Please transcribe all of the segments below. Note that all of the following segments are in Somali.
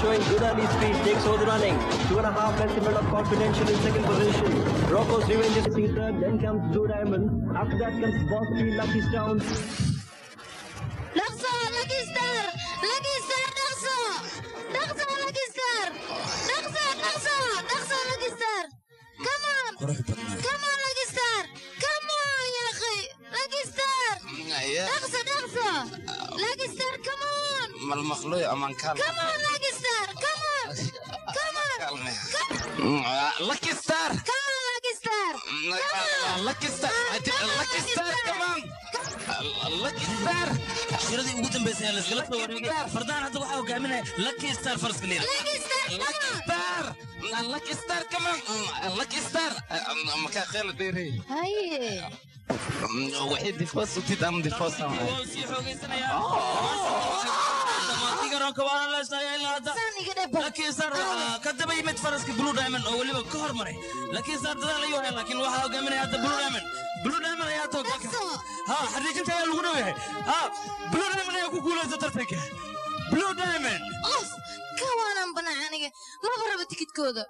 showing good early speed, takes over the running. Two and a half lengths in front of Confidential in second position. Rocco's Revenge is in third, then comes Blue Diamond. After that comes Boss Speed, Lucky Stone. dhaqso lucky star lucky star dhaqso dhaqso lucky star dhaqso dhaqso dhaqso lucky star come on qurux badnaa come on lucky star come on ya akhi lucky star dhaqso dhaqso lucky star come on malmaqluy aman kaal come on lucky star come on come on kaalme lucky star come on lucky star lucky star lucky star come on lucky star shiradii ugu dambaysay ee layskala soo wareegay fardaan hadda waxaa hogaaminaya lucky star faraska liira lucky star come on star lucky star come on lucky star makaa kheel dheerey haye waxay difoos u tid ama difoos waa sii xoogaysanayaa dhammaantii garoonka waana leesnaya ilaa hadda saan iga dheba lucky star waxaa ka daba yimid faraska blue diamond oo weliba ka hormaray lucky star dadaal ayuu hay laakiin waxaa hogaaminaya hadda blue diamond blue diamond ayaa hadda hoggaanka dhaqso ha xariijinta ayaa lagu dhow yahay ha blue diamond ayaa ku guulaysta tartanka blue diamond of ka waanan banaa aniga maba rabo tikidkooda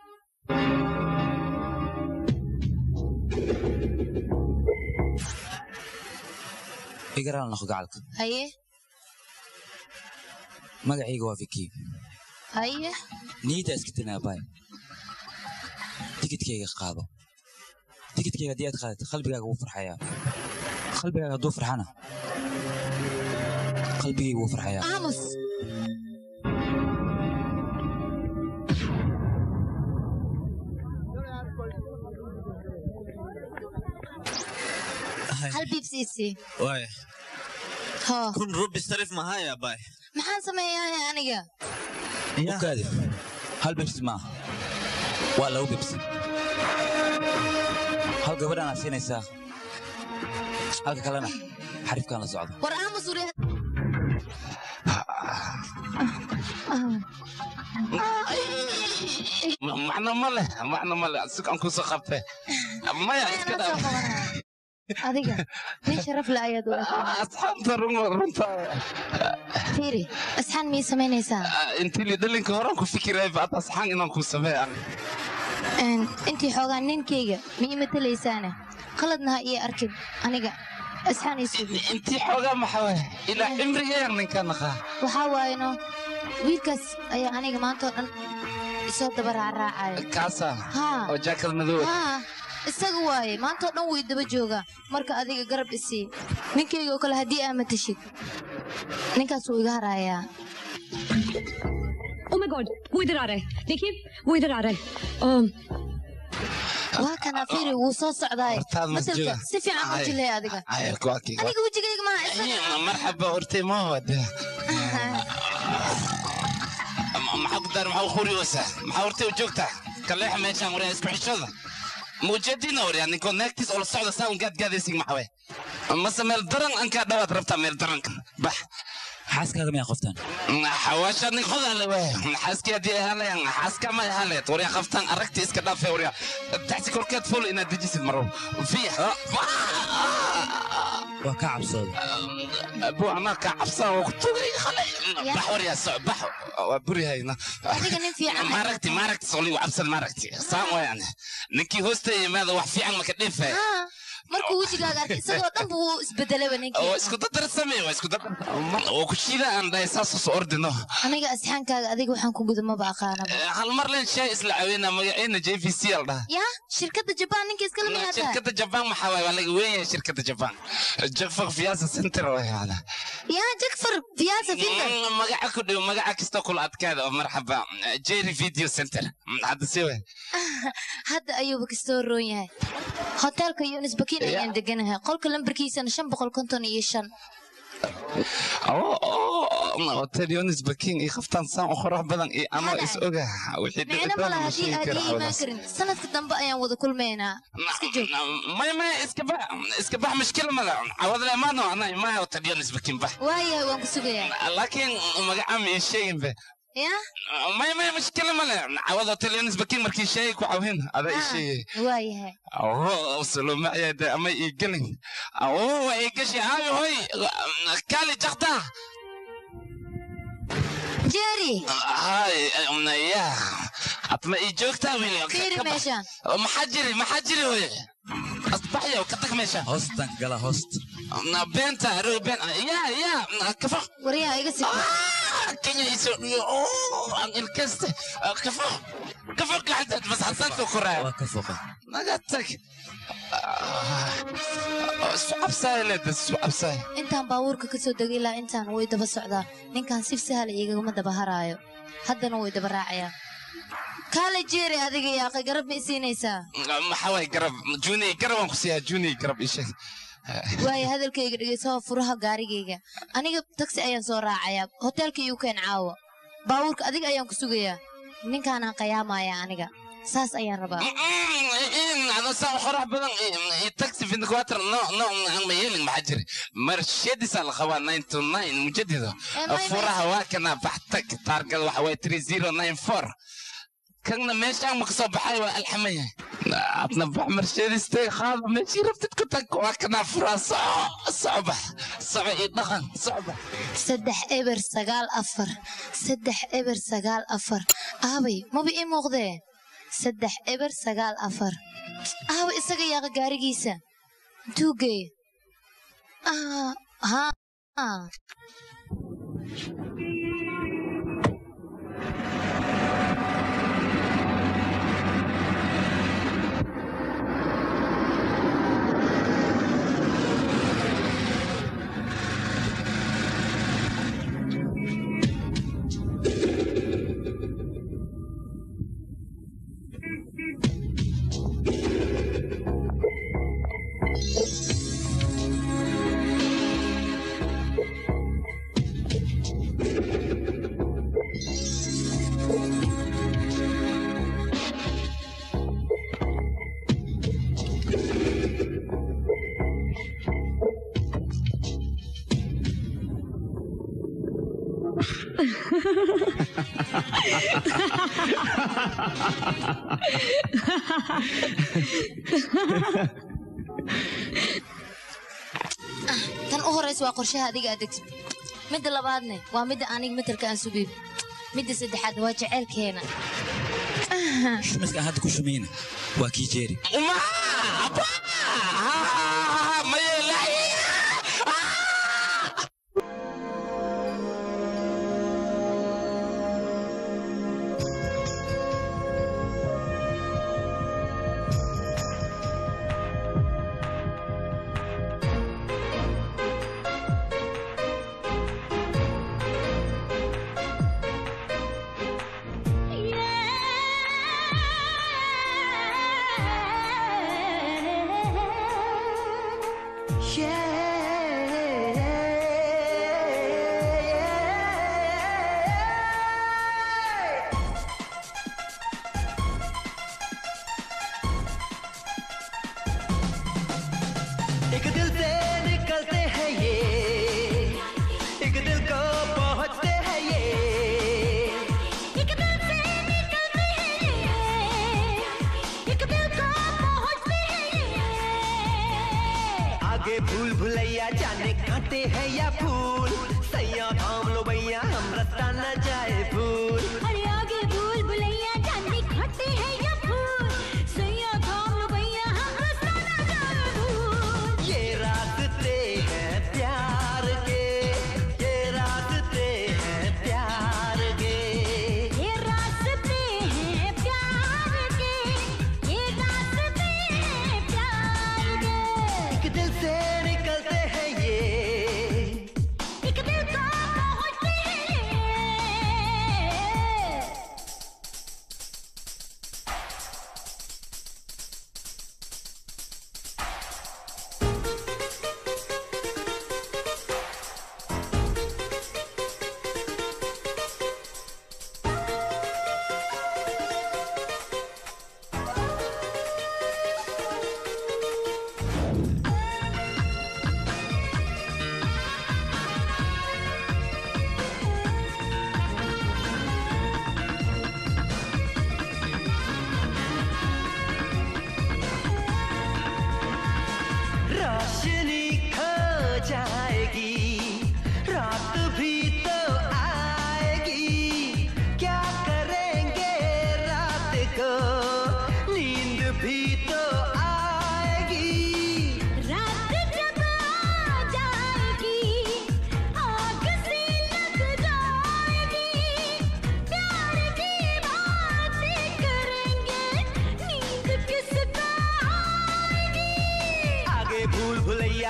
igaraal noqo gacalka haye magacayga waa viki haye niyadda iska tinaabaay tikidkayga qaado tikidkayga haddii aad qaadato qalbigaaga wuu farxayaa qalbigaaga hadduu farxana qalbigayga wuu farxayaa aamus hal biibsiisi waay hoo kun rubi sarif mahaya bay maxaan sameeyaa aniga ukaadi hal bibsi maaha waa laba bibsi hal gabadhaan aad siinaysaa halka kalena xariifkaan la socda war aamus uri macno ma leh macno ma leh sugaan kusoo qabte maya iska anaa soo dhaaf qabanaya adiga nin sharaf la ayaad u ekaanay asxaabta run runta fiiri asxaan miyay samaynaysaa intii li dhalinka horaan ku fikiraya baad asxaan inaan ku sameeya Een, intii xoogaa ninkayga miyay matalaysaane qaladna ha ii arkin aniga asxaan ii sugi intii xoogaa maxaa waay ilaa cimrigeeyan ninka naqaa waxaa waayeno wiilkaas ayaa aniga maantoo dhan isoo daba raacraacaya kaasa haa oo jaakad madow haa isaga waaye maantoo dhan way daba joogaa marka adiga garab isii ninkayga oo kale haddii aa matashid ninkaas wuu iga harayaa oh my god वो इधर आ रहा है देखिए वो इधर आ रहा है अम, waa kana fiiri wuu soo socdaay Hortaad ma masalka jooga. si fiican u Ay. jilay adiga Ay, kuwa kii- aniga wejigayga maa isaga marxaba hortay ma wada maxaa ku daar maxaa u khuriyoosa maxaa hortay u joogtaa kaleexa meeshaan waryaa isku xishooda muujadiina waryaa ninkoo naagtiis oo la socda saa un gaadgaadaysin maxawe mase meel daran ankaa dhawaad rabtaa meel daranka bax xaaskaaga miyaa qoftaan xawaasha nin hodaale waay xaaskii haddii ay haleyan xaaska ma haleed waryaa qabtaan aragti iska dhaafee waryaa taxsi korkeed ful inaad dejisid marow fiya waa ka cabsooda abu anaa kaa cabsaa waa ku tugay khalay Ya. bax waryaa soc bax waa burihayna adiga nin fiican maaragti maaragti soli waa cabsan maaragti saan wayaan ninkii hoosta yimaada wax fiican maka dhinfay haa markuu wejigaaga arkay isagoo dhan buu isbedelaba oo ninkii isku dadar samey waa isku dadar oo ku shiida aan dhahay saas soo ordino aniga asxaankaaga adiga waxaan ku guda maba aqaanaba Eh, hal mar leen shay isla caweyna magaceena j v c al dhaha yaa shirkadda jabaan ninka iskala miyaada shirkadda jabaan maxaa waay waa laga weeyahay shirkadda jabaan jafak fiyaasa center wayaana yaa jagfar fiyaasa finta magaca ku dhow magaca kasta kula adkaada oo marxaba jerry video center hadda si way hadda ayuuba kastoo roon yahay hoteelka yunis bakin ayaan deganahay qolka lambarkiisana shan boqol konton iyo shan hotel yonis baking iyo qaftaan saan u qurux badan iyo anoo Hada. is oga wixii micno dhici mala doona ma haddii sheegi aad karo ii imaan hawlahaas. karin sanadka dambe ayaan wada kulmaynaa iska joog maya maya iska bax iska bax mushkil mala cawad le maano ana imaa hotel yonis baking bax waayahay waan ku sugayaa laakiin magaca ma ii sheegin be yaa maya maya mushkil male cawad hotel yonis baking markii sheegay ku cawin ada ii sheegay waayahay oo salomacyaade ama ii gelin oo way gashi aayo hoy kaali jakta jerry hay ya atma ii joogtaa wiil fiiri meeshaan maxaa jiri maxaa jiri wey asbaxyo ka tag meesha hoostan gala hoost na beenta ro been ya ya kafo waryaha iga sifo kenya iso dhiyo aan ilkaste kafo kafo gacantaad bas xasanka koraa waa ka foqa naga tag isu cabsaay leeda isu cabsaay intaan baabuurka ka soo degay ilaa intaan way daba socdaa ninkan si sahal igagama daba haraayo haddana way daba raacayaan kaale jeeri adiga yaaqay garab ma isiinaysaa maxaa waay garab juni garab aan ku siiyaa juni garab ii sheeg waayo hadalkayga dhegeysaho furaha gaarigayga aniga tagsi ayaan soo raacayaa hoteelka iigu keen caawa baabuurka adiga ayaan ku sugayaa ninkaanaan qayaamaya aniga saas ayaan rabaa ano saa qorax badan taxi vinquatr no no ma yeelin maxaa jiri marshadiisa la qabaa nine to nine mujadido furaha waa kana baxtag taargada waxa waye three zero nine four كنا ماشي عم كسب حي الحمية عطنا بح مرشدس تي خاض ماشي رفتت كنت وكنا فرص صعبة صعبة يدخن صعبة saddex eber sagaal afar saddex eber sagaal afar aabay maba ii muuqdee saddex eber sagaal afar aabay isaga yaaqa gaarigiisa intuu geeye Ah, haa tan u horraysa waa qorshaha adiga aad degtid midda labaadne waa midda aniga matelka aan sugayb midda saddexaadna waa jaceylkeena shumiska aan hadda ku shumayna waa kii jeeri ما أبا ما يلاقي एक दिल से निकलते हैं ये एक दिल को पहुंचते हैं ये एक दिल से निकलते हैं ये एक दिल को पहुंचते हैं ये आगे भूल भुलैया जाने काटे हैं या फूल सैया थाम लो भैया हम रास्ता न जाए भूल अरे आगे भूल भुलैया जाने खट्टे हैं या फूल सैया थाम लो भैया हम रास्ता ना जाए भूल ये रास्ते हैं प्यार के ये रास्ते हैं प्यार के ये रास्ते हैं प्यार के ये रास्ते हैं प्यार के एक दिल से निकलते हैं ये एक दिल को पहुंचते हैं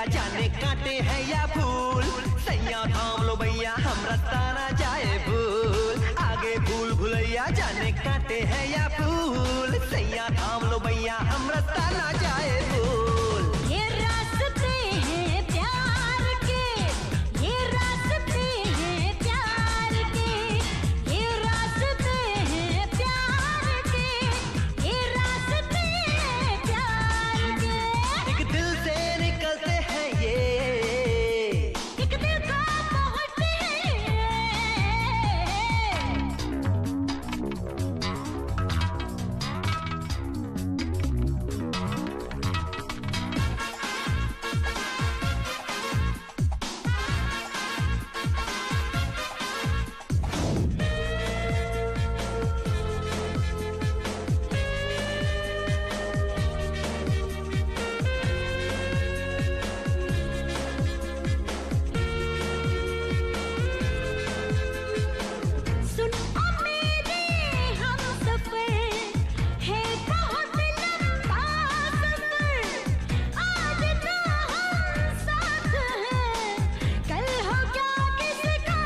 जाने कांटे हैं या फूल सैया थाम लो भैया हम रास्ता ना जाए भूल आगे भूल भुलैया जाने कांटे हैं या फूल सैया थाम लो भैया हम रास्ता ना जाए भूल ये रास्ते हैं प्यार के ये रास्ते हैं प्यार के ये रास्ते हैं प्यार के ये रास्ते हैं प्यार के एक दिल से निकलते हैं ये एक दिल को पहुंचते हैं सुन ओ मेरे हम सफर है बहुत लंबा सफर आज तो हम साथ हैं कल हो क्या किसका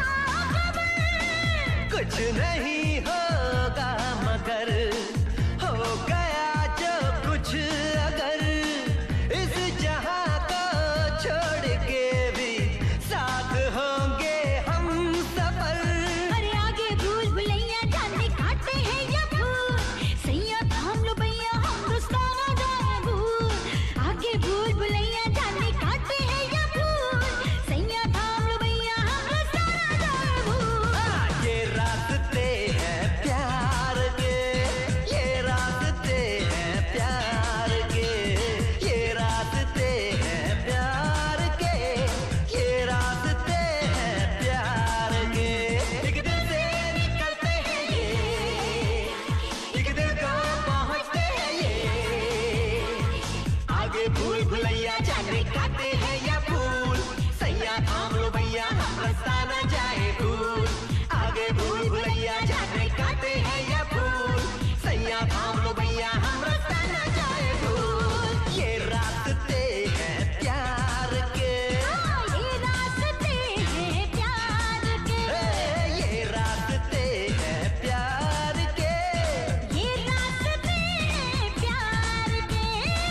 खबर कुछ नहीं होगा मगर हो गया जो कुछ अगर इस जहां को छोड़ के भी साथ होंगे हम सफर अरे आगे भूल भुलैया जाने काटे हैं या फूल सैया थाम लो भैया हम रास्ता ना जाए भूल आगे भूल भुलैया जाने काटे हैं या फूल सैया थाम लो भैया हम रास्ता ना जाए भूल हाँ, ये रास्ते हैं प्यार के ये रास्ते हैं प्यार के ये रास्ते हैं प्यार के ये रास्ते हैं प्यार के एक दिल से निकलते हैं ये एक दिल को पहुंचते हैं ये आगे भूल भुलैया जाने काटे हैं या फूल सैया थाम लो भैया हम रास्ता न जाए भूल आगे भूल भुलैया जाने काटे हैं या फूल सैया थाम लो भैया हम रास्ता न जाए भूल ये रास्ते हैं प्यार के हाँ, ये रास्ते हैं प्यार के ए, ये रास्ते हैं प्यार के ये रास्ते हैं प्यार के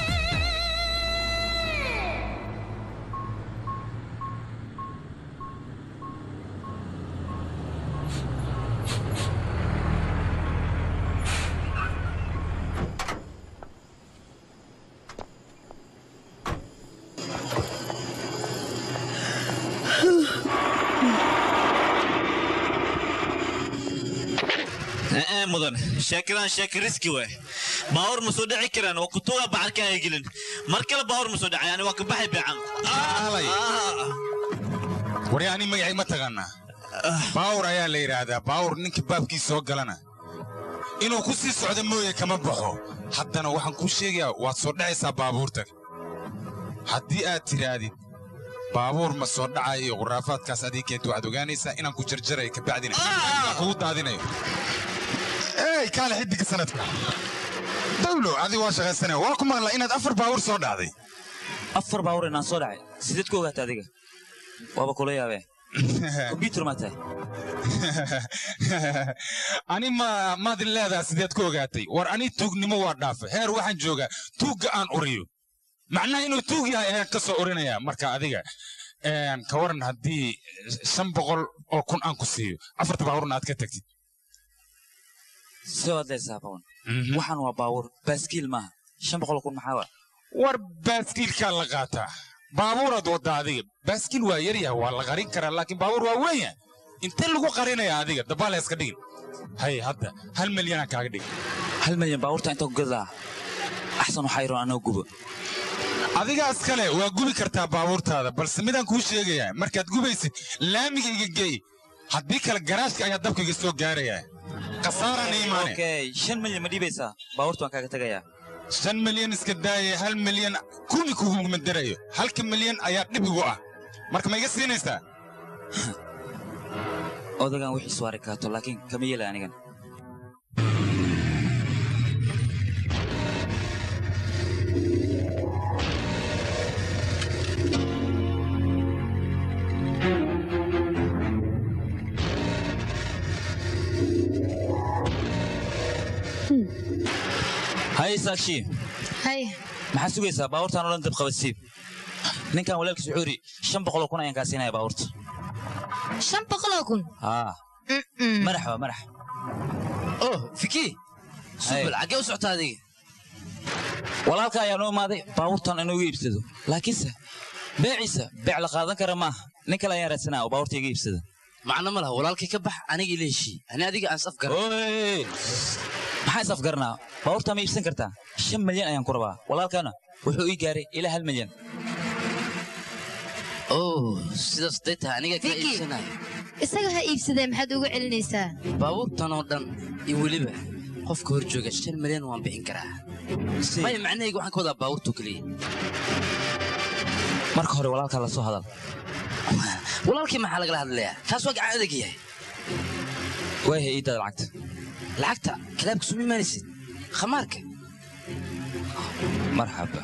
ee mudan sheekadaan sheeka riski waay baawar ma soo dhici karaan waa kutuga bacarka ay gelin mar kale baawar ma soo dhacay yani waa ka baxay beecan Aalay. wari ani magacay ma taqaanaa baawur ayaa la yidhaahdaa baawur ninka baabkiisa soo galana inuu ku sii socdo mooye kama baxo haddana waxaan kuu sheegayaa waad soo dhacaysaa baabuurta haddii aad tidhaahdid baabuur ma soo dhacayo iyo khuraafaadkaas adii keenta waxaad ogaanaysaa inaan ku jarjarayo kabacdina aan kugu daadinayo ey kaale xiddiga sanadka dawlo adi waa shaqaysanaya waa ku maqlaa inaad afar baawur soo dhacday afar baawur inaan soo dhacay sideed ku ogaata adiga waaba kula yaabee kombyutar maa tahay ani ma maadin leedaha sideed ku ogaatay war ani tuugnimo waa dhaafa heer waxaan joogaa tuugga aan uriyo macnaha inuu tuug yahay ayaan ka soo urinayaa marka adiga een, ka waran haddii shan boqol oo kun aan ku siiyo afarta baawurna aad ka tagtid soo adlaysaa bawan waxaan waa baawur baaskiil maaha shan boqol kun maxaa waa war baaskiilkaa la qaataa baabuuraad wadda adiga baaskiil waa yaryaha waa la qarin karaa laakiin baabuur waa weenya intee lagu qarinaya adiga dabaal iska dhigin hay hadda hal milyanaan kaaga dhigin hal milyan baawurta inta ku gadaa axsan waxaa iroon anoo gubo adigaas kale waa gubi kartaa baabuurtaada balse midaan kuu sheegayaa markaad gubaysid laamiga iga gey haddii kale garaashka ayaa dabka iga soo gaarayaa khasaaraan iimaane okay shan milyan ma dhiibaysaa baabuurta waan kaaga tegayaa shan milyan iska daaya hal milyan kumi kuguma darayo halka milyan ayaa dhib igu ah marka ma iga siinaysaa odagaan wixiisu arki kaato laakiin kama yeelay anigan hay saakshi hay maxaa sugaysaa baabuurtaan oo dhan dab qabadsiib ninkan walaalkiis wuxuu yidhi shan boqoloo kun ayaan kaa siinaya baabuurta shan boqoloo kun haa madax waa madax oh fiki subal xaggee u socotaa adiga walaalka ayaa noo imaaday baabuurtan inuu iga iibsado laakiinse beeciisa beec la qaadan kara maaha nin kale ayaan raadsanaa oo baabuurta iga iibsada macno ma laha walaalkii ka bax aniga ila heshii ani adiga aan saf garan Oy! maxaa is afgaranaa baabuurtaa ma iibsan kartaa shan milyan ayaan ku rabaa walaalkana wuxuu ii gaaray ilaa hal milyan oh sidaas day tahay aniga kaa Vicky. iibsanaya isaga ha iibsadee maxaad uga celinaysaa baabuurtan oo dhan iyo weliba qofka hor jooga shan milyan waan bixin karaa maya macnahayga waxaan ka wadaa baabuurtu keliya marka hore walaalkaa la soo hadal walaalkii maxaa lagala hadlayaa taas waa gacan adag yahay waaya ii dada lacagta lacagta kalaabka suma imaanaysid khamaarka marxaba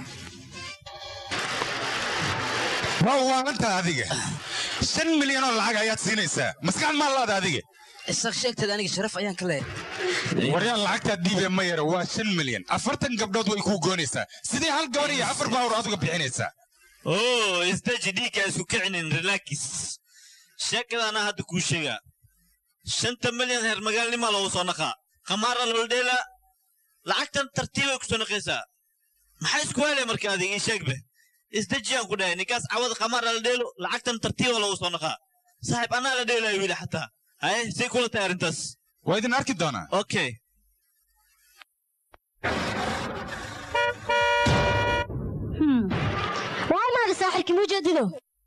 waa waalantaa adiga shan milyan oo lacag ayaad siinaysaa maskax maa laada adiga isaaq sheegteed aniga sharaf ayaan ka leeyahay waryaan lacagtaa diibe ma yara waa shan milyan afartan gabdhood way kuu goonaysaa sidee hal gabar iyo afar baawur adiga bixinaysaa oo isdaji dhiigka isku kicinin relaakis sheekadaana hadda kuu sheegaa shanta milyan heer magaalnima lagu soo naqaa khamaara loldheela lacagtan tartiibay ku soo naqaysaa maxaa isku helay marka adiga ii sheegbe isdajiyaan ku dhahay ninkaas cawada khamaara la dheelo lacagtan tartiiba lagu soo naqaa saaxiib anaa la dheelayo wiili xataa haye say kula tahay arrintaas waa idin arki doonaa okay waa imaada saaxibkii mujeedido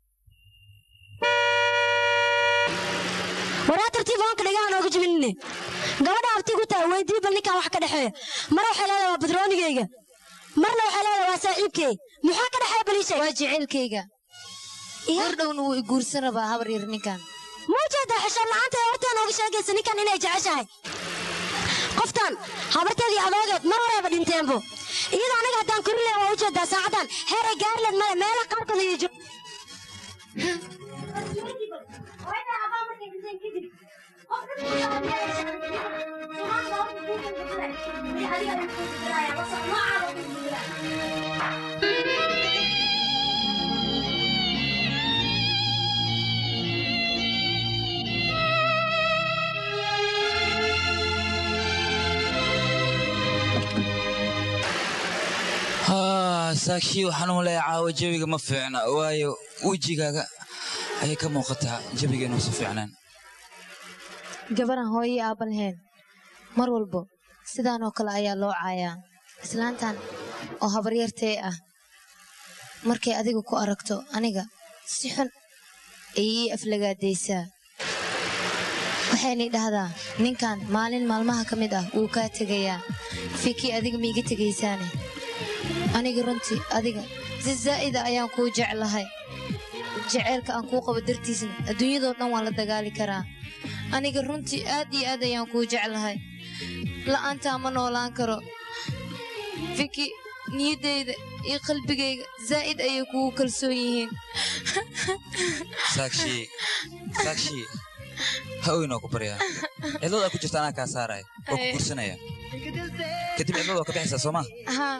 waraa tartiib hoonka dhagaha nooga jibinine gabadha abti ku tahay weydii bal ninkan wax ka dhexeeya mar waxay leedahay waa badroonigayga marna waxay leedahay waa saaxiibkey muxuu ka dhexeeya baliishay waa jecelkayga hor dhowna wuu i guursan rabaa habar yar ninkan muujeedaa xishood la'aanta ee hortaa nooga sheegaysa ninkan inay jeceshahay qoftan habarteed iyo adoogeed mar horeeba dhinteenbo iyadoo anaga haddaan kori leh waa ujeedaa saacaddan heer ay gaarileed male meela qaarkood iyo jo haa saakshii waxaan u leeyahay caawa jawiga ma fiicna waayo wejigaaga ayay ka muuqataa jawiga inuusan fiicnaan gabaran hooyo iyo aabba lahayn mar walbo sidaan oo kale ayaa loo caayaa islaantan oo habaryartee ah markay adiga ku aragto aniga si xun ayay ii aflagaadaysaa waxaynay dhahdaa ninkan maalin maalmaha ka mid ah wuu kaa tegayaa fikii adiga miiga tegaysaane aniga runtii adiga si zaa'ida ayaan kuu jeclahay jaceylka aan kuu qabo dartiisna adduunyadoo dhan waan la dagaali karaa aniga runtii aad iyo aad ayaan kuu jeclahay la'aantaa ma noolaan karo fiki niyaddayda iyo qalbigayga zaa'id ayay kugu kalsoon yihiin saakshii saakshii ha oynoo ku baryaa cidlada ku jirta anaa kaa saaraya oo ku guursanaya kadib cidlada waa ka baxaysaa soo maa haa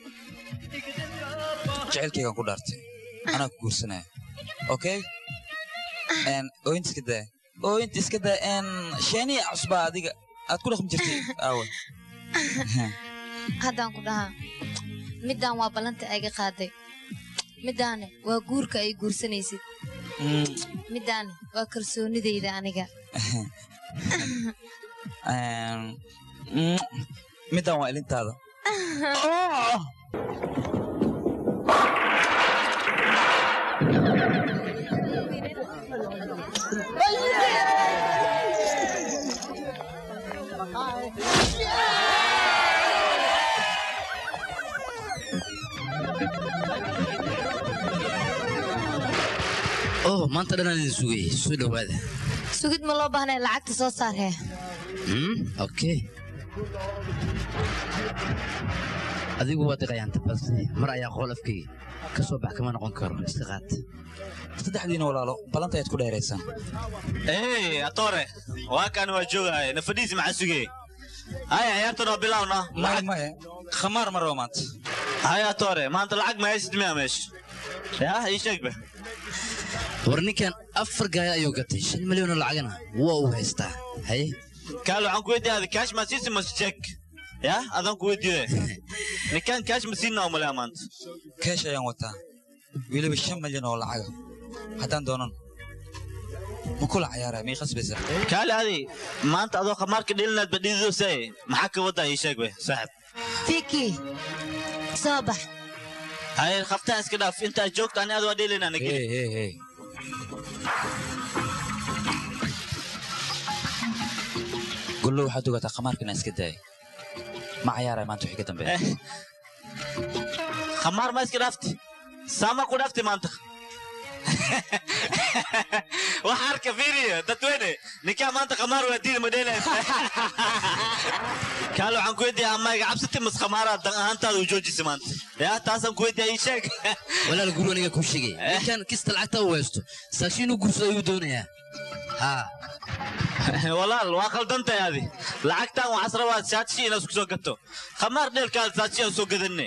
jecelkaygaan ku dhaartay anaa ku guursanaya okay ooyinta iska daa ooyinta iska daa sheeniya cusbaa adiga aad ku dhaqmi jirtay aawa haddaan ku dhahaa middaan waa ballanta ayga qaaday middaane waa guurka ay guursanaysid middaane waa kalsoonidayda aniga middaan waa ilintaada oh maanta dhan aan idin sugayay soo dhowaada sugid ma loo baahnay lacagta soo saarhee Hmm, okay adigu waa diqayaan balse mar ayaa qool afkayga ka soo bax kama noqon karo iska qaad saddexdiina walaalo ballanta ayaad ku dheeraysaan Hey, atore waa kan waa joogaya nafadiisi maxaa sugay haya ciyaartan oo bilowna maya maya khamaar ma rabo maanta haya toore maanta lacag ma haysid miya meesha yaa ii sheegba war ninkan afar gaaya ayuu gatay shan milyan oo lacagana waa uu haystaa haye kaal waxaan ku weydiiyaa kaash ma siisi mas check yaa adaan ku weydiiye ninkan kaash ma siinaa umalea maanta keesh ayaan wataa weliba shan milyan oo lacaga haddaan doonan ma kula cayaaraya mii qasbaysa kaale adi maanta adoo khamaarka dhelinaad badhididose maxaa ka wadaa ii sheeg be saaxib fiki soo bax haye khaftaan iska dhaaf intaad joogta ani ad waa dhelinaa nageli hey hey hey gollo waxaad ogataa khamaarkana iska daaya ma cayaaraya maanta wixii ka dambeeya khamaar ma iska dhaafti saama ku dhaafti maanta waxa arka fiiriya dadweyne ninkaa maanta khamaar waa diida madheelays kaale waxaan ku weydiiyaa ama iga cabsati mas khamaara dan ahaantaada u joojisa maanta yaa taasaan ku weydiiyaa ii sheeg walaal guru aniga kuu sheegay ninkan kista lacagta uu haysto saashi inuu guursado ayuu doonayaa haa walaal waa khaldantahay adi lacagtan waxaas rabaa saatshi inaad isku soo gato khamaar dheelkaada saatshi aan soo gadanne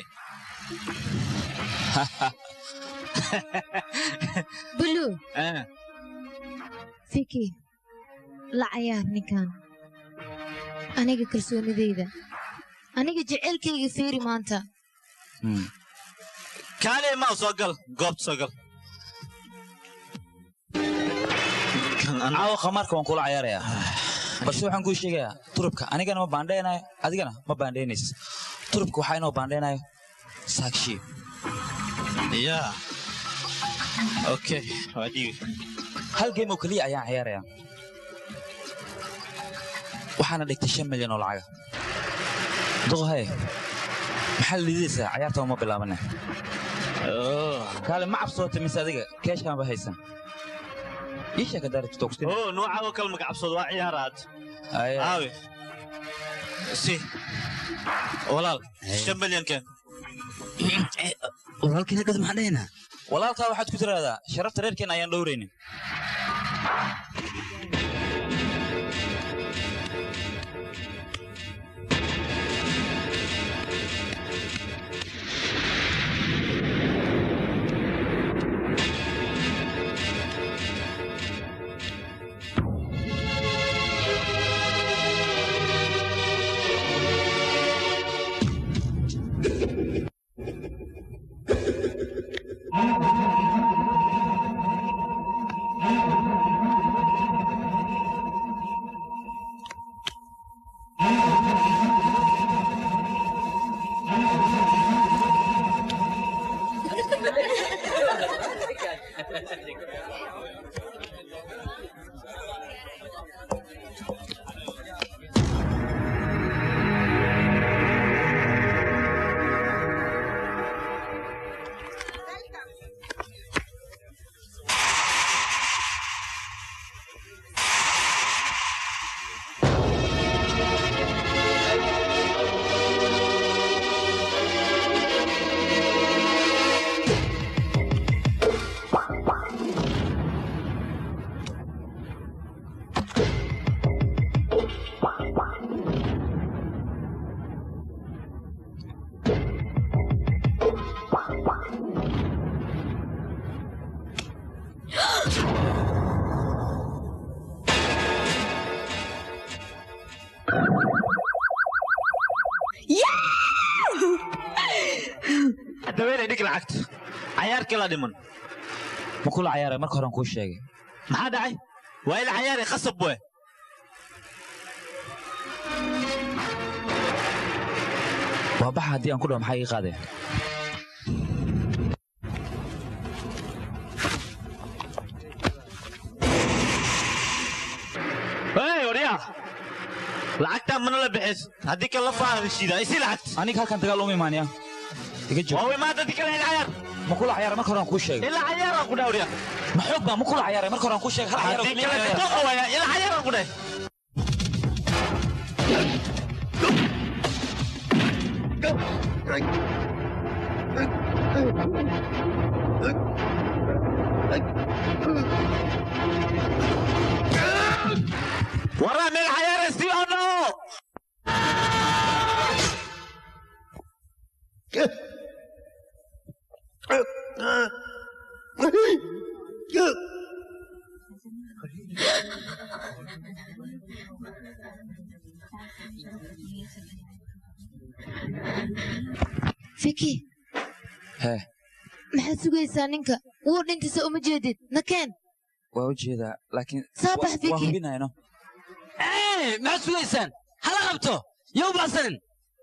bulu fiki la cayaar ninkan aniga kalsoonidayda aniga jecelkayga fiiri maanta kaale ma soo gal goobta soo gal caawa khamaarka waan kula cayaarayaa balse waxaan kuu sheegayaa turubka anigana ma baandheenayo adigana ma baandheynaysa turubka waxaa inoo baandheenayo saakshi ya okay waa dhiibi hal game oo keliya ayaan ciyaarayaa waxaana dhigtay shan milyan oo lacaga duqahay maxaa lididaysaa cayaarta uma bilaabane kaale ma cabsoota mise adiga keeshaan ba haysan ii sheeg haddaa rabto togsin oo nooca oo kale magacabsooda waa ciyaaraad aawe si walaal shan milyan keen walaalkiina gad maxaan dhahaynaa walaalkaa waxaad ku tiraahdaa sharafta reerkeen ayaan dhowraynin dabeynay dhig lacagta cayaar kala dhiman ma kula cayaaray marka horean kuu sheegay maxaa dhacay waa ila cayaari khasab we waa baxa haddii aan ku dhaho maxaa ii qaadeen hey waryaa lacagtaa mana la bixis haddii kale la faahan shiida isi lacagta aniga halkan dagaal uma imaanaya iga joog waa imaada haddii kale ila cayaar ma kula cayaaray marka horean kuu sheegay ila cayaaraan ku dhaha waryaa ma xoog baa ma kula cayaaray marka horean kuu sheegay hal cayaar oo haddii keliya kale ayaa- doqa waya ila cayaaraan ku dhahay waraa meel cayaara si oo dhao fiki hee maxaad sugaysaa ninka wuu dhintisa uma jeedid nakeen waa u jeedaa laakiin Soo bax, wa- Vicky. waa hubinayno Eh, maxaad sugaysaan hala qabto yow baxsanin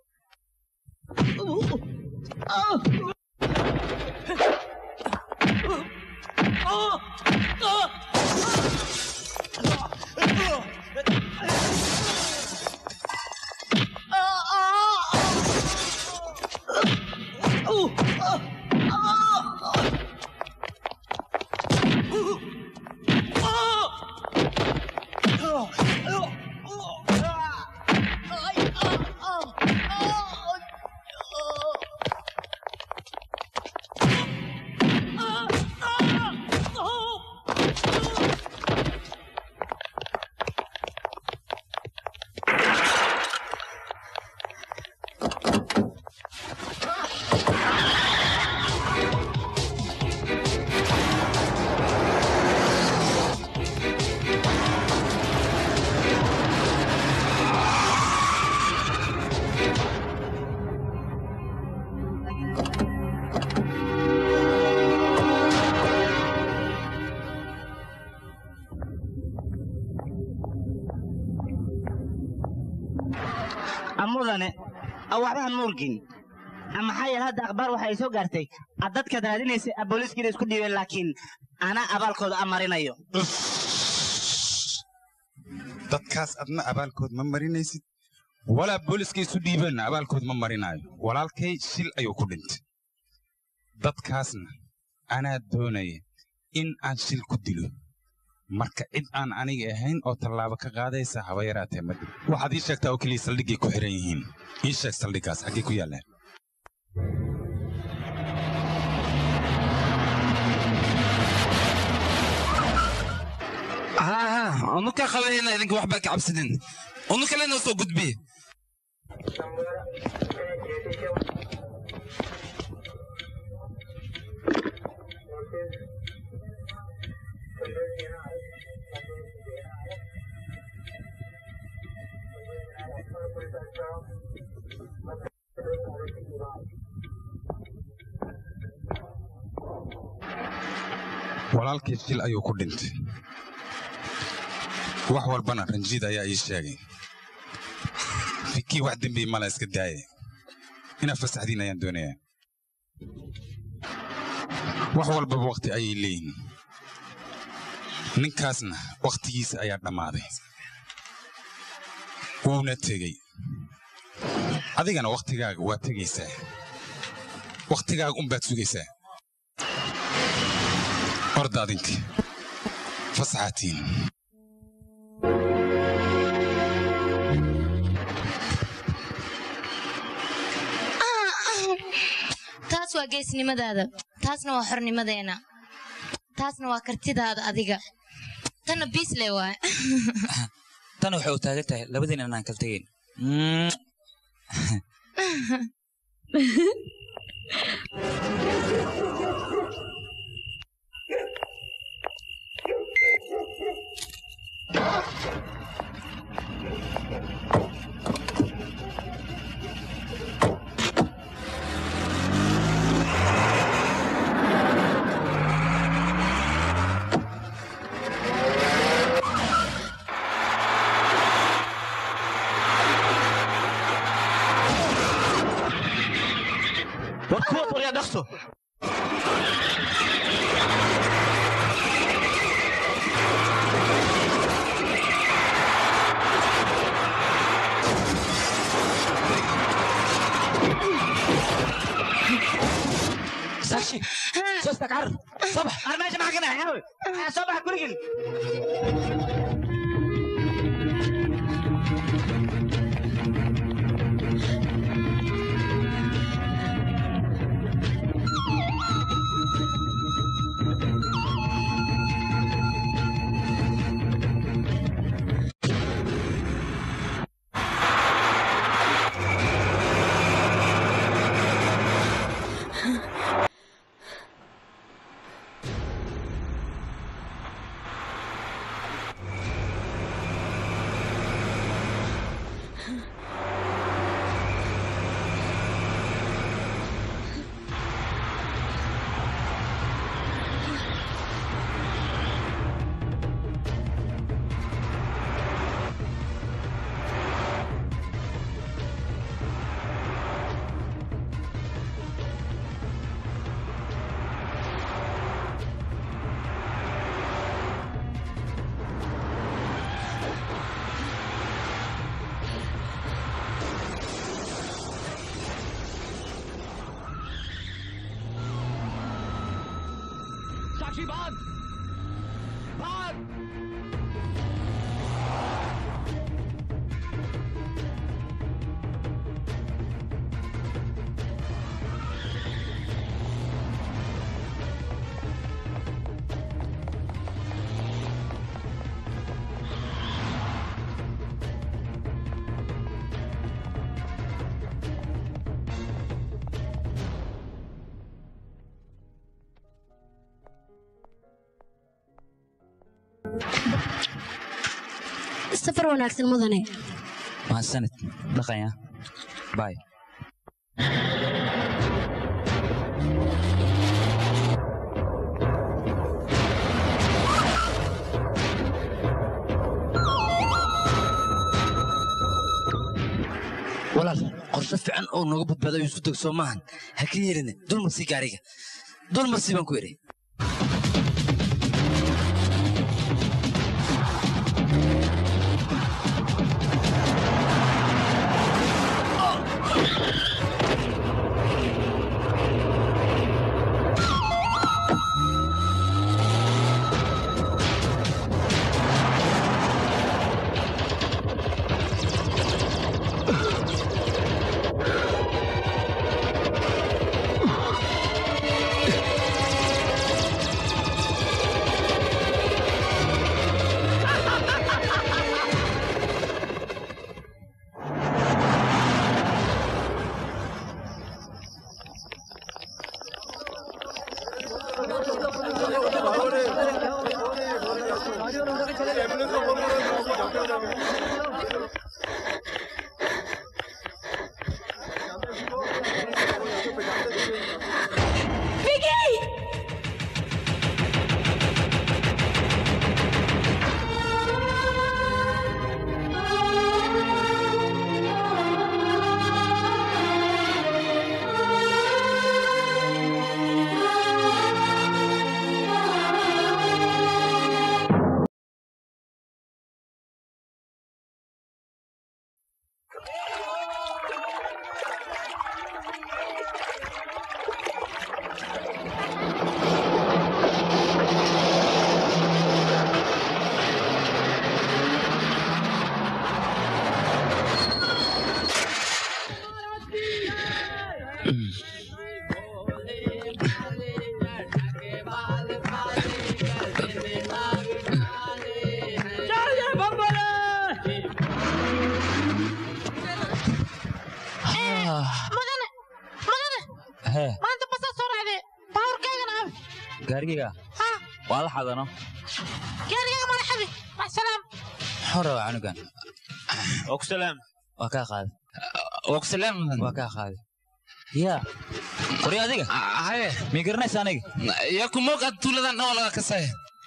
mudane waxbahan muurgin maxaa yeele hadda akhbaar waxa ay soo gaartay ad dadkaad raadinaysay a booliiskiina isku dhiibeen laakiin anaa abaalkooda amarinayo dadkaas adna abaalkood ma marinaysid walaa booliska isu dhiibeenna abaalkood ma marinaayo walaalkay shil ayuu ku dhintay dadkaasna anaa doonaya in aan shil ku dilo marka cid aan aniga ahayn oo tallaabo ka qaadaysa haba yaraatee ma dhib waxaad ii sheegtaa oo keliya saldhiggay ku xihan yihiin ii sheeg saldhiggaas xaggay ku yaallaan ها ها ونكا خلينا إذنك واحد باك عبسدين ونكا لنا وصو قد بيه walaalkii shil ayuu ku dhintay wax walbana ranjiid ayaa ii sheegay fikii wax dembi mala iska daaya inaad fasaxdiin ayaan doonayaa wax walbaba wakhti ayay leeyihin ninkaasna wakhtigiisa ayaa dhammaaday wuuna tegey adigana wakhtigaaga waa tegaysaa wakhtigaaga unbaad sugaysaa orda adinka fasaxaatiin taas waa geesnimadaada taasna waa xornimadeena taasna waa kartidaada adiga tanna biisle waay tan waxay u taagan tahay labadiina inaan kala tegayn war kuwa qorya dhaqso ساكشي صوتك عر صبح انا ماشي معاك انا يا صبح كلكن बदमाशी भाग भाग safar wanaagsan mudane mahadsanid dhaqanya bay walaal qorshe fiican oo nooga badbaadayo isku deg soo maahan ha ka yeelina dulmarsii gaariga dulmarsii baan ku idhi mudane mudane hee maanta basaa soo raacday baaburkaygana abi gaarigayga waa la xadano gaarigayga mana xabi maxsalaam muxuu rabaa canugan ogsalaam waa kaa qaaday ogsalaam waa kaa qaaday yaa qori adiga haye mii garanaysa aniga yaa kumoog aad tuuladan dhawaa laga kasaya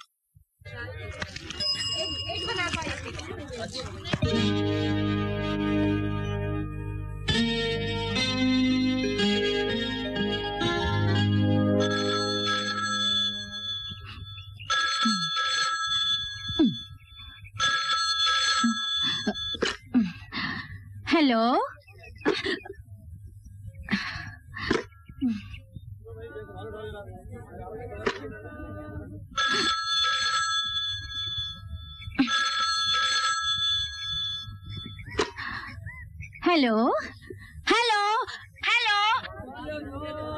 hello hello hello hello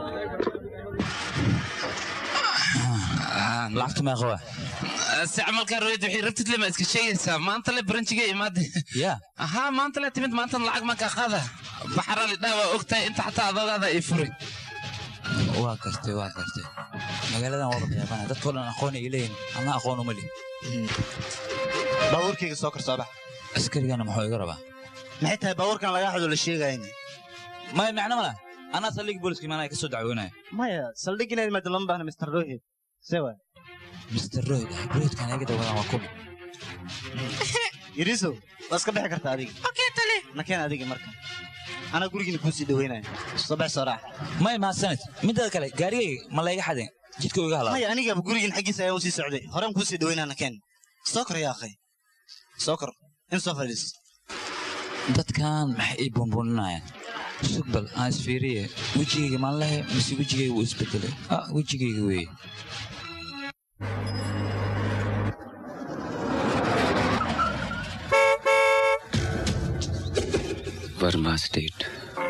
lacagta meeqa waa si camalkaa royd waxay rabtid lema iska sheegaysaa maanta le baranjiga imaade yaa ahaa maanta le timid maantana lacag makaa qaada baxarali dhaa waa ogtahay inta xataa adoogaada ay furi waa gartay waa gartay magaaladan waa layaabana dadkoo dhan aqoon ay leeyihin anna aqoon uma lih baabuurkayga soo kar soo bax askarigana muxuu iga rabaa maxay tahay baabuurkan lagaa xado la sheegayni maya macno ma laha anaa saldhigii booliska imaanaya ka soo dacwoonaya maya saldhig inaad imaado lama baahna mr rohid sewa mr rohid rohidkan iga dawadaan waa kuma yariso waa iska bixi kartaa adiga nakeen adiga marka anaa gurigiina kuu sii dhaweynaya soo bax soo raax maya mahadsanid midaada kale gaarigayga ma layga xadeen jidka iga halaa maya anigaba gurigiin xaggiisa ayaan usii socday horaan kuu sii dhaweynaa nakeen soo kor yaa akhay soo kor in soo fadhiis dadkan maxay ii buunbuuninayaan sugbal aan isfiiriye wejigayga maan lehe mise wejigayga wuu isbedelay ah wejigayga weeye Verma state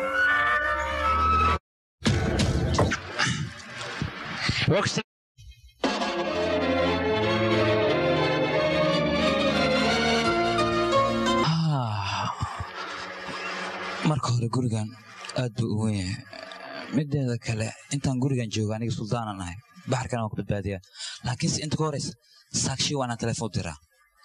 Ah, marka hore gurigan aad buu u weyn yahay mideeda kale intaan gurigan joogo aniga suldaanan ahay baxarkana waan ku badbaadiyaa laakiinse inta ka horeysa saakshi waa inaan telefoon diraa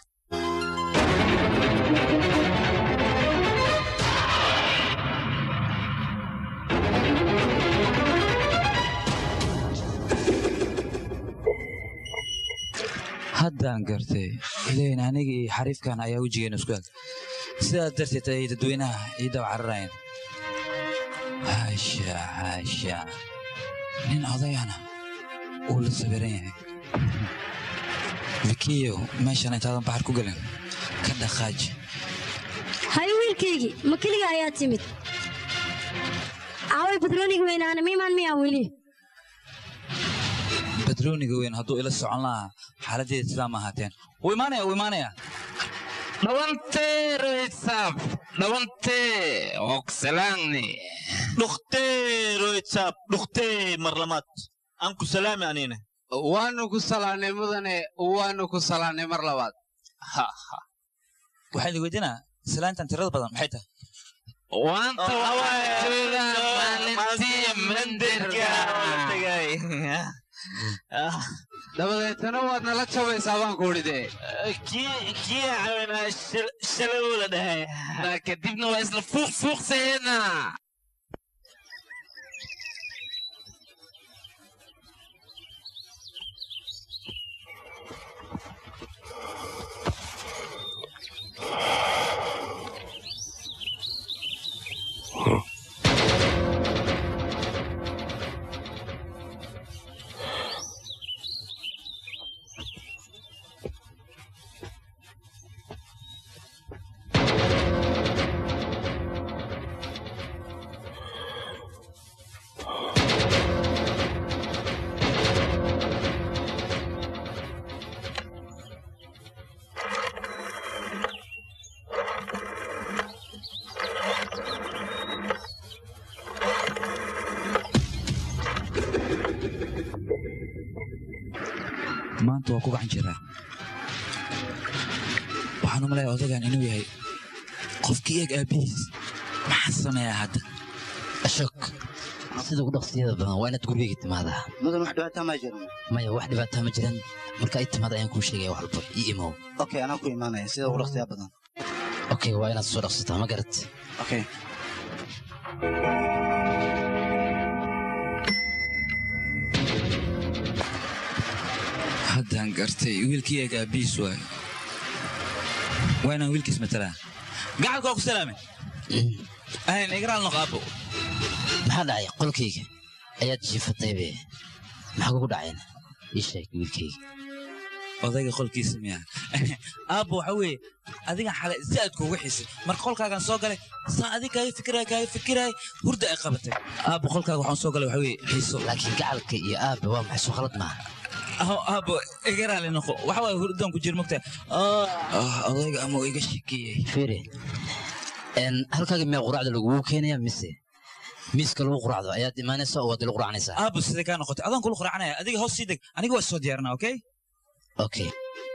haddaan gartay ilayn aniga iyo xariifkan ayaa wejigeena isku eg sidaas darteed ay dadweynaha ii daba cararayeen haasha haasha nin odayana uu la sawiran yahay vikiyo meeshan intaadan baxar ku gelin ka dhaqaaji hay wiilkaygii ma keliga ayaa timid aaway badrooniga weynaana miimaan miyaa weli badrooniga weyn hadduu ila socon lahaa xaaladdeeda sidaa ma ahaateen wuu imaanaya wuu imaanaya dhawantee rohitsab dhawantee oksalaangni dhuktee rohitsab dhuktee marlamaad aan ku salaami anine waanu ku salaanay mudane waanu ku salaanay mar labaad waxaa idin weydiinaa salaantan tirada badan maxay tahay waanta waxaa jooga maalintii mandirka dabadeetana waad nala jabaysaa baan ku idhi dee kii caawinaa shalawu la dhahay kadibna waa isla fuuq fuuqsaheena maanta waa ku gacan jiraa waxaan u malaya odagan inuu yahay qofkii eeg aabbihiis maxaa sameeyaa hadda ashok sida ugu dhaqsiyada badan waa inaad gurigeyga timaadaa mudan wax dhibaataa ma jiran maya wax dhibaataa ma jiran marka ay timaada ayaan kuu sheegaya wax walba ii imow okay anaa ku imaanaya sida ugu dhaqsiyaa badan okay waa inaad soo dhaqsataa ma garat okay haddaan gartay wiilkii eeg aabbihiis waay waa inaan wiilkiis matalaa gacalka waa ku salaamay ahayn igraal noq aabbo maxaa dhacay qolkayga ayaad jiifataybe maxaa kugu dhacayna ii sheeg wiilkayga odayga qolkiisa miya aabbo waxa weeye adigan xalay si aad kuugu xisay marka qolkaagan soo galay saa adig kaaga fikiraya kaaga fikiraya hurda ay qabatay aabbo qolkaaga waxaan soo galay waxa weeye xiiso laakiin gacalka iyo aabba waa maxay soo khalad maaha aabbo iga raali noqo waxa waaye hurdaan ku jir mogtahay odayga ama iga shekeeyey fiiri halkaaga miyaa quraacda lagugu keenaya mise miiska lagu quraacdo ayaad imaanaysaa oo waad ila quraacnaysaa aabbo sidee kaa noqotay adaan kula quraacanaya adiga hoos sii deg aniga waa soo diyaarinaa okay okay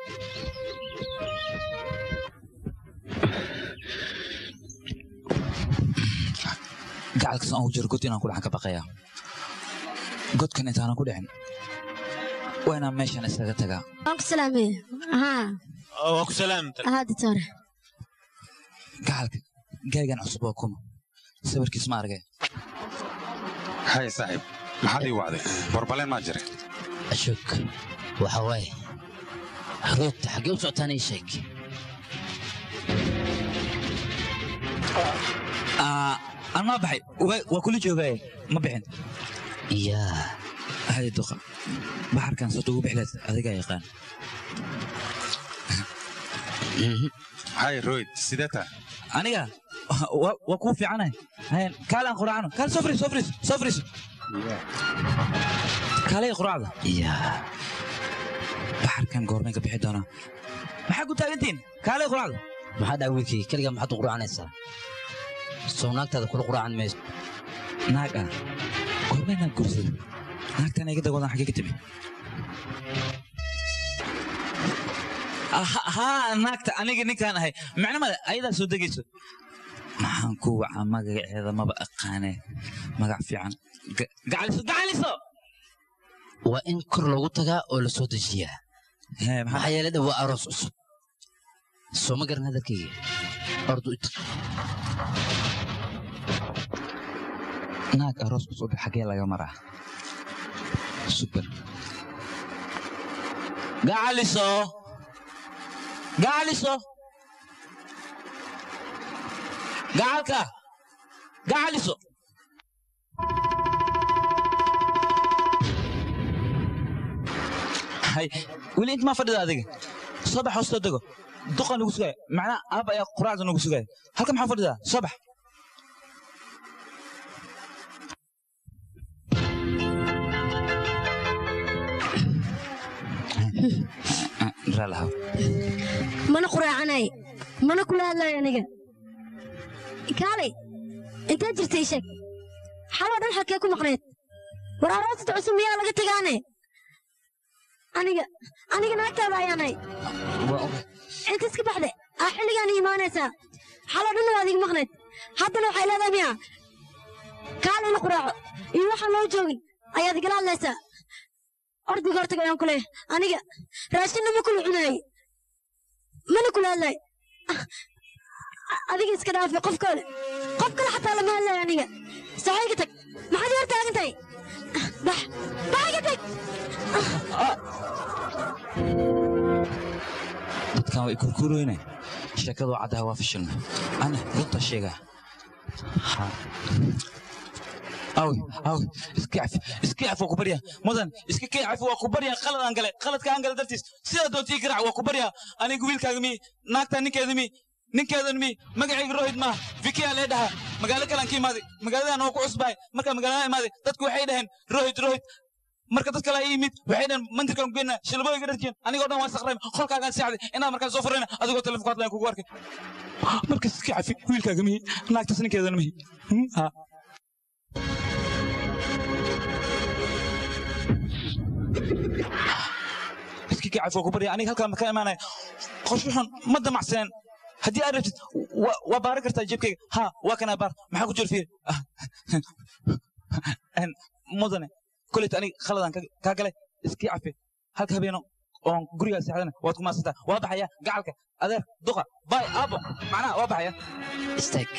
gacalkas aan ku jiro god inaan ku dhacan ka baqayaa godkan intaanan ku dhicin waa inaan meeshan iskaga tagaa waan ku salaamay haa waa ku salaamta haa ditore gacalka gaygan cusub waa kuma sawirkiis ma argay hay saaxiib maxaad ii wacday borbaleen maa jira ashok waxa waaye roogta xaggee u socotaan ii sheeg aan maa baxay waa kula joogaaye ma bixin yaa hadi duqa baxarkan soo ugu bixleed adigaa yaqaan hay royd sidee taa aniga waa kuu fiicanahay hayan kaalaan quraacno kaal soo fariis soo fariis soo fariis kaalay quraacda yaa baxarkan goormay ka bixi doonaa maxaa ku taagantihin kaalay quraacda maxaa dhaca wiilkayga keligaa maxaad u quraacanaysaa soo naagtaada kula quraacan mayso naag ah goormee naag gursada naagtaan iga dagoodan xaggee ka timi Ah, haa naagta aniga ninkaan ahay macno male ayadaa soo degayso maxaan ku wacaa magaceeda maba aqaane magac fiican Ga- gacaliso gacaliso waa in kor loogu tagaa oo la soo dejiyaa maxaa yeelay dha waa aroos cusub soo ma garan hadalkayga ordu it naag aroos cusub xaggee laga maraa super gacaliso gacaliso gacalka gacaliso hay weli inta maa fadhida adiga soo bax hoostoo dego duqa nugu sugaya macnaa aab ayaa quraacda nugu sugaya halka maxaa fadhidaa soo bax raalahaw mana quraacanay mana kula hadlayo aniga kaalay intaad jirtay sheeg xaloo dhan xalkee ku maqneed war aroosata cusub miyaa laga tegaane aniga aniga naagtaada ayaanay inta iska baxde aa xilligaan imaanaysaa xaloo dhanna waad iga maqneed haddana waxay leedahay miya kaalay la quraaco iyo waxaan loo joogin ayaad igala hadlaysaa ordiga hortaga ayaan ku leeyahay aniga raashinna ma kula cunaayey mana kula hadlay adiga iska dhaafi qof kale qof kale xataa lama hadlayo aniga saxayga tag maxaad hor taagan tahay bax baxayga tag dadkan way kurkuroyne sheekadu waa caddaha waa fashilna ana runta sheegaa Ha. awi awi iska cafi iska cafi waa ku baryaa mudan iska kii cafi waa ku baryaa qalad aan gale qaladka aan gale dartiis sidaa doontii garaac waa ku baryaa aniga wiilkaaga mi naagtaa ninkeeda mi ninkeedan mi magacayga rohid maaha vikiyaa lee dhahaa magaalo kalaan ka imaaday magaaladan waa ku cusbahay markaa magaalada imaaday dadku waxay dhaheen rohid rohid marka dad kale ay yimid waxay dhaheen mandirkan geyna shilbooyga dharjeen anigoo dhan waan saqrayma qolkaagaan seexday inaad markaan soo furayna adigoo telefonka hadlayan kugu arkay markas iska cafi wiilkaaga mihi naagtaas ninkeedana mihi Hmm, ha iska kii cafi waa ku barya aniga halkaan maka imaanaya qorshe xun ma damacsaneen haddii aad rabtid wa- waa baaran kartaa jeebkayga ha waa kanaa baar maxaa ku jira fiir En, mudane koleyta aniga khaladaan ka- kaa galay iskii cafi halka habeeno oon gurigaa seexdana waad ku maasantaa waa baxaya gacalka adeer duqa bay aabo macnaha waa baxaya istaag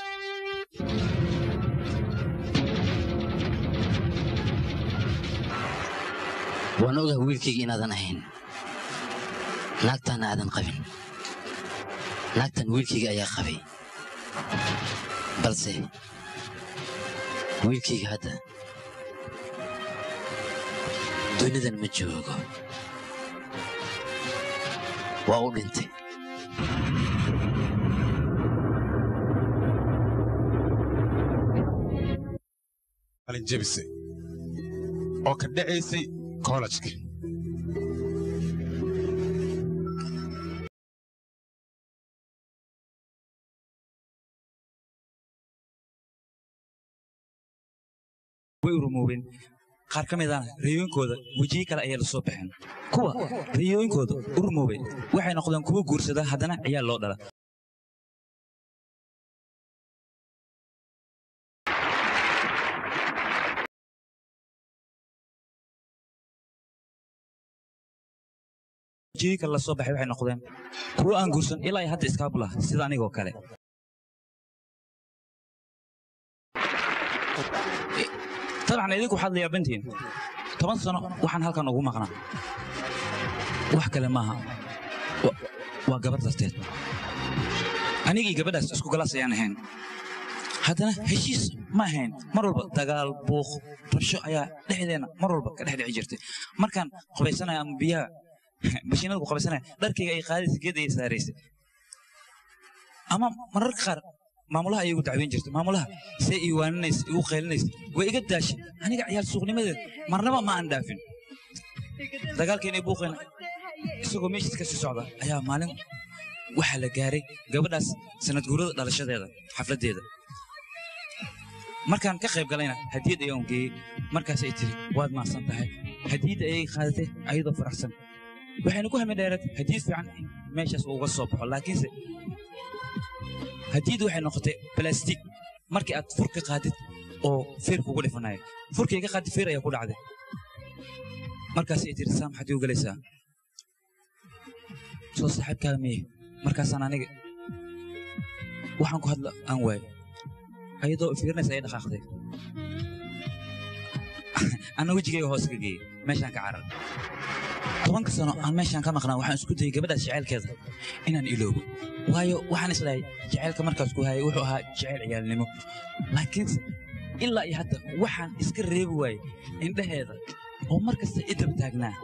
waan ogahay wiilkayga inaadan ahayn naagtaana aadan qabin naagtan wiilkayga ayaa qabay balse wiilkayga hadda dunidan ma joogo waa u dhintay qalin jebisay oo ka dhacaysay kollejka way rumoobeen qaar ka midana riyooyinkooda wejiyo kale ayay la soo baxeen kuwa riyooyinkooda u rumoobay waxay noqdeen kuwo guursada haddana ciyaal loo dhala wejiyo kale la soo baxay waxay noqdeen kuwo aan guursan ilaa ay hadda iskaabula sida anigoo kale dabcan idinku waxaad la yaabantihiin toban sano waxaan halkan ugu maqnaa wax kale maaha Wa- waa gabar darteed anigii gabadhaas isku galaas ayaan ahayn haddana heshiis ma ahayn mar walba dagaal buuq rabsho ayaa dhexdeenna mar walba ka dhex dhici jirtay markaan qubaysanaya ama biyaha bashiinada ku qubaysanaya dharkayga ay qaadaysa geed ayay saaraysay ama mararka qaar maamulaha ayay igu dacweyn jirtay maamulaha see ii waaninaysa igu qaylinaysa way iga daashay aniga ciyaal suuqnimadeed marnaba ma aan dhaafin dagaalkeena iyo buuqeena isagoo meeshiis ka sii socda ayaa maalin waxaa la gaaray gabadhaas sanad guurada dhalashadeeda xafladdeeda markaan ka qayb galayna hadiyad ayaan geeyey markaasay tiri waad mahadsan tahay hadiyadda ayay qaadatay ayadoo faraxsan waxayna ku hami dheerad hadiyad fiican in meeshaas uga soo baxo laakiinse hadiyaddu waxay noqotay balastik markii aad fur ka qaadid oo feer kugu dhifanayo furkii ka qaadid feer ayaa ku dhacday markaasay tiri saa maxaad igu galaysaa soo saaxiibkaada miye markaasaan aniga waxaan ku hadla aan waayo ayadoo fiirinaysa ay dhaqaaqday anna wejigayga hoos ka geeyey meeshaan ka carar tobanka sano aan meeshaan ka maqnaa waxaan isku dayay gabadhaas jacaylkeeda inaan iloobo waayo waxaan islehay jacaylka markaas ku hayay wuxuu ahaa jacayl ciyaalnimo laakiinse ilaa iyo hadda waxaan iska reebi waayey indhaheeda oo mar kasta idab taagnaa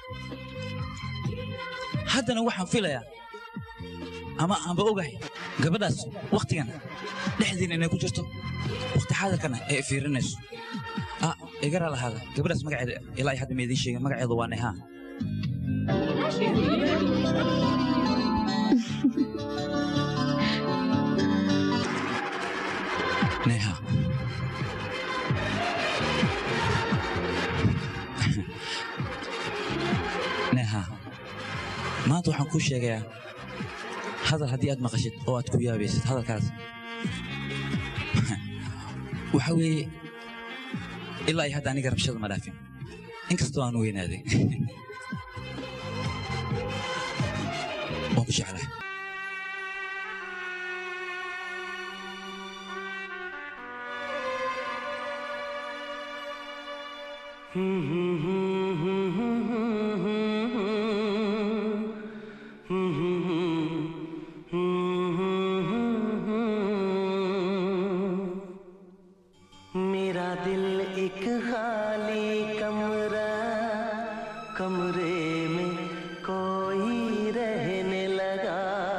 haddana waxaan filayaa ama aanba ogahay gabadhaas wakhtigan dhexdiina inay ku jirto wakhti xaadirkana ay fiirinayso ah igara lahaada gabadhaas magaceeda ilaa iyo hadda ma idiin sheegin magaceedu waa nehaa neha neha maanta waxaan kuu sheegayaa hadal haddii aad maqashid oo aad ku yaabaysid hadalkaas waxa weeye ilaa iyo hadda aniga rabshada ma dhaafin inkastoo aan weynaaday waan ku jeclahay मेरा दिल एक खाली कमरा कमरे में कोई रहने लगा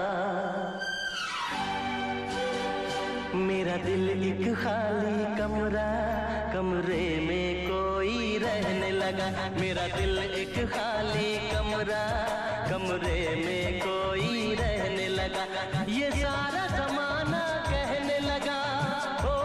मेरा दिल एक खाली कमरा कमरे में कोई रहने लगा मेरा दिल एक खाली कमरा कमरे में कोई रहने लगा ये सारा जमाना कहने लगा ओ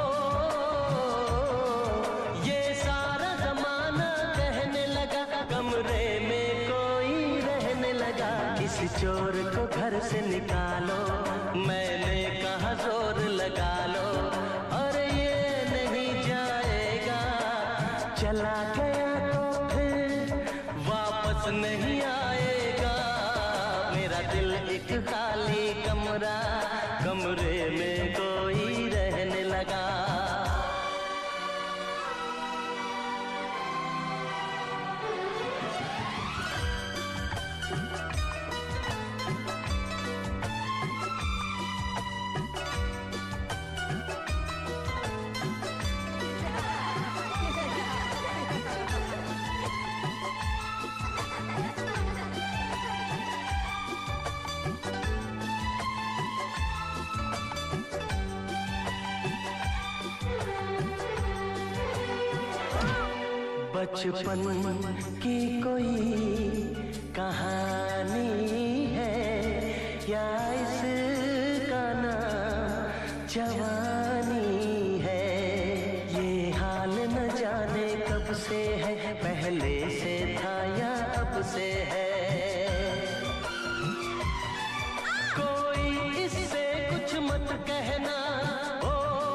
ये सारा जमाना कहने लगा कमरे में कोई रहने लगा इस चोर को घर से निकालो मैंने कहा जोर लगा लो और ये नहीं जाएगा चला गया तो फिर वापस नहीं आएगा मेरा दिल एक खाली कमरा कमरे में कोई रहने लगा बचपन की कोई कहानी है या इसका नाम जवानी है ये हाल न जाने कब से है पहले से था या अब से है कोई इससे कुछ मत कहना ओ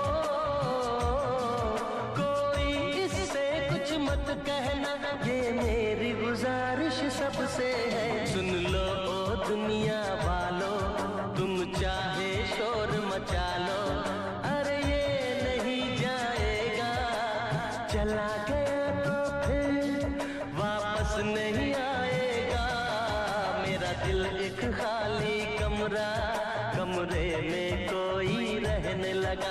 कोई इससे कुछ मत कहना ये मेरी गुजारिश सबसे है सुन लो ओ दुनिया वालों तुम चाहे शोर मचा लो अरे ये नहीं जाएगा चला गया तो फिर वापस नहीं आएगा मेरा दिल एक खाली कमरा कमरे में कोई रहने लगा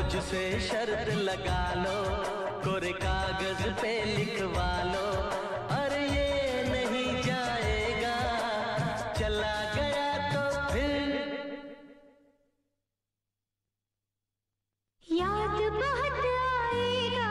मुझसे शर्त लगा लो कोरे कागज पे लिखवा लो अरे ये नहीं जाएगा चला गया तो फिर याद बहुत आएगा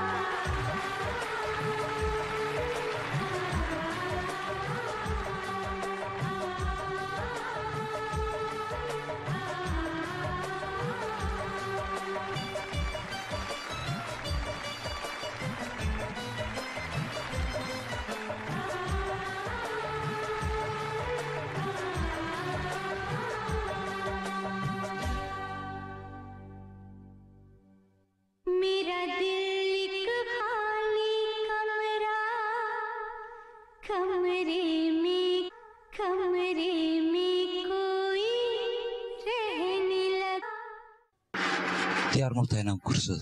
मेरा दिल एक खाली कमरा कमरे में कमरे में कोई रहने लगा diyaar ma u tahay inaan gursado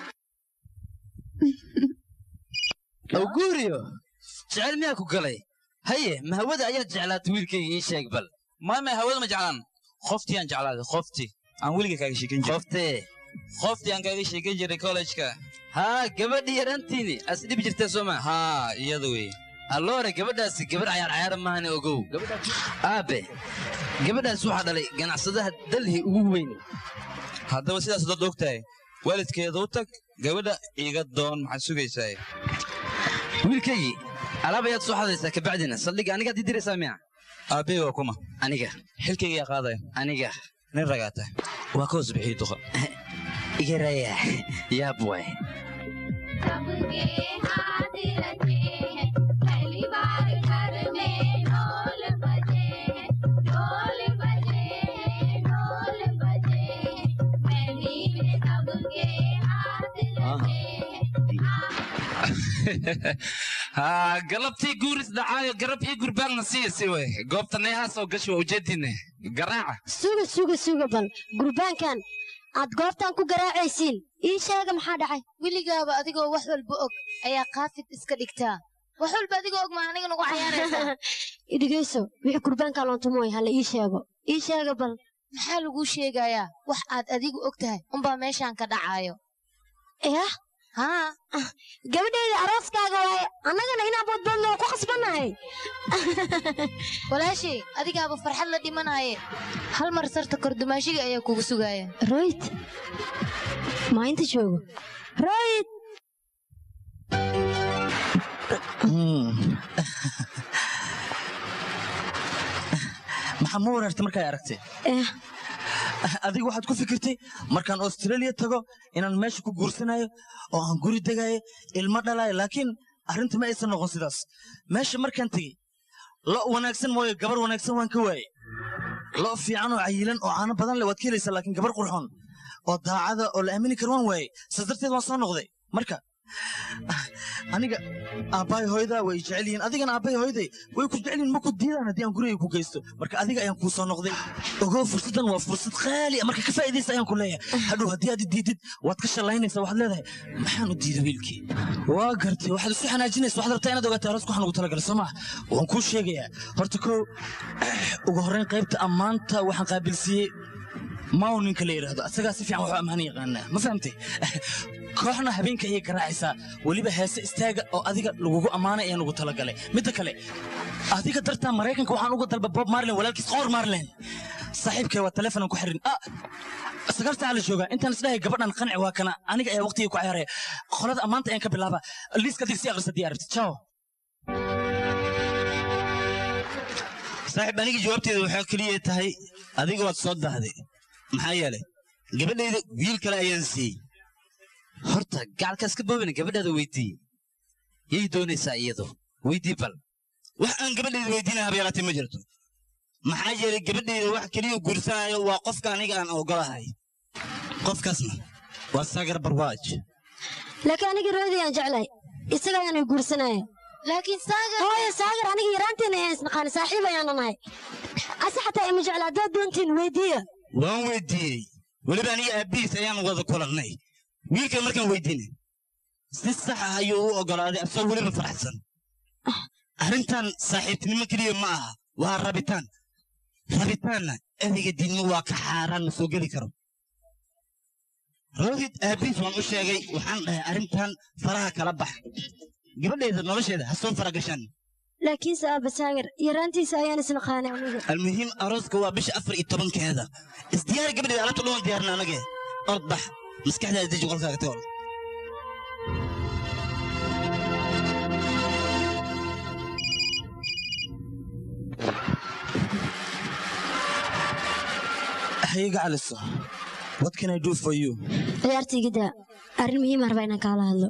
awguuriyo jecel miyaa ku galay haye ma hawada ayaad jeclaatay wiilkayga ii sheeg bal maame hawada ma jeclaan qoftii aan jeclaaday qoftii aan weliga kaaga sheekan jiray qoftee qoftii aan kaaga sheekan jiray kollejka haa gabadhii yarantiini as dhibi jirtee soo maa haa iyada wey alloore gabadhaasi gabadh cayaar cayaara maahane ogow aabe gabadhaas waxaa dhalay ganacsadaha dalhi ugu weyn haddaba sidaas dad og tahay waalidkeeda u tag gabadha iga doon maxaad sugaysaa wiilkaygii alaab ayaad soo xadaysaa kabacdina saldhigga anigaad ii diraysaa miya aabbey waa kuma aniga xilkayga yaa qaadaya aniga nin ragaata waa ka hoos bixii duqa iga raya yaab waay सबके हाथ रचे हैं पहली बार घर में ढोल बजे हैं ढोल बजे हैं ढोल बजे हैं मेहंदी में सबके हाथ रचे haa galabtii guuris dhacaayo garab ii gurbaanna siisi wey goobta neehaas oo gashi waa ujeedine garaaca suga suga suga bal gurbaankan aad goobtan ku garaacaysiin ii sheega maxaa dhacay weligaaba adigoo wax walba og ayaa kaafid iska dhigtaa wax walba adigoo og ma aniga nagu cayaaraysaa idhigayso wixii gurbaanka loontumoy hala ii sheego ii sheega bal maxaa laguu sheegayaa wax aad adigu og tahay unbaa meeshaan ka dhacaayo yah haa gabadhayda arooskaaga waaye annagana inaan boodboodno ku khasbannahay walaashay adigaaba farxad la dhimanaaye hal mar sarta kordumaashiga ayaa kugu sugaaya royd maa inta joogo royd maxaa ma wareertay markaa aragtay adiga waxaad ku fikirtay markaan australia tago inaan meesha ku guursanayo oo aan guri degayo ilmo dhalayo laakiin arrinta ma aysan noqon sidaas meesha markaan tegey lo wanaagsan mooye gabar wanaagsan waan ka waaye lo fiican oo cayilan oo caano badan leh waad ka helaysaa laakiin gabar qurxoon oo daacada oo la aamini karo waan waaye saas darteed waan soo noqday marka aniga aabbahay hooyada way jecel yihiin adigana aabbahay hooyaday way ku jecel yihiin ma ku diidaan haddii aan guriga ku geysto marka adiga ayaan kuu soo noqday ogow fursaddan waa fursad qaali ah marka ka faa'iidaysa ayaan ku leeyahay hadhow haddii aad i diidid waad ka shallaynaysaa waxaad leedahay maxaan u diiday wiilkii waa gartay waxaad isu xanaajinaysa waxaad rabtaa inaad ogaataa aroos waxaan ugu talagalay soo maha waan kuu sheegayaa horta kow ugu horrayn qaybta ammaanta waxaan qaabilsiiyey maw ninka la yidhaahdo asagaa si fiican waxu ammaan yaqaanaa ma fahamtay kooxna habeenka ayay garaacaysaa weliba heese istaaga oo adiga lagugu ammaanay ayaan ugu talagalay midda kale adiga dartaa maraykanka waxaan uga dalba bob marlin walaalkiis qoor marlin saaxiibkay waa telefonan ku xirin ah sagaal saaca la joogaa intaan isdhahay gabadhan qanci waa kana aniga ayaa waqtigii ku ciyaaraya qolada ammaanta ayaan ka bilaaba liiska digsi akrisa dii arabti ciao saaxiib aniga jawaabteeda waxaa keliya tahay adiga waad soo dahday maxaa yeelay gabadhayda wiil kale ayaan siiyey horta gacalkaas ka boobina gabadhaada weydii yay doonaysaa iyadu weydii bal wax aan gabadhayda weydiina habeelaatay ma jirto maxaa yeelay gabadhayda wax keliya guursanayo waa qofka aniga aan ogolahay qofkaasna waa sagar barwaaj laakiin aniga roodii aan jeclahay isaga ayaana guursanaya laakiin saagar hooyo saagar aniga yaraanteena ayaan isnaqaani saaxiib ayaana nahay ase xataa ima jecla haddaad doontiin weydiiya waan weydiiyey weliba aniga aabbihiis ayaan wada kulannay wiilkan markaan weydiinay si sax ah ayuu u oggolaaday asagoo weliba faraxsan arrintan saaxiibtinimo keliya ma aha waa rabitaan rabitaanna ereyga diinmo waa ka xaaraan ma soo geli karo rohit aabiis waan u sheegay waxaan dhahay arrintan faraha kala bax gabadheeda nolosheeda ha soo faragashaan laakiinse aabba saagar yaraantiisa ayaan isnaqaanay aniga almuhiim arooska waa bisha afar iyo tobankeeda isdiyaari gabadheeda alabta dhuman diyaarna anage ord bax maskaxdaada deji qolkaaga tagol hayiga caliso what can i do for you ciyaartayga daa arrin muhiim ah rabaa inaan kaala hadlo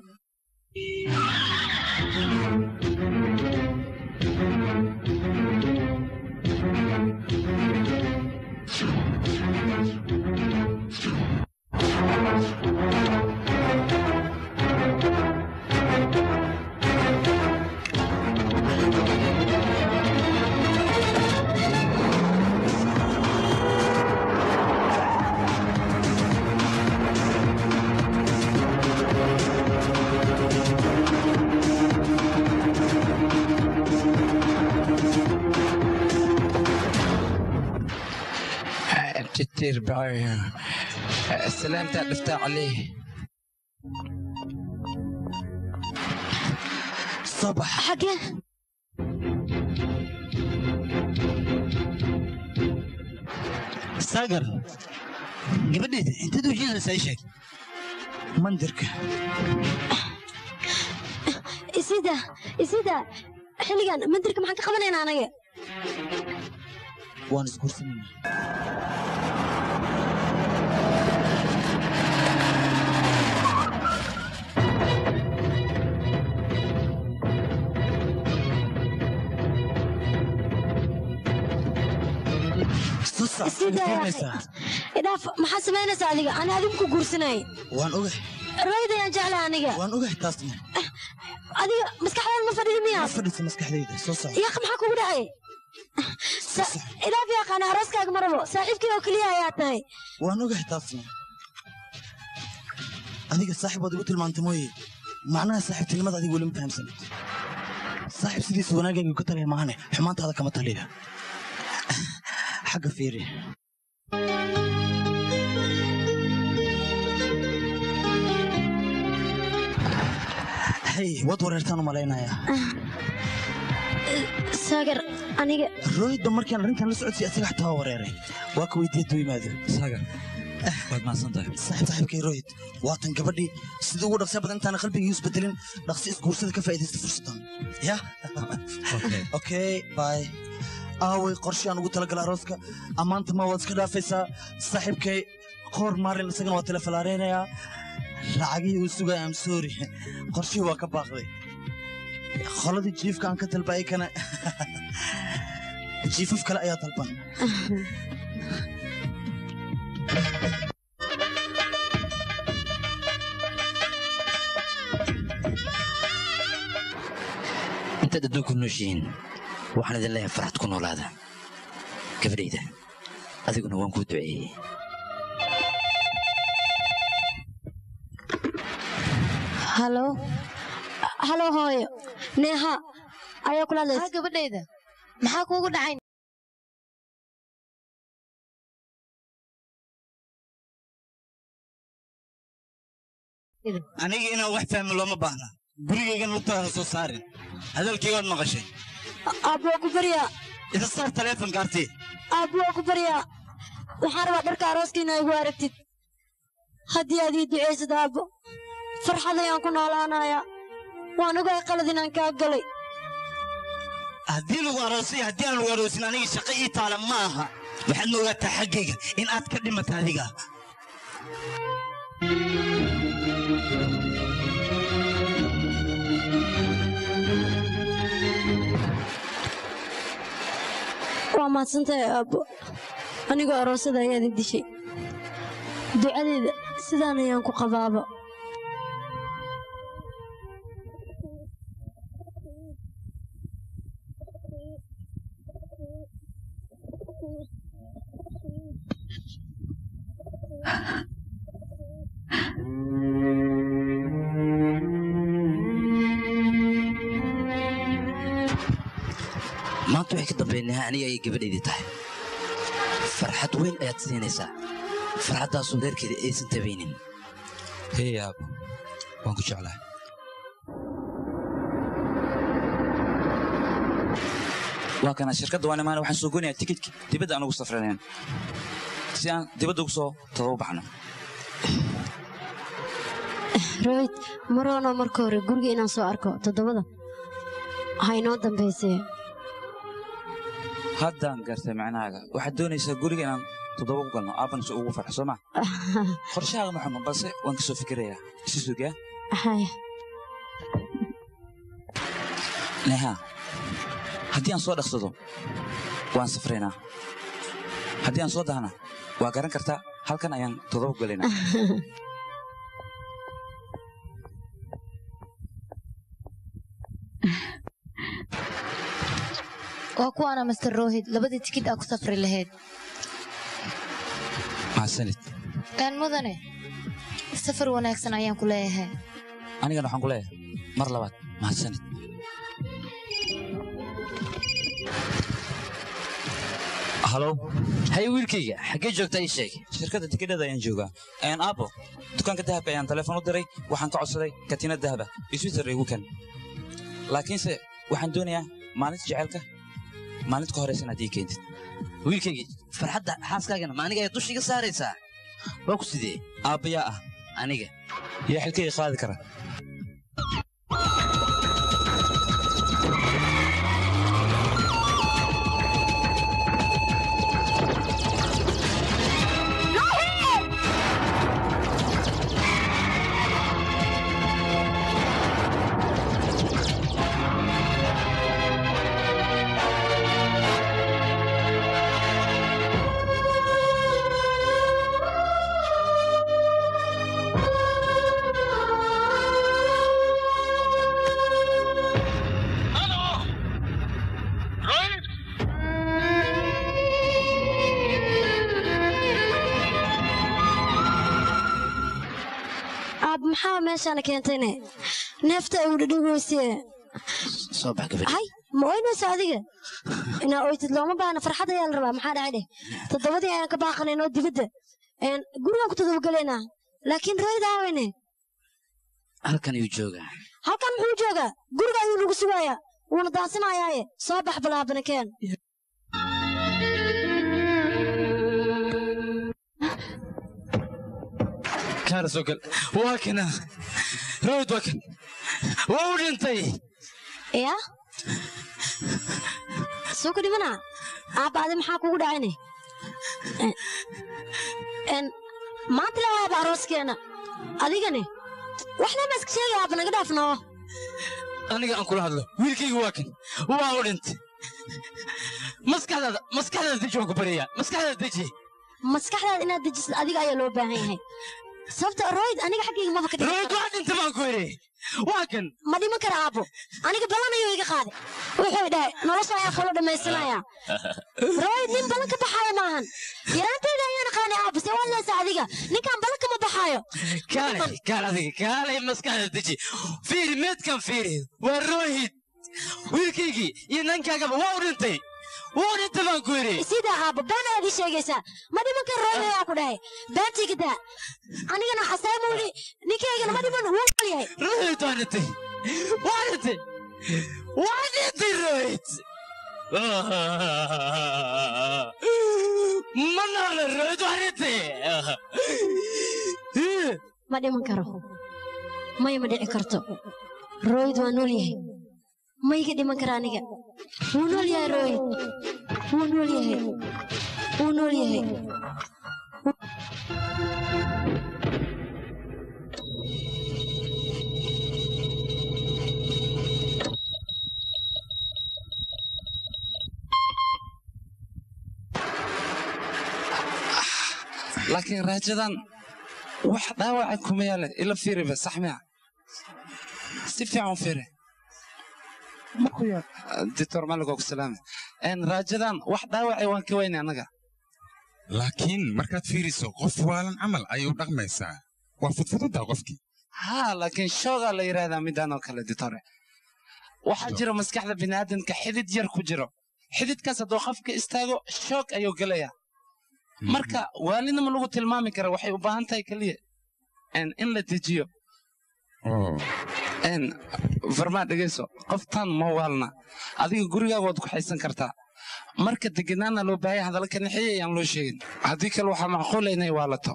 كتير بعي سلامتك دفتر عليه صباح حاجة saagar gabadheeda intaad ujeedaysaa ii sheeg mandirka isida isida xilligan mandirka maxaan ka qabanaynaa anaga waan isguursanayna isida idhaaf maxaad samaynaysaa adiga ani adigu ku guursanay waan ogahay rayda ayaan jeclaa aniga waan ogahay taasna adiga maskaxdaada ma fadhida miyaa ma fadhiisa maskaxdayda soo soco yaaq maxaa kugu dhacay idhaaf yaqaana arooskaaga ma rabo saaxiibkii oo keliya ayaa tahay waan ogahay taasna adiga saaxib waad igu tilmaantay mooye macnaha saaxiibtinimada adiga weli ma fahamsanid saaxiib sidiisa wanaagayga ka taliya maahane xumaantaada kama taliya xagga fiiri hey waad wareertaan u malaynayaa saagar aniga rooyidba markaan arrintan la socodsiy asaga xataa waa wareeray waa ka weydiiya duu yimaado saagar waad mahadsan tahay saaxiib saaxiibkay rooyid waatan gabadhii sidii ugu dhaqsiya badan intaana qalbigii isbedelin dhaqsi isguursada ka faa'iidaysta fursadan ya okay bye aaway qorshe aan ugu talagala arooska ammaanta ma waad iska dhaafaysaa saaxiibkay qoor maalin isagana waa telefalaareynayaa lacagihii uu sugaya am sorry qorshihii waa ka baaqday qoladii jiifka aan ka dalbayay kana jiifaf kale ayaa dalban intaad adduunku nooshihiin waxaan idin leeyahay farxad ku noolaada gabadhayda adiguna waan kuu duceeyey halo halo hooyo neeha ayaa kula hadlaysa gabadhayda maxaa kuugu dhacay aniga inaan wax fahmi looma baahna gurigaygan lugtaada soo saarin hadalkaygaad maqashay aabbo waa ku baryaa isa saar taleefonka arti aabbo waa ku baryaa waxaan rabaa dharka arooska inaa igu aragtid haddii aad ii ducaysad aabbo farxad ayaan ku noolaanayaa waan ogahay qalad inaan kaa galay haddii lagu aroosay haddii aan lagu aroosin aniga shaqo ii taala ma aha waxaadna ogaataa xaggayga in aad ka dhimata adiga waa mahadsantahay aabbo anigoo aroosada ayaad i dishay ducadeeda sidaan ayaan ku qabaaba maanta waxay ka dambaynaha aniga ayay gabadhaydii tahay farxad weyn ayaad siinaysaa farxaddaasoo reerkeeda aysan tabaynin hey aabo waan ku jeclahay waa kana shirkadda waan imaana waxaan soo goynayaa tikidki dibadda aan ugu safranayn si aan dibadda ugu soo todoba baxno royd maroono marka hore guriga inaan soo arko toddobada ha inoo dambaysee haddaan gartay macnahaaga waxaad doonaysaa guriga inaan toddoba ku galno aabbana si ugu farxo soo ma qorshahaaga ma xumo balse waan ka soo fikirayaa isi sugaa haya neha haddii aan soo dhaqsado waan safraynaa haddii aan soo dahna waa garan kartaa halkan ayaan toddoba ku galaynaa waa kuwaana master rohid labadii tikid aa ku safri lahayd mahadsanid aan mudane safar wanaagsan ayaan ku leeyahay anigana waxaan ku leeyahay mar labaad mahadsanid halo hay wiilkayga xaggee joogtaa ii sheeg shirkadda tikidhada ayaan joogaa n aabo dukaanka dahabka ayaan telefoon u diray waxaan ka codsaday katiinad dahaba iswitter igu kan laakiinse waxaan doonayaa maalinta jecelka maalinta ka horeysan haddii keentid wiilkaygii farxadda xaaskaagana ma aniga ay dusha iga saaraysaa waa ku sidee aabbayaa ah aniga yaa xilkayga qaadi kara aab maxaa meeshaana keentayne neefta ay udhadhoweyse soo bax gabadhi hay ma oynayso adiga inaa oytid looma baahna farxad ayaa la rabaa maxaa dhacay dheh toddobadii ayaan ka baaqanayn oo dibadda Een, gurigaan ku todobagelaynaa laakiin royd aaweyne halkan ayuu joogaa halkan muxuu joogaa guriga ayuu nagu sugayaa wuuna daansanayaaye soo bax balaabana keen kaana soo gal waa kana royd waa kan waa u dhintay ya soo ku dhimana aabba adi maxaa kugu dhacayne Een, een, maanta la waaba arooskeena adigane waxna ma iska sheegay aabba naga dhaafnoo aniga aan kula hadlo wiilkayga waa kan waa u dhintay maskaxdaada maskaxdaada deji waan ku baryayaa maskaxdaada deji maskaxdaada inaad dejisid adiga ayaa loo baahan yahay sababta royd aniga xaggayga maba ka dhiman royd waa dhintay baan ku yidhi waa kan ma dhiman kara aabbo aniga ballan ayuu iga qaaday wuxuu dhahay nolosha ayaa kula dhammaysanayaa royd nin ballan ka baxaayo maahan yaraantayda ayaan aqaanay aabbo see waad leesaa adiga ninkaan ballan kama baxaayo kaalay kaal adiga kaalay maskaxdaada deji fiiri meedkan fiiri waa rohid wiilkaygii iyo nankaagaba waa u dhintay waa u dhintay baan ku yidhi sidaa aabbo been ayaad ii sheegaysaa ma dhiman kara royd ayaa ku dhahay beentiga daa anigana xasaamuuli ninkaygana ma dhiman wuu nool yahay rohid waa dhintay waa dhintay waa dhintay rohid ma noole rohid waa dhintay ma dhiman karo maya ma dhici karto royd waa nool yahay ma iga dhiman kara aniga wuu nool yahay royd wuu nool yahay wuu nool yahay laakiin raajadan wax dhaawaca kuma yaale ila fiiriba sax miya si fiican u fiiri dictor maligoo ku salaame En raajadan wax dhaawacay waan ka weyne annaga laakiin markaad fiiriso qof waalan camal ayay u dhaqmaysaa waa fudfududaa qofkii haa laakiin shoogaa la yidhaahdaa midaan oo kale ditore waxaa jira maskaxda bini'aadamka xidid yar ku jiro xididkaas hadduu qofka istaago shoog ayuu gelayaa marka waalinima lagu tilmaami kara waxay u baahan tahay keliya En in la dejiyo En farmaa dhegayso qoftaan ma waalna adiga gurigaaga waad ku haysan kartaa marka deganaana loo baahaya hadalla ka naxeeya ayaan loo sheegin haddii kale waxaa macquula inay waalato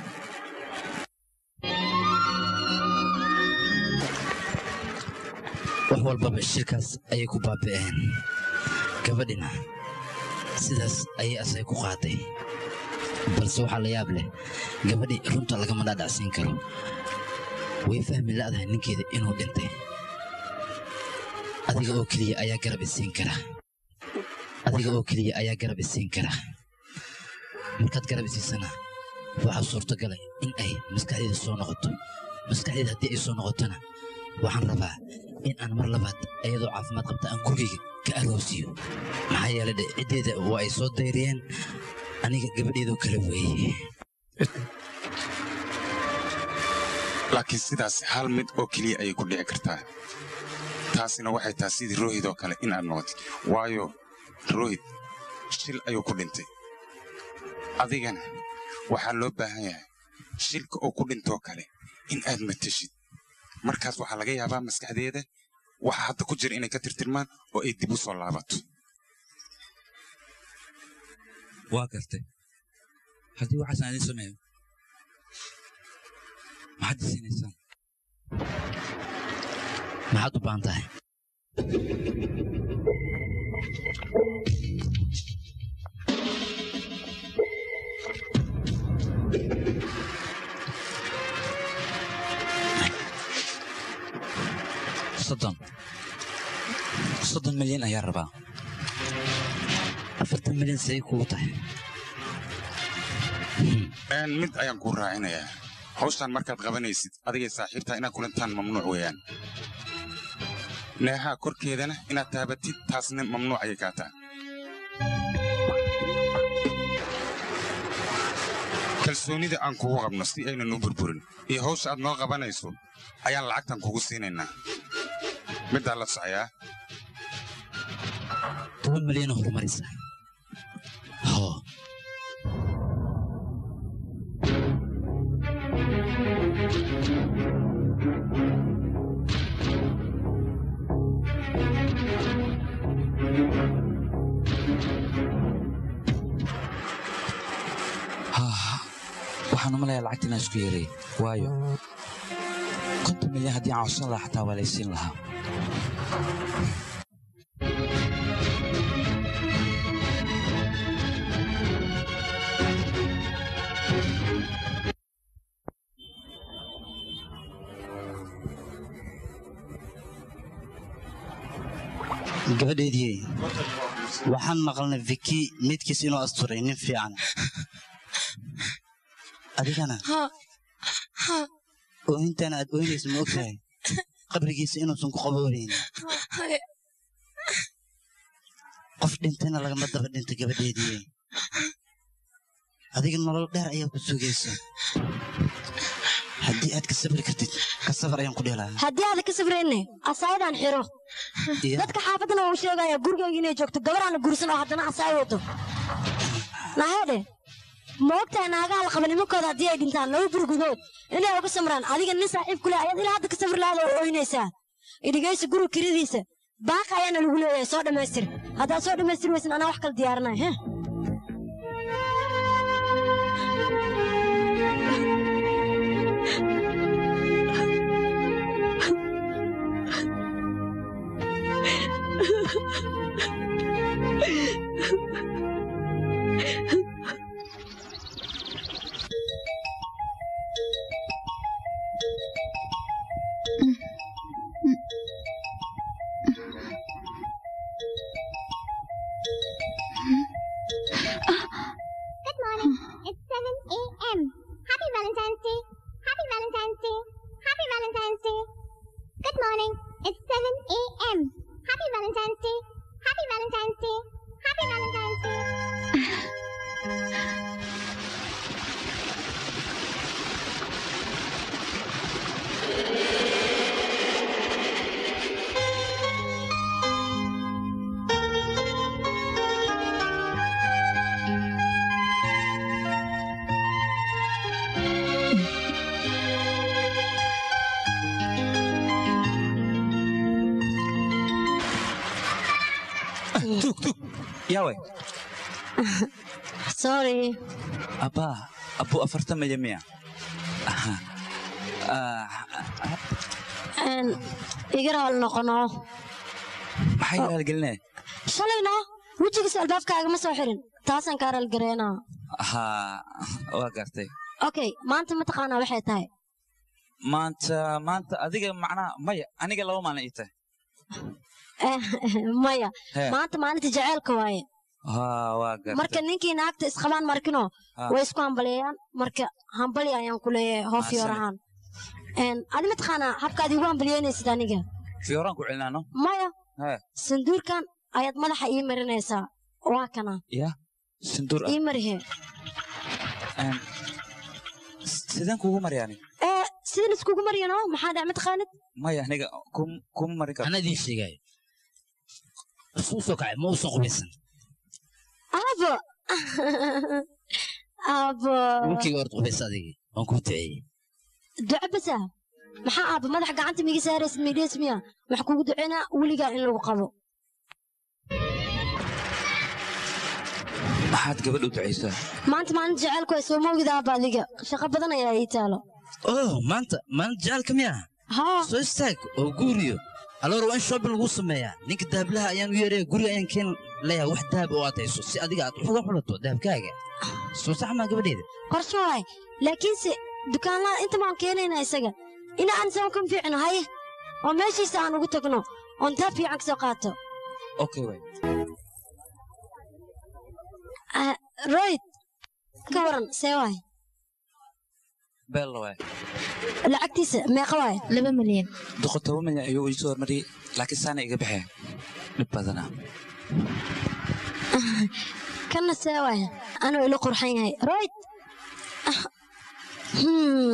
wax walbaba shirkaas ayay ku baaba'een gabadhina sidaas ayay asay ku qaaday balse waxaa la yaab leh gabadhii runta lagama dhaadhacsiin karo way fahmi la'dahay ninkeeda inuu dhintay adiga oo keliya ayaa garab isiin kara adiga oo keliya ayaa garab isiin kara markaad garab isiisana waxaa suurtagalay in ay maskaxdeeda soo noqoto maskaxdeeda haddii ay soo noqotona waxaan rabaa in aan mar labaad iyadoo caafimaad qabta aan gurigayga ka aroosiyo maxaa yeelay dhe ciddeeda waa ay soo dayriyeen aniga gabadheedoo kale weeye laakiin sidaas hal mid oo keliya ayay ku dhici kartaa taasina waxay tahay sidii rohid oo kale in aad noqotid waayo rohid shil ayuu ku dhintay adigana waxaa loo baahan yahay shilka oo ku dhintoo kale in aad mateshid markaas waxaa laga yaabaa maskaxdeeda waxa hadda ku jira inay ka tirtirmaan oo ay dib u soo laabato waa gartay haddii waxaas aan idiin sameeyo maxaad isiinaysaan maxaad u baahan tahay soddon soddon milyan ayaan rabaa afartan milyan say kugu tahay Een, mid ayaan kuu raacinayaa hawshaan markaad qabanaysid adigay saaxiibtaa inaad kulantaan mamnuuc weeyaan neehaa korkeedana inaad taabatid taasna mamnuuc ayay kaa tahay kalsoonida aan kugu qabno si aynan u burburin iyo hawsha aad noo qabanayso ayaan lacagtan kugu siinaynaa middaa la socoyaa toban milyan oo horumarisa hoo haa waxaan u malayaa lacagta inaan isku yeeray waayo konton milyan haddii aan codsan lahaa xataa waa laysiin lahaa gabadheedii waxaan maqalnay viki midkiis inuu asturay nin fiican adigana oohintan aad oohinaysa ma ogtahay qabrigiisa inuusan ku qaboonayn qof dhintayna lagama daba dhinta gabadheedii adiga nolol dheer ayaa ku sugaysa haddii aad ka sabri kartid ka sabar ayaan ku dheelaa haddii aadan ka sabrayne asaayadaan xiro dadka xaafaddana uu sheegaya gurigayga inay joogto gabar la gursan oo haddana asaay wado naheedhe ma ogtahay naagaha la qaba nimankooda haddii ay dhintaan laba burgudood inay uga samraan adiga nin saaxiib ku leh ayaad ilaa hadda ka sabri lahaada oo ooynaysaa idhigaysa guriga kiradiisa baaqa ayaana lagu leeyahay soo dhammaystir haddaad soo dhammaystir weysan anaa wax kala diyaarinaya he yawe sorry abbaa abbu afartan maya miya Aha. Ah, Een, iga raali noqono maxay raalgelinaya shalayno wejigiisa albaabkaaga ma soo xirin taasaan kaa raalgareynaa haa waa gartay okay maanta mataqaanaa waxay tahay maanta maanta adiga macnaha maya aniga laba maalin ii tahay Eh, maya Hee. maanta maalinta jaceylka waaye haa waa gartay marka ninkii naagta isqabaan markino Ha. way isku hambaleeyaan marka hambali ayaan ku leeyahay hoof Mahadsanid. yoorahaan adi mataqaanaa habkaad igu hambalyeynaysid aniga fiyoraan ku celinaano maya hee sanduurkan ayaad madaxa ii marinaysaa waa kana ya sinduur ah ii marihe Een, sideen kugu maryaani ee sidan iskugu maryano maxaa dhac mataqaanid maya aniga kum- kuma marin karo anaa idiin sheegaayo isuu soo kacay ma uusan qubaysan aabo aabo wiilkayga horta qubaysa adigii waan kuu duceeyey duco basa maxaa aabo madaxa gacanta miga saaraysid midhees miya wax kugu duceynaa weligaa in lagu qabo maxaad gabadh u ducaysaa maanta maalinta jaceylku ay soo moogida aaba adiga shaqo badan ayaa ii taalo oh maanta maalin jacaalka miya haa soo istaag oo guuriyo aloor waa in shopping lagu sameeyaa ninka dahablaha ayaan u yeeraya guriga ayaan keen leeyahay wax dahab oo aad hayso si adiga aad wax uga xulato dahabkaaga soo sax maa gabadheeda qorshe waay laakiinse dukaanlaha inta baan keenaynaa isaga ina aan isago kan fiicno haye oo meeshiisa aan ugu tagno oon dahab fiican ka soo qaato okay way Ah, royd ka waran see waay beel waay lacagtiisa meeqa waay laba milyan doqon toban milyan ayuu ii soo hormariyey laakiin saana iga baxee dhib badana kanna see waay anuu ila qurxan yahay royd Ah, hmm,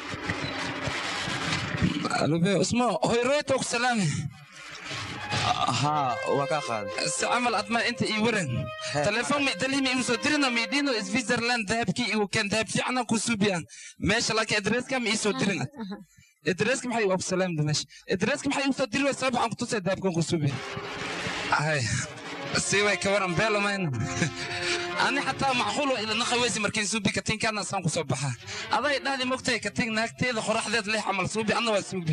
alube usmo hoy royto ku salaame haa waa kaa qaaday si camal adma inta ii waran telefoon mi dalimi imu soo dirino mi dhino switzerland dahabkii igu keen dahab fiicana ku suubiyan meesha laakiin adreeska ma ii soo dirin adreeska maxay waa ku salaamda meesha adreeska maxay igu soo diri way sabab waxaan ku tusay dahabkan ku suubiya hay si way ka waran beelo mayna ani xataa macquul waa ila naqaweysi markii suubi katiinkaana saan ku soo baxa aday dhahdi mogtahay katiink naagteeda qoraxdeed leh camal suubi anna waa suubi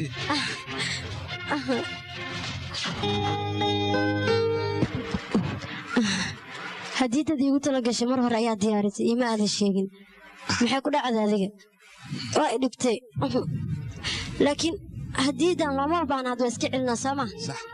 haddii dad iigu tala gashay mar hore ayaa diyaarisay iima aadan sheegin maxay ku dhacda adiga waa i dhibtay laakiin haddiidan lama baan had waa iska celinaa sooma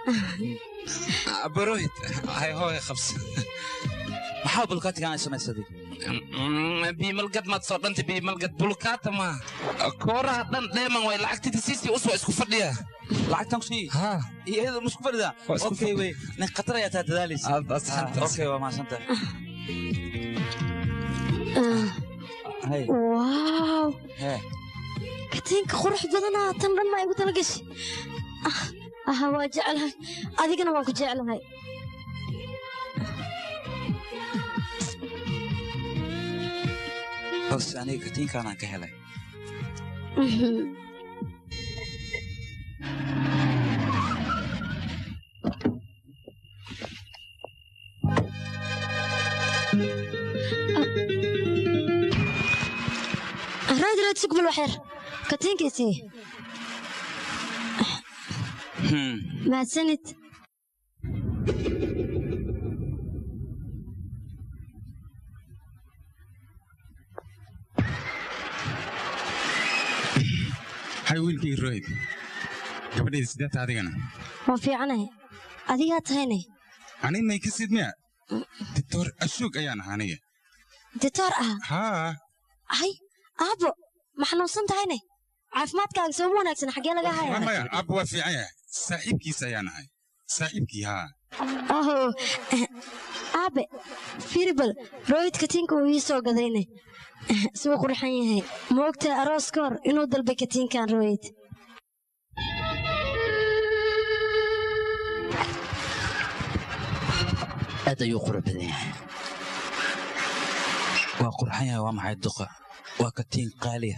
barohid hay hooy qabsa maxaa bulkaatigaan ay samaysaday biimalgad maad soo dhantay biimalgad bulkaata maa kooraha dhan dheeman way lacagtida siisii us waa isku fadhiya lacagtan ku sii iyada ma isku fadhidaa Waa isku okay wey nin khatar ayaa taa dadaalaysa Aad baad saxantahay. okay waa mahadsantahay hay waaw hee katiinka qurux badanaa tan dhan maa igu tala gashay Ah, aha waa jeclahay adigana waan ku jeclahay balse aniga katiinkaanaan ka helay Mhm. raad raad sugbal waxyar katiinkiisii Hmm. mahadsanid hay wiilkii royd gabadheeda sideeta adigana waan fiicanahay adigaa tahayne ani may ka sid miya doctor ashuug ayaan ahaa aniga ditoor ah haa hay aabbo ma xanuunsan tahayne caafimaadkaaga sooma wanaagsan xaggee laga maya haya maya abba waa fiican yahay saaxiibkiisa ayaan ahay saaxiibkii haa aho aabe firibal royd katiinka uu ii soo gadayne suu qurxan yahay ma ogtahay aroos ka hor inuu dalbay katiinkan royd aad ayuu qurux badan yahay waa qurxan yahay waa maxay duqa waa katiin qaaliya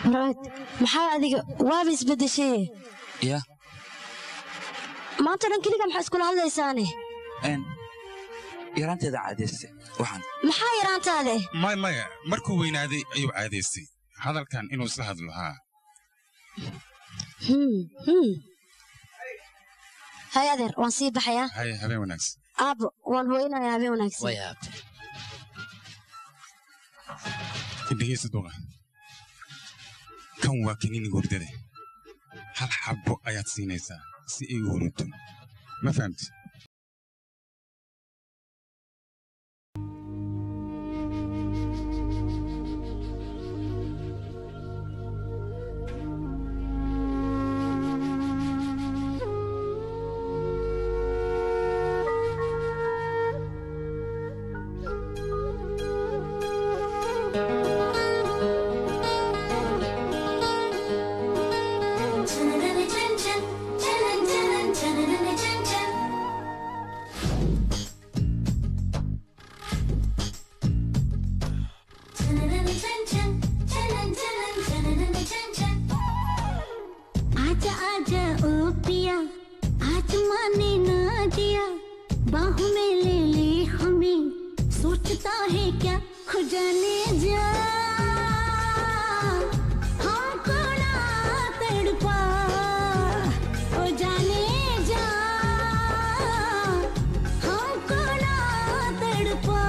waraad maxaa adiga waaba isbeddeshay ya maanta dhan keliga maxaa iskula hadlaysaane n yaraanteeda caadayste waxaan maxaa yaraantaade may maya markuu weynaaday ayuu caadaystay hadalkan inuu isla hadlo haa Hmm, hmm. hay adeer waan sii baxayaa haya habeen wanaagsan aabbo waan hooynayaa habeen wanaagsan dhegeysta duqa kan waa kaniiniga hurdada hal xabbo ayaad siinaysaa si ay u hurunto ma fahamti आजा आजा ओ पिया आज माने ना दिया बाहों में ले ले हमें सोचता है क्या हो जाने जा हमको ना तड़पा हो जाने जा हमको ना तड़पा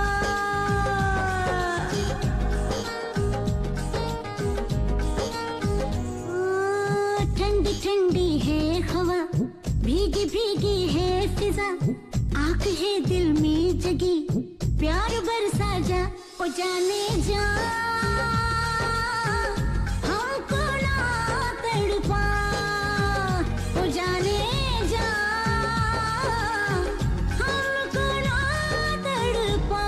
ठंडी ठंडी है हवा भीगी भीगी है फिजा आंख है दिल में जगी प्यार बरसा जा ओ जाने जा हमको ना तड़पा ओ जाने जा हमको ना तड़पा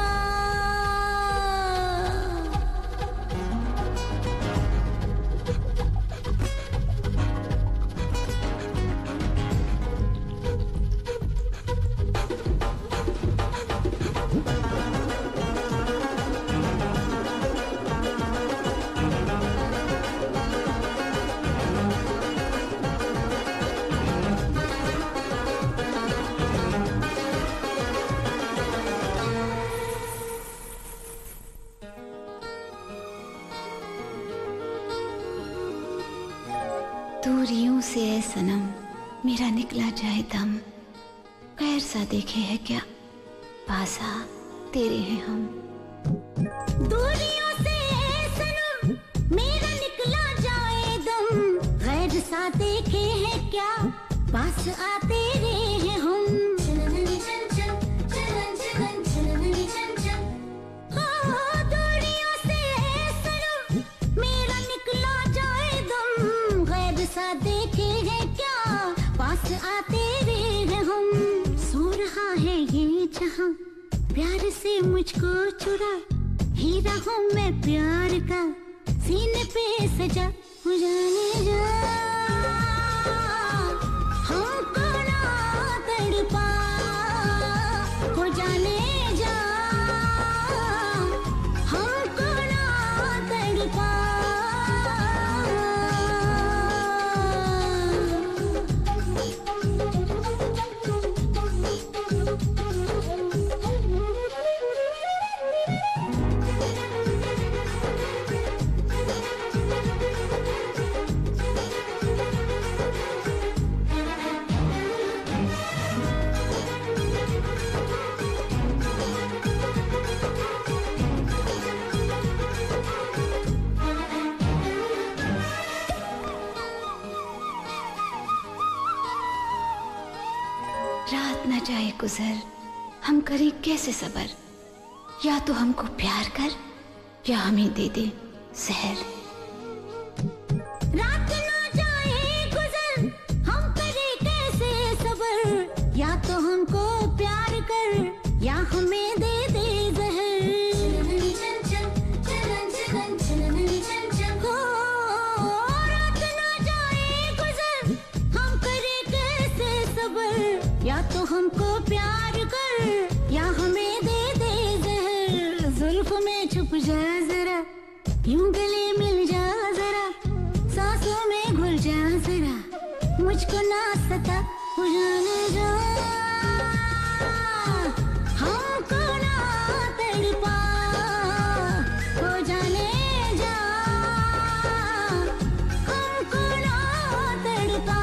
दूरियों से है सनम मेरा निकला जाए दम गैर सा देखे है क्या पासा तेरे हैं हम दूरियों से सनम मेरा निकला जाए दम गैर सा देखे हैं क्या पास आते रहे हैं हम हाँ, दूरियों से सनम मेरा निकला जाए दम गैर सा देखे हैं क्या पास आते रहे हैं हम सो रहा है ये जहां प्यार से मुझको चुरा हीरा हूँ मैं प्यार का सीने पे सजा हो जाने जा हमको ना तड़पा हो जाने जा हमको ना तड़पा रात न जाए गुजर हम करें कैसे सबर या तो हमको प्यार कर या हमें दे दे जहर रात ना जाए गुजर हम करे कैसे सबर या तो हमको प्यार कर या हमें दे दे जहर हो, रात ना जाए गुजर हम करे कैसे सबर या तो हमको प्यार कर या हमें दे दे जहर जुल्फ में छुप जा जरा यूं गले मिल जा जरा जाने जा हमको ना तड़पा हो जाने जा हमको ना तड़पा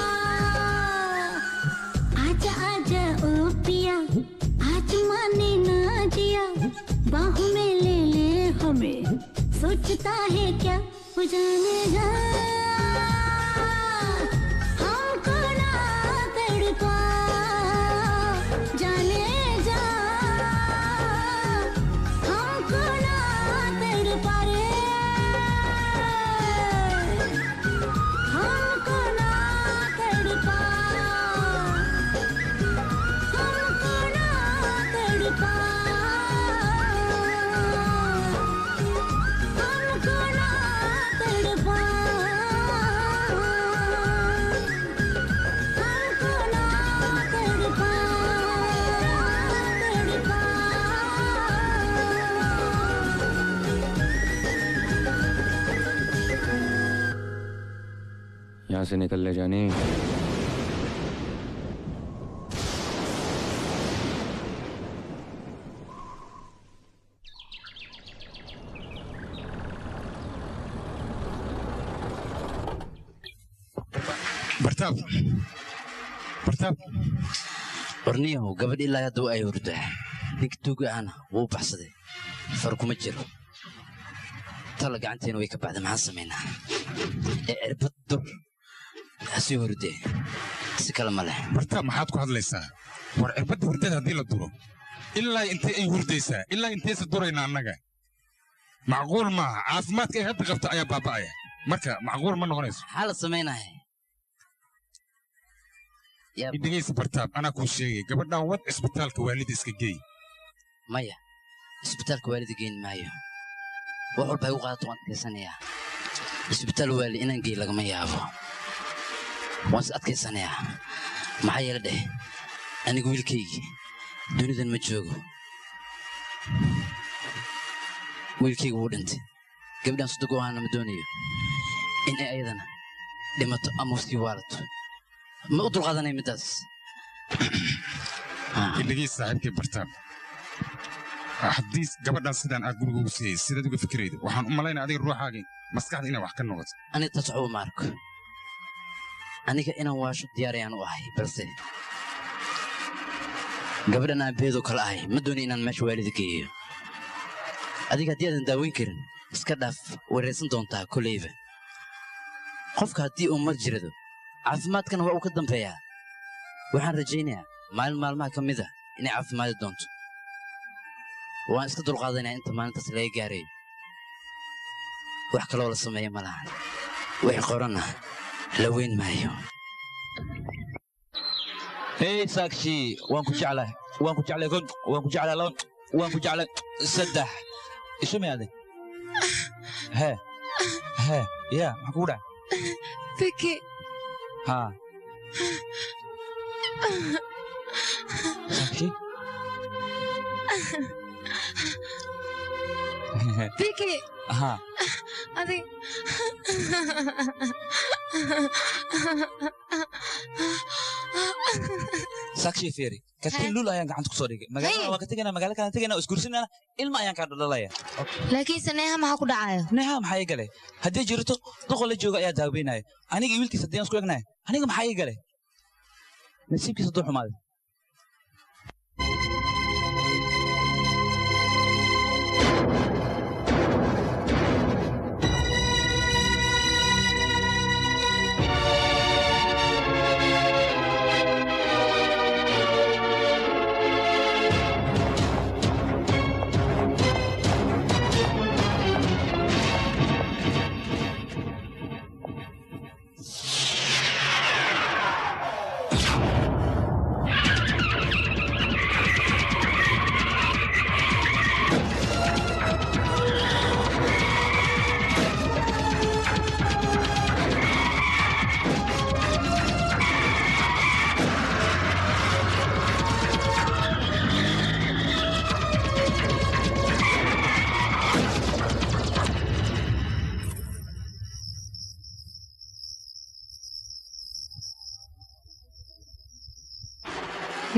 आजा आजा ओ पिया आज माने ना जिया बाहों में ले ले हमें सोचता है क्या हो जाने जा हमको ना तड़पा जाने जा हमको ना तड़पा रे हमको ना तड़पा हमको ना तड़पा हमको ना तड़पा हमको ना तड़पा यहाँ से निकल ले जानी bartaab bartaab warniyahow gabadh ilaa hadda ay hurdaa ninka tuuga ahna wuu baxsaday far kuma jiro tala gacanteena way ka baxday maxaan samaynaa ee cirbad dur hasii hurdee si kale ma leh bartaab maxaad ku hadlaysaa war cirbadda hurdada haddii la duro ilaa intay ay hurdaysaa ilaa intaysa durayna annaga macquul maaha caafimaadka ay hadda qabta ayaa baaba'aya marka macquul ma noqonayso maxaa la samaynaya dhegaysa bartaab anaa kuu sheegay gabadhan wad cisbitaalka waalida iska geey maya isbitaalka waalida geyn maayo wax walba ay u qaadato waan adkaysanayaa isbitaal waali inaan geey lagama yaabo waan is adkaysanayaa maxaa yeele dheh anigu wiilkaygii dunidan ma joogo wiilkaygu wuu dhintay gabdhan sodog oo ahana ma doonayo in ay ayadana dhimato ama sii waalato ma u dulqaadanay middaas dhegaysa saaxiibkay bartaab haddii gabadhan sidaan aad guriga ugu siiyey sidaad uga fikirayda waxaan u malaynaya adiga ruuxaagii maskaxda inay wax ka noqoto aniga taas waxba ma arko aniga inaan waasho diyaarayaan u ahay balse gabadhan aan beedoo kale ahay ma dooni inaan meesha waalida geeyo adiga haddii aadan daaweyn karin iska dhaaf wareersan doontaa koleyba qofka haddii uu mar jirado caafimaadkana waa uu ka dambeeyaa waxaan rajaynayaa maalin maalmaha ka mid a inay caafimaadi doonto waan iska dulqaadanayaa inta maalintaas laga gaarayo wax kaloo la sameeya ma lahan wixii qoranna la weyn maayo hey saakshi waan ku jeclahay waan ku jeclay kon waan ku jeclay laba waan ku jeclay saddex isu miyaade hee hee ya maxaa kugu dhaca Vicky. haa saakshi Vicky. haa Adi. saakshi fiiri katiin lul ayaan gacanta ku soo dhigay magaalada waan ka tegaynaa magaala kalaan tegaynaa oo isguursanana ilma ayaan kaa dhaldhalaya laakiinse neeha maxaa ku dhacayo neeha maxaa ii galay haddii jirto duqo la jooga ayaa daaweynaya aniga iyo wiilkiisa haddii aan isku egnahay aniga maxaa ii galay nasiibkiisa hadduu xumaaday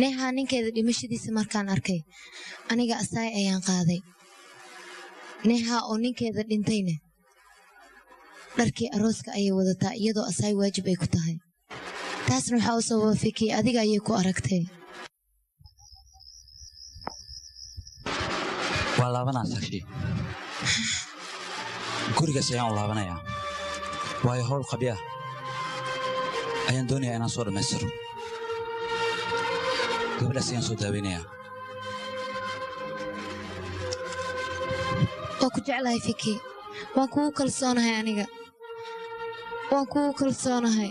neehaa ninkeeda dhimashadiisa markaan arkay aniga asaay ayaan qaaday neehaa oo ninkeeda dhintayna dharkii arooska ayay wadataa iyadoo asaay waajib ay ku tahay taasna waxaa u sababa fikii adiga ayay ku aragtay waa laabanaa sakshi gurigaas ayaan u laabanayaa waayo howl qabya ayaan doonayaa inaan soo dhammaystiro gabadhaas ayaan soo daaweynayaa waa ku jeclahay fiki waan kugu kalsoonahay aniga waan kugu kalsoonahay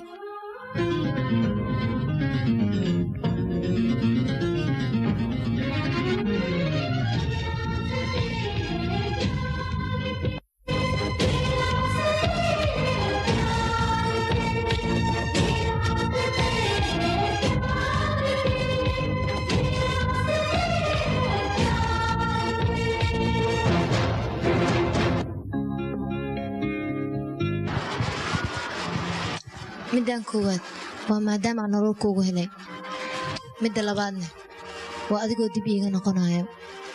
middan koowaad waa maadaama aan nolol kuugu helay midda labaadna waa adigoo dib iiga noqonayo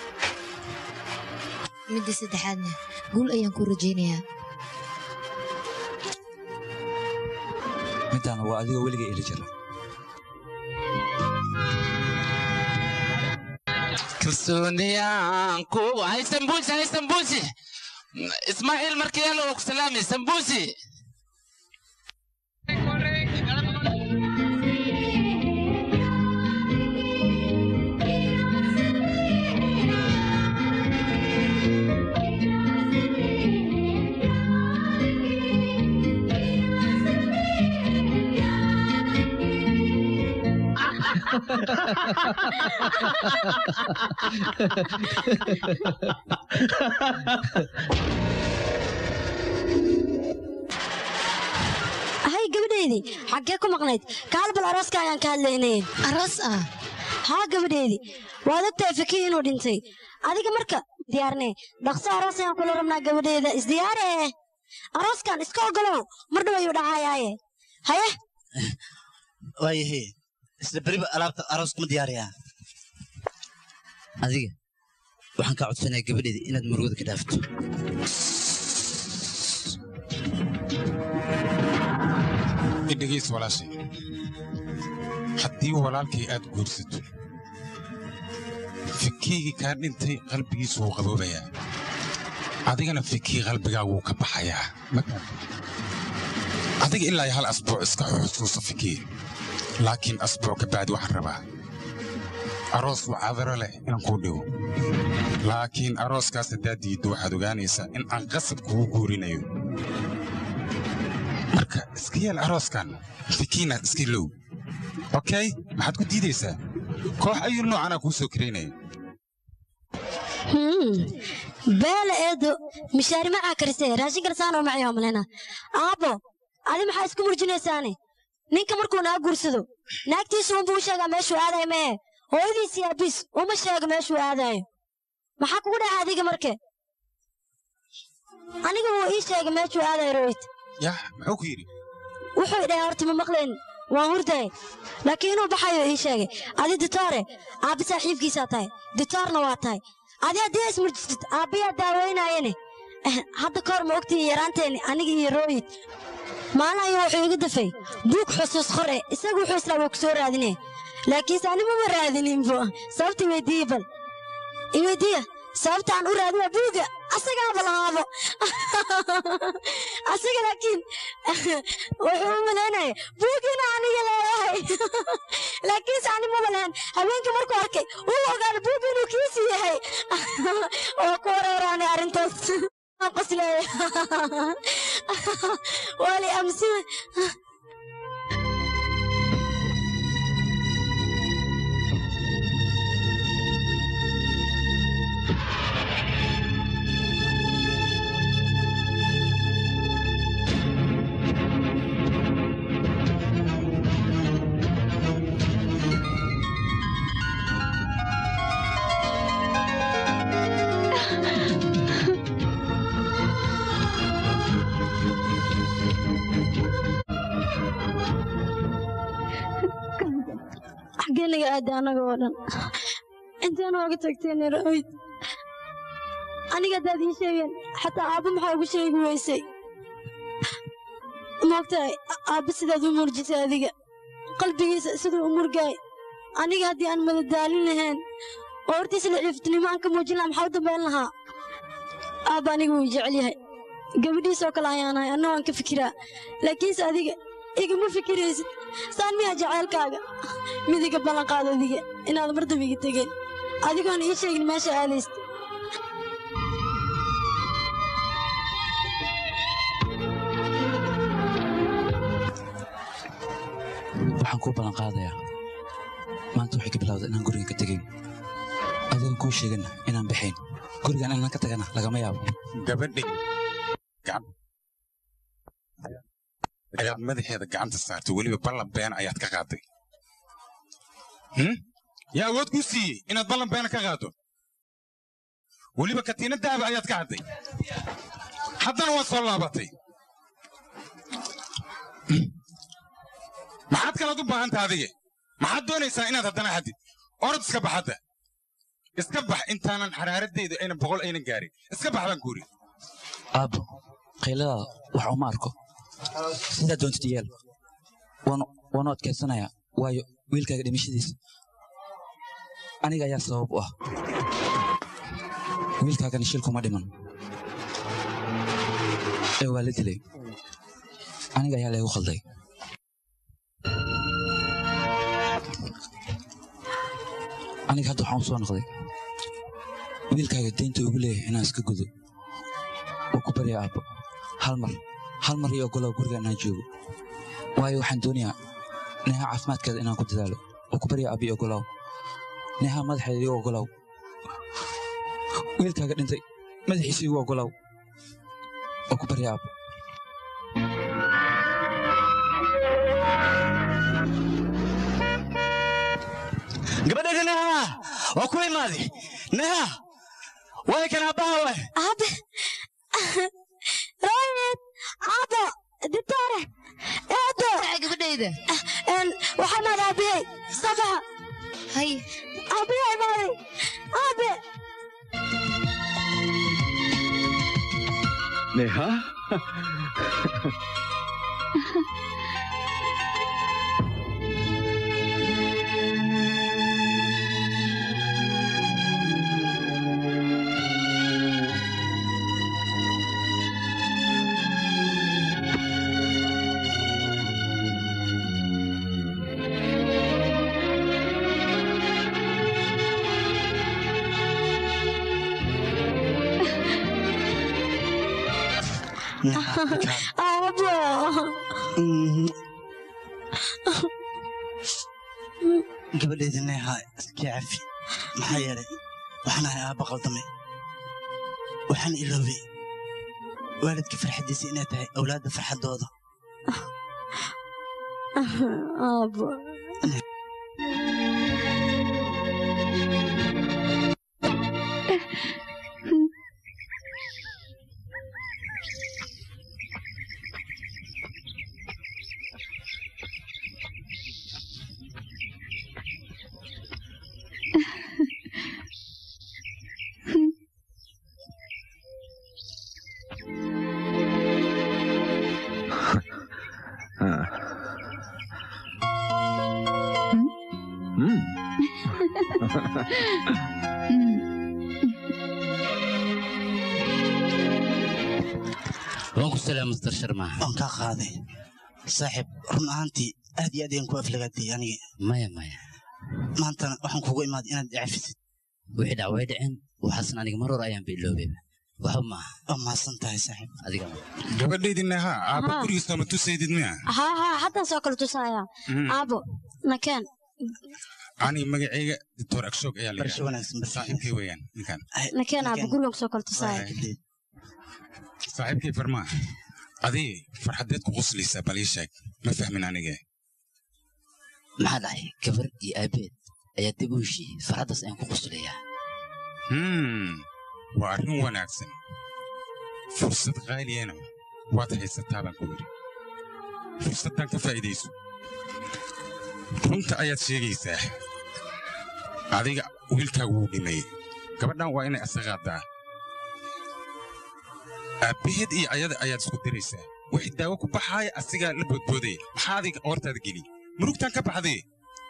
midda saddexaadna guul ayaan ku rajaynayaa middaana waa adigoo weliga eli jira kalsooniyaan kugu hay sambuusi hay sambuusi ismaaciil markiyaalo oo ku salaami sambuusi hay gabadheydii xaggee ku maqnayd kaal bal arooska ayaan ka hadlaynay aroos ah haa gabadheydii waad ogtahay fakii inuu dhintay adiga marka diyaarnee dhaqso aroos ayaan kula rabnaa gabadheeda isdiyaare arooskan iska ogolow mar dhow ayuu dhacayaaye haye waayahe isla beriba alaabta arooska ma diyaariyaa adiga waxaan kaa codsanayaa gabadheeda inaad murugada ka dhaafto idhegays walaashay haddii walaalkay aad guursato fikiygii kaa dhintay qalbigiisu wuu qaboobayaa adigana fikii qalbigaa wuu ka baxayaa adiga ilaa hal asbuuc iska xusuuso fikii laakiin asbuuc ka bacdi waxaan rabaa aroos wacadaro leh inaan kuu dhigo laakiin arooskaas haddaad diiddo waxaad ogaanaysaa in aan qasab kugu guurinayo marka iska yeel arooskan fikiina iska low okey maxaad ku diidaysaa koox ayuu noocanaa kuu soo karaynaya Hmm. beela eedo mishaari macaa karisee raashin kalsaanoo macayoo malena aabbo adi maxaa isku murjinaysaane ninka markuu naa guursado naagtiisu unbuu u sheegaa meeshuu aadayo mee hooyadiisii aabis uma sheego meeshuu aadayo maxaa kugu dhaca adiga marke aniga wuu ii sheegay meeshuu aadayo royt yah muxuu ku yidhi wuxuu idhahay horta ma maqleen waan hurday laakiin inuu baxayo ii sheegay adi ditoore aabbi saaxiibkiisaa tahay ditoorna waa tahay adi haddii ismurjisad aabbiyaa daaweynayane Eh, hadda kahor ma ogtihiin yaraanteeni aniga iyo rooyid maalin ayuu wuxuu iga dafay buug xusuus qore isagu wuxuu islaa waa ku soo raadine laakiinse ani mama raadininbo sababta iweydiiye bal iweydiiya sababta aan u raadiya buuga asagaaba lahaabo asaga laakiin wuxuu u malaynaya buugina aniga leeyahay laakiinse ani mama lahan habeenkii markuu arkay uu ogaana buug inuu kiisi yahay oo ku wareeraanay arrintaas Waan qosleeya wali amsi aaday annaga oo dhan intaan ooga tagteen raawid aniga haddaad ii sheegeen xataa aabba maxaa ugu sheegi weysay moogtahay aabba sidaad u murjisay adiga qalbigiisa siduu u murgaay aniga haddii aan madadaalin lahayn oo hortiisa la ciiftinimo aan ka muujin lahaa maxaa u dambayn lahaa aabba aniga wuu jecel yahay gabadhiisoo kale ayaan ahay anna waan ka fikiraa laakiinse adiga igama fikiraysid saan miyaa jacaylkaaga midiga ballanqaad adiga inaad mar dambe iga tegeen adigoon ii sheegin meesha aadaysta waxaan kuu ballan qaadayaa maanta waxay ka bilowday inaan gurigan ka tegayn adigoon kuu sheegin inaan baxayn gurigan inaan ka tagana lagama yaabo gabadhi ayaad madaxeeda gacanta saartay weliba ballan been ayaad ka qaaday Hmm? yaa awood kuu siiyey inaad ballan beena ka qaado weliba katiina dahaba ayaad ka hadday haddana waad soo laabatay Hmm? maxaad kalaad u baahantaha adige maxaad doonaysaa inaad haddana haddid orod iska bax hadda iska bax intaanan xaraaradayda aynan boqol aynan gaarin iska bax baan kuuri aabbo qayladaada wax uma arko sidaa doontid yeel waanu- waanu adkaysanayaa waayo wiilkaaga dhimashadiisa aniga ayaa sabab u ah wiilkaagana shil kuma dhiman ee waa la dilay aniga ayaa leegu khalday aniga hadda waxaan u soo noqday wiilkaaga deynta ugu leeyahay inaan iska gudo waa ku baryaa aabbo hal mar hal mar iyo ogolow guriga inaan joogo waayo waxaan doonayaa neha caafimaadkeeda inaan ku dadaalo waa ku baryaa aabbo iyo ogolow neha madaxeeda igu ogolow wiilkaaga dhintay madaxiisa igu ogolow waa ku baryaa aabbo gabadheeda neha waa ku imaaday neha way kan aabbaha way aabe raayid aabo dibtoore eedo gabadhayda waxaa maad aabihey sabaxa hay aabiyaa imaaday aabe Neha aabo gabadheeda neha iska cafi maxaa yeelay waxaan ahay aabba qaldamay waxaan iloobay waalidka farxaddiisa inay tahay awlaadda farxaddooda aabo हाँ हम्म waan ku salaam master sharma waan kaa qaaday saaxiib run ahaantii aad iyo aad ayaan ku aflagaatay aniga maya maya maantana waxaan kugu imaaday inaad cafisid wixii dhac way dhaceen waxaasan aniga mar hor ayaan biloobay waxba maaha waa mahadsan tahay saaxiib adiga gabadhaydii neha aabba Haa. gurigiisa ma tusaydid miya haa haa haddaan soo kale tusaaya Mhm. aabo nakeen ani magacayga doctor agshoog ayaa la Barasho wanaagsan, barasho saaxiibkay weeyaan ninkan nakeen aabo gurigan kusoo kale tusaaya saaxiibkay farmaa adii farxadeed ku quslaysaa bal ii sheeg ma fahmin anige maxaa dhacay gabar iyo aabeed ayaa dib u heshiiyey farxaddaas ayaan ku quslayaa Hmm, waa arrin wanaagsan fursad qaaliyana waad haysataa baan ku yidhi fursaddan ka faa'iidayso runta ayaad sheegaysaa adiga wiilkaagu wuu dhimay gabadhan waa inay asaqaadaa aabbaheed iyo ayada ayaad isku diraysaa wixii daawo ku baxaaya asigaa la boodboodaya maxaa adiga hortaada geli murugtaan ka baxday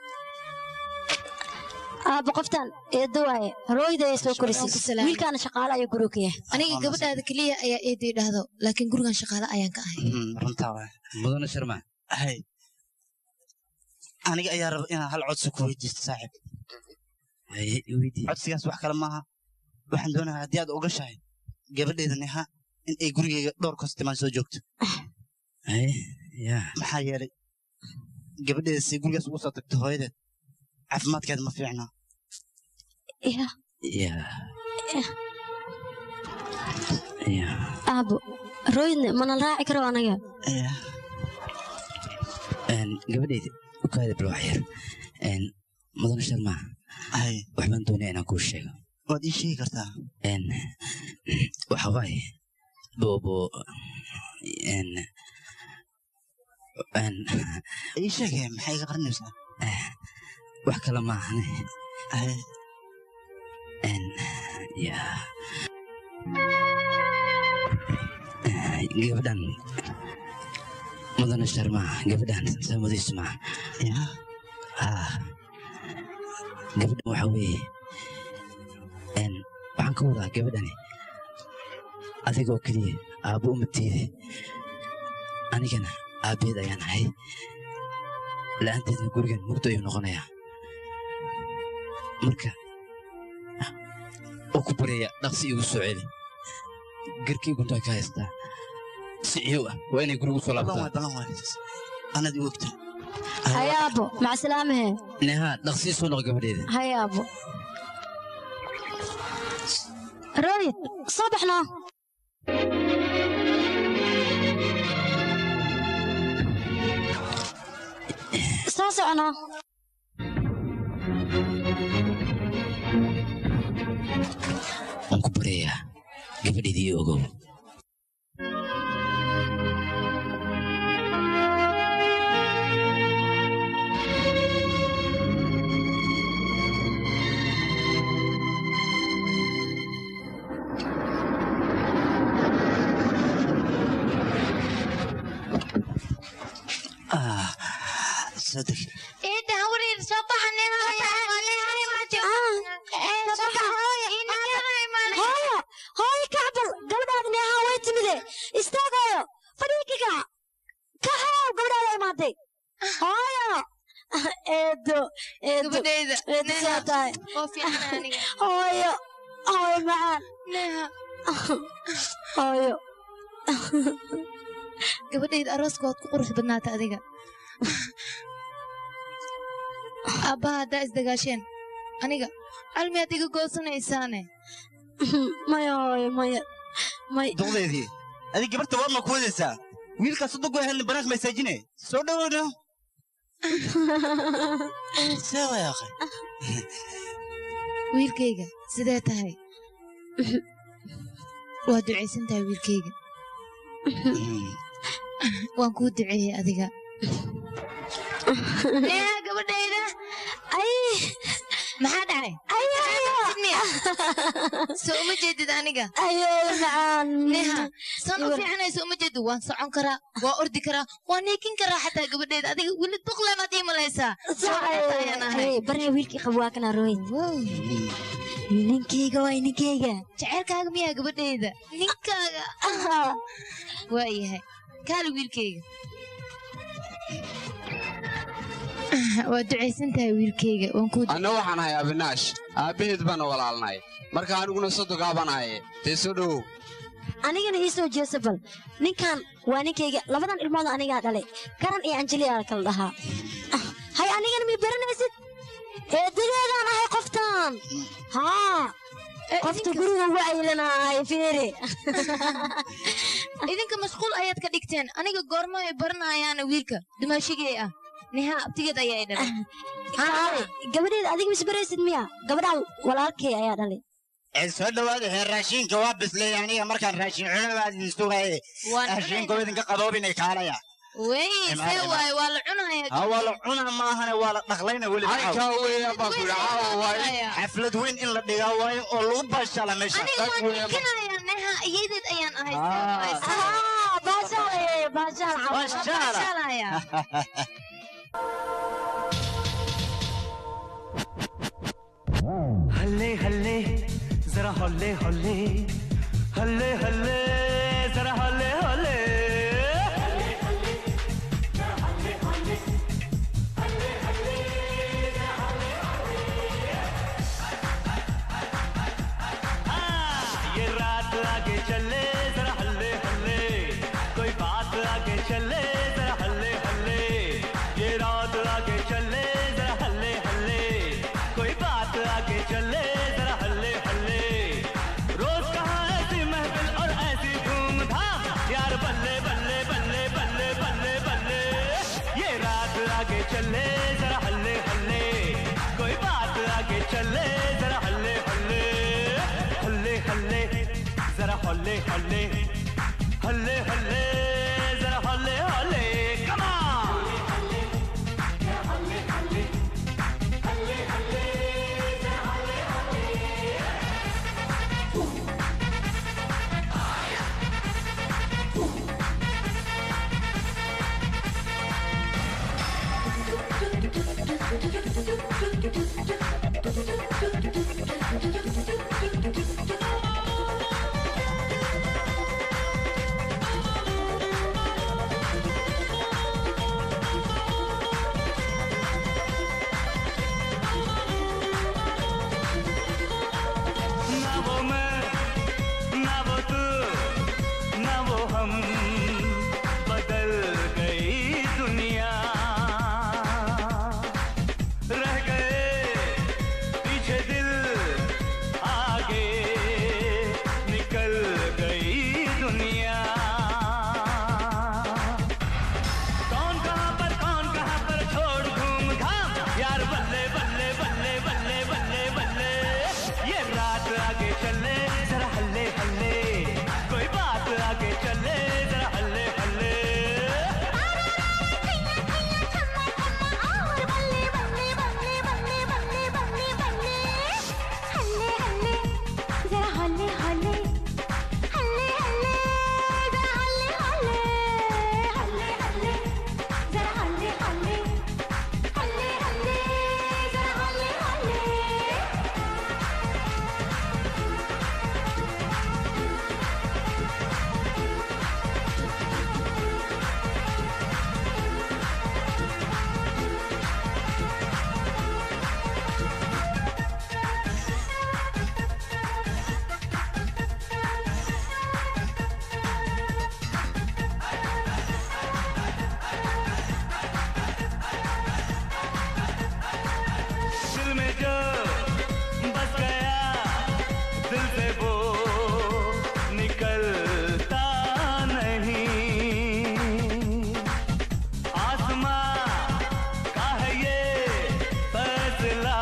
aabba qoftaan eeddo waaye rooyda ay soo korisay wiilkaana shaqaale ayuu guriga ka yahay aniga gabadhaada keliya ayaa eeday dhahdo laakiin gurigan shaqaale ayaan ka ahay runtaa waa mudane sharma hay aniga ayaa raba inaan hal codsi ku weydiisto saaxiib codsigaas wax kale maaha waxaan doonayaa haddii aad ogashahay gabadheeda neha in ay gurigeyga dhowr kostimaan soo joogto maxaa yeelay gabadheeda si gurigaas ugu soo tagto hooyadeed caafimaadkeeda ma fiicna aabbo rooydna mana raaci karo anaga gabadhayda ukaada bilwax yar mudane sharma waxbaan doonaya inaan kuu sheego waad ii sheegi kartaa waxa waaye boobo ii sheegaya maxay iga qarinaysaa wax kale maahane ya gabadhan mudane sharma gabadhan samadiisu ma gabadhan waxa weeye waxaan ka wadaa gabadhani adigoo keliya aabbo umatiide anigana aabbeed ayaan ahay la'aanteedna gurigan mugdo ayuu noqonayaa marka oo ku baryaya dhaqsi igu soo celi garkii guntaa ka haystaa si ciyow ah waa inay gurigu soo laabtaan anad i ogta hay aabbo macasalaamahe neha dhaqsii soo noq gabadheeda hay aabbo rooyid soo baxnoo soo soconoo waan ku baryayaa gabadheedii ogow saddex Ida hawriir soo hooyo hooyo kacbal gabadhaada neehaa way timide istaagayo fadhiikiga ka haaw gabadhaada imaaday hooyo eedo eedo Gabadhayda, eedo Neha, saa tahay oo fiican aniga. hooyo hooyo macaan hooyo gabadhayda arooska waad ku qurux badnaata adiga aabbaha haddaa isdagaasheen aniga calmiyaad iga goosanaysaane maya hooyo maya may duqdeedii adig gabarta waad ma ku wadaysaa wiilkaas u dogo helna banaanka masaajine soo dhoweyno see way akhay wiilkayga sidee tahay waa ducaysan tahay wiilkayga waan kuu duceeyey adiga neha gabadhayda ay maxaa dhacay soo uma jeedid aniga macaan neha saan u fiicanayso uma jeedid waan socon karaa waa ordi karaa waan neekin karaa xataa gabadhayda adiga weli duqlamaad ii malaysaa ayaan ahay barna wiilkii qabo waa kana rooyin ninkeyga waa ninkeyga jaceylkaaga miyaa gabadhayda ninkaaga waa yahay kaali wiilkayga waa ducaysan tahay wiilkayga waan kuu anna waxaan ahay abinaash aabbaheed baana walaalnay marka aniguna sodogaa baan ahaye dee soo dhowow anigana ii soo jeesa bal ninkan waa ninkeyga labadan ilmood anigaa dhalay garan iyo anjeliyaa kala dhahaa hay anigana mi baranaysid eedadeedaan ahay qoftan haa qofta guriga ugu aylanaahay fiiri idinka mashquul ayaad ka dhigteen aniga goorma ay baranayaana wiilka dumaashigay ah neha abtigeed ayaa i dhalay Kaalay, gabadheeda adiga misbaraysid miya gabadhaan walaalkay ayaa dhalay ee soo dhawaada heer raashinka waa bislay aniga markaan raashin cuno baa idin sugaye raashinka waa idinka qaboobinay kaalaya wey Imaan, see imaan. waay waa la cunaya ha waa la cuna maahane waa la dhaqlayna weli Halkaa weeyaan baan ku yidhi, caawa waaye. xaflad weyn in la dhigaa waayo oo lagu baashaala meesha aniga waan dhikanaya neha iyadeed ayaan ahay baashaalaya हल्ले हल्ले जरा हल्ले हल्ले हल्ले हल्ले जरा हल्ले हल्ले हाँ, ये रात आगे चले जरा हल्ले हल्ले कोई बात आगे चले जरा हल्ले हल्ले ये रात आगे चले जरा हल्ले हल्ले कोई बात आगे चले जरा हल्ले हल्ले रोज कहाँ ऐसी महफिल और ऐसी धूम धाम यार बल्ले बल्ले बल्ले बल्ले बल्ले बल्ले ये रात आगे चले जरा हल्ले हल्ले कोई बात आगे चले जरा हल्ले हल्ले हल्ले हल्ले जरा हल्ले हल्ले हल्ले हल्ले जरा हल्ले हल्ले कमा ना वो मैं ना वो तू ना वो हम बदल गई दुनिया रह गए पीछे दिल आगे निकल गई दुनिया कौन कहाँ पर कौन कहाँ पर छोड़ घूम घाम यार बल्ले बल्ले बल्ले बल्ले बल्ले बल्ले ये रात आगे चले जरा हल्ले हल्ले कोई बात आगे चले जरा हल्ले हल्ले जरा हल्ले हल्ले हल्ले हल्ले जरा हल्ले हल्ले हल्ले हल्ले जरा हल्ले हल्ले हल्ले हल्ले जरा हल्ले हल्ले दिल में जो बस गया दिल से वो निकलता नहीं आसमां का है ये फैसला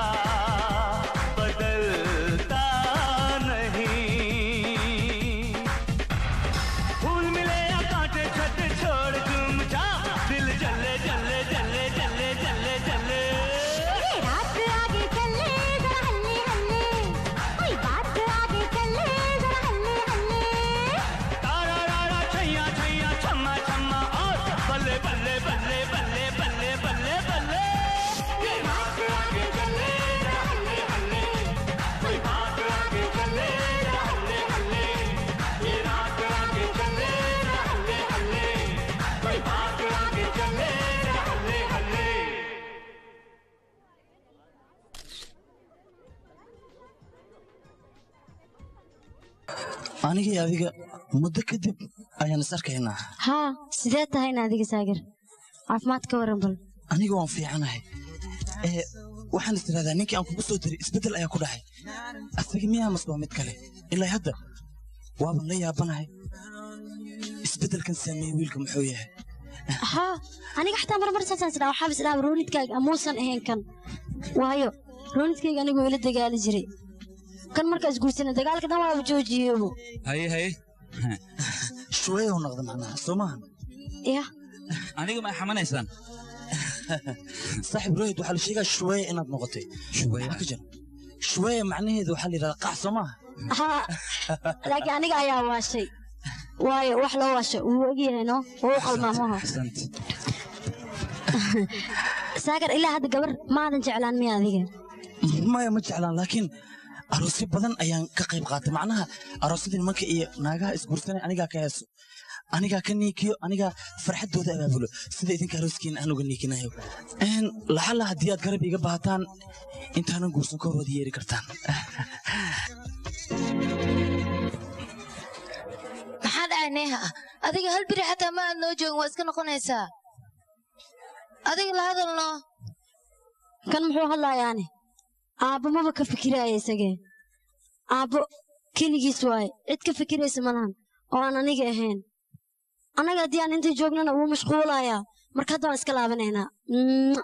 बदलता नहीं फूल मिले या कांटे छत छोड़ तुम जा दिल जले जले जले जले जले जले ये रात आगे चले जरा हल्ले हल्ले कोई बात आगे चले जरा हल्ले हल्ले तारा रारा छैया छैया छम्मा छम्मा और बल्ले बल्ले बल्ले बल्ले बल्ले बल्ले बल्ले ये रात आगे चले जरा हल्ले हल्ले कोई बात आगे चले जरा हल्ले हल्ले ये रात आगे चले जरा हल्ले हल्ले कोई बात आगे चले जरा हल्ले हल्ले anigii adiga muddo kadib ayaan is arkaynaa haa sidee tahayna adiga saagir caafimaad ka waran bal aniga waan fiicanahay ee waxaan is tiraahdaa ninkii aan kugu soo diray isbeddel ayaa ku dhacay asaga miyaa masbaa mid kale ilaa hadda waaban la yaabanahay isbeddelkan saameeyey wiilka muxuu yahay haa aniga xataa marmar saasaan isdhaa waxaa is dhaha roonidkaaga amuusan ahayn kan waayo roonidkayga anigoo ila dagaali jiray kan markaa isguursana dagaalka dhan waaba joojiyeybu haye haye shuweeyow noqda macnaha soo maahan ya aniga ma xamanaysaan saaxib rohid waxaa la sheegaa shuweeye inaad noqotay shuweeye ka jira shuweeye macnaheedu waxaa la yidhahdaa qax soo maaha haa laakiin aniga ayaa waashay waayo wax loo waashay wuu ogyahay no wuu qalmaamaho saakar ilaa hadda gabar maadan jeclaan miya adiga maya ma jeclaan laakiin aroosyo badan ayaan ka qayb qaatay macnaha aroosyada nimanka iyo naagaha isguursanay anigaa ka heeso anigaa ka niikiyo anigaa farxaddooda abaabulo sida idinka arooskiina aan uga niikinayo Een, laxalla haddii aad garab iga baahataan intaanan guursan ka hor waad yeeri kartaan maxaa dhacay neeha ah adiga hal biri xataa ma aad noo joogin waa iska noqonaysaa adiga la hadalno kan muxuu hadlayaani aabbo maba ka fikiraya isagee aabbo keligiis waaye cid ka fikiraysa malahan oo aan aniga ahayn annaga haddii aan inta joognana wuu mashquulayaa marka hadda waan iska laabanaynaa Mwah.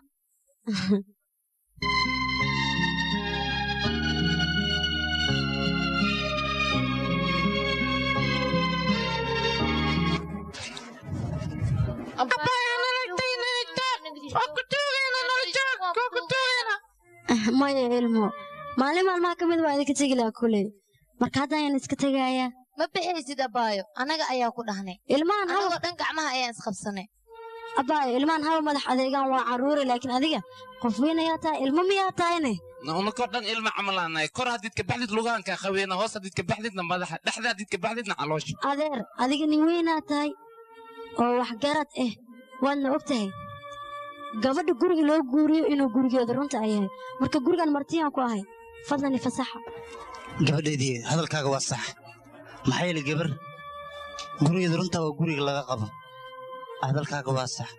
maya ilmo maalin maalmaha ka mid waa idinka tegi lahaa kuley marka hadda ayaan iska tegayaa ma bixaysid abaayo annaga ayaa ku dhahnay ilmahan anagoo dhan gacmaha ayaan isqabsanay abaayo ilmahan haba madax adeegaan waa carruure laakiin adiga qof weyn ayaa tahay ilmo miyaa tahayne unakoo dhan ilma camalaanay kor haddiid ka baxdid lugahankaa qaweena hoos haddiid ka baxdidna madaxa dhexda haddiid ka baxdidna caloosha adeer adiga nin weynaa tahay oo waxgarad ah waadna og tahay gabadha guriga loo guuriyo inuu gurigeeda runta ay yahay marka gurigan martiyaan ku ahay fadlan ifasaxa gabadheedii hadalkaaga waa sax maxaa yeelay gabar gurigeeda runtaa waa guriga laga qabo hadalkaaga waa sax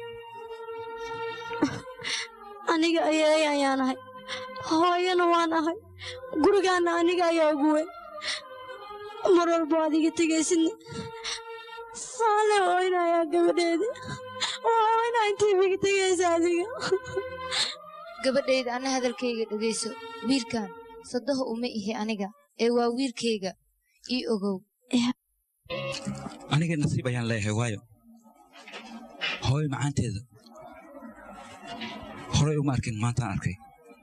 aniga ayeey ayaan ahay hooyana waan ahay gurigaana aniga ayaa ugu weyn mar walba waad iga tegaysidna saale oynayaa gabadheedi waa oynaa intii iga tegaysa adiga gabadhayda anna hadalkayga dhegayso wiilkan sadaho uma ihi aniga ee waa wiilkayga ii ogow aniga nasiib ayaan leeyahay waayo hooyo macaanteeda horey uma arkin maantaan arkay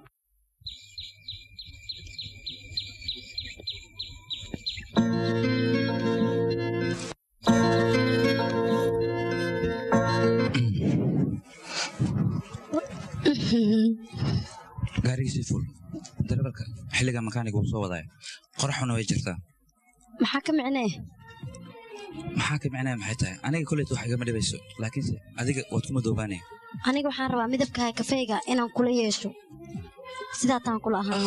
gaarigiisii ful darawalka xilliga makaaniga wuu soo wadaya qoraxuna way jirtaa maxaa ka micnee maxaa ka micnaya maxay tahay aniga koleyta wax igama dhibayso laakiinse adiga waad ku madoobaanaya aniga waxaan rabaa midabka kafeega inaan kula yeesho sidaataan kula ahaan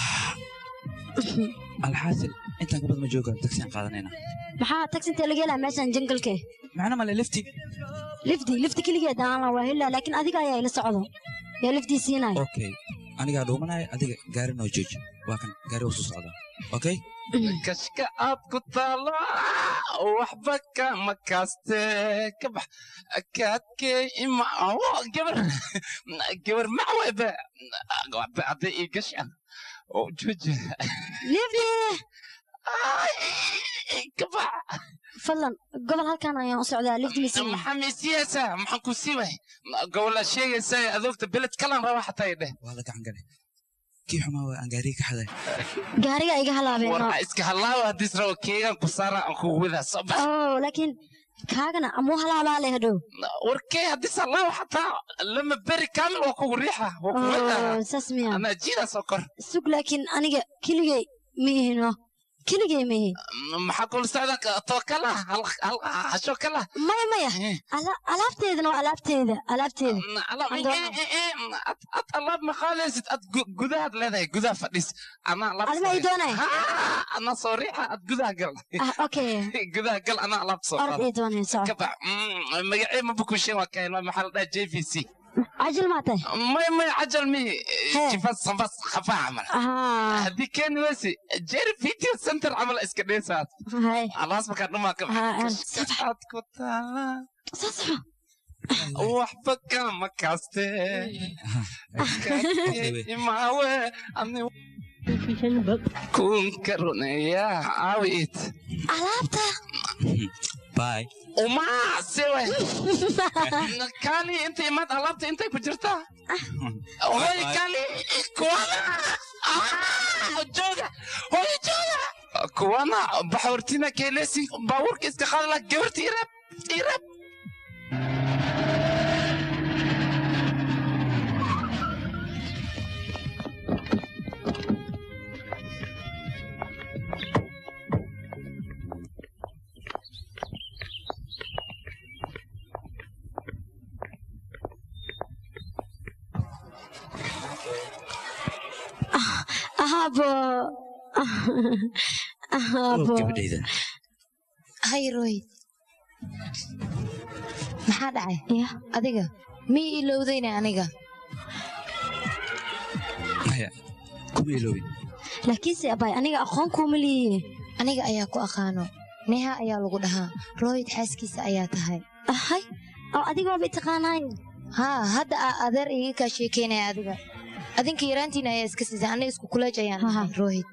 alxaasil intaan ka badan ma joogaan tagsiyaan qaadanayna maxaa tagsintee laga helaa meeshan jangalke macna male lifti lifdi lifdi keligeed aan la waa helaa laakiin adiga ayaa ila socdo yaa lifdii siinaya okay anigaa dhuumanaya adiga gaari noo jooji waa kan gaari waa soo socdaa okay kashka aad ku taalo waxba kama kaaste ka bax kaadkee ima gabar gabar macwebe waxba hadday ii gashaan oo jooji lifdi ka bax fadlan gobol halkan ayaan u socdaa lifdi misiin maxaa miisiyeysaa maxaan ku siibay gobolaa sheegaysaa adoogta beled kalan raba xataa i dheh waa la gacan gale kii xumaa waa aan gaariga ka xaday gaariga iga halaabeen war iska halaawa haddiis rabo keegan ku saara aan kugu wadaa soo bax oo laakiin kaagana amuu halaabaa leh hadhow warkee haddiis halaawa xataa lama beri kaamil waa kugu riixa waa kugu wadaa oo saas miya anaa jiidaa soo kor sug laakiin aniga keligay ma ihino keligay ma ihi maxaa kula socda too kala hasho kala maya maya ala- alaabteedana waa alaabteeda alaabteeda ad alaab ma qaadaysid ad gu- gudahaad leedahay gudaha fadhis anaa alaab adima ii doonay anaa soo riixa ad gudaha gal ah okay gudaha gal anaa alaab soo orod ii doonay soco ka bax magacee ma bukushin waa kahelma maxaa la dhaha j v c cajil maa tahay may may cajal mi jifas sambas khafaa camal Ah. haddii keeni weysi jeri video center camal iska dheesaad hay alaas markaa dhumaa ka baxaad ku taala waxba kama kaaste imaawe ani kun karuneya caawit alaabta bay uma sewe kali inta imaad alaabta intay ku jirtaa hoy kali kuwana Ah, jooga hoy jooga kuwana baxoortina keelesi baabuurka iska qaadala gabarta irab irab ahabo ahabo gabadhayda hay royd maxaa dhacay adiga mii ilowdayna aniga maya kuma iloobin laakiinse abay aniga aqoon kuuma liiye aniga ayaa ku aqaano neha ayaa lagu dhahaa royd xaaskiisa ayaa tahay ahay oo adiga waabay taqaanaayo haa hadda aa adeer iga kaa sheekaynaya adiga adinka yaraantiina ayaa iska siisa aniga isku kuleej ayaan ahay rohid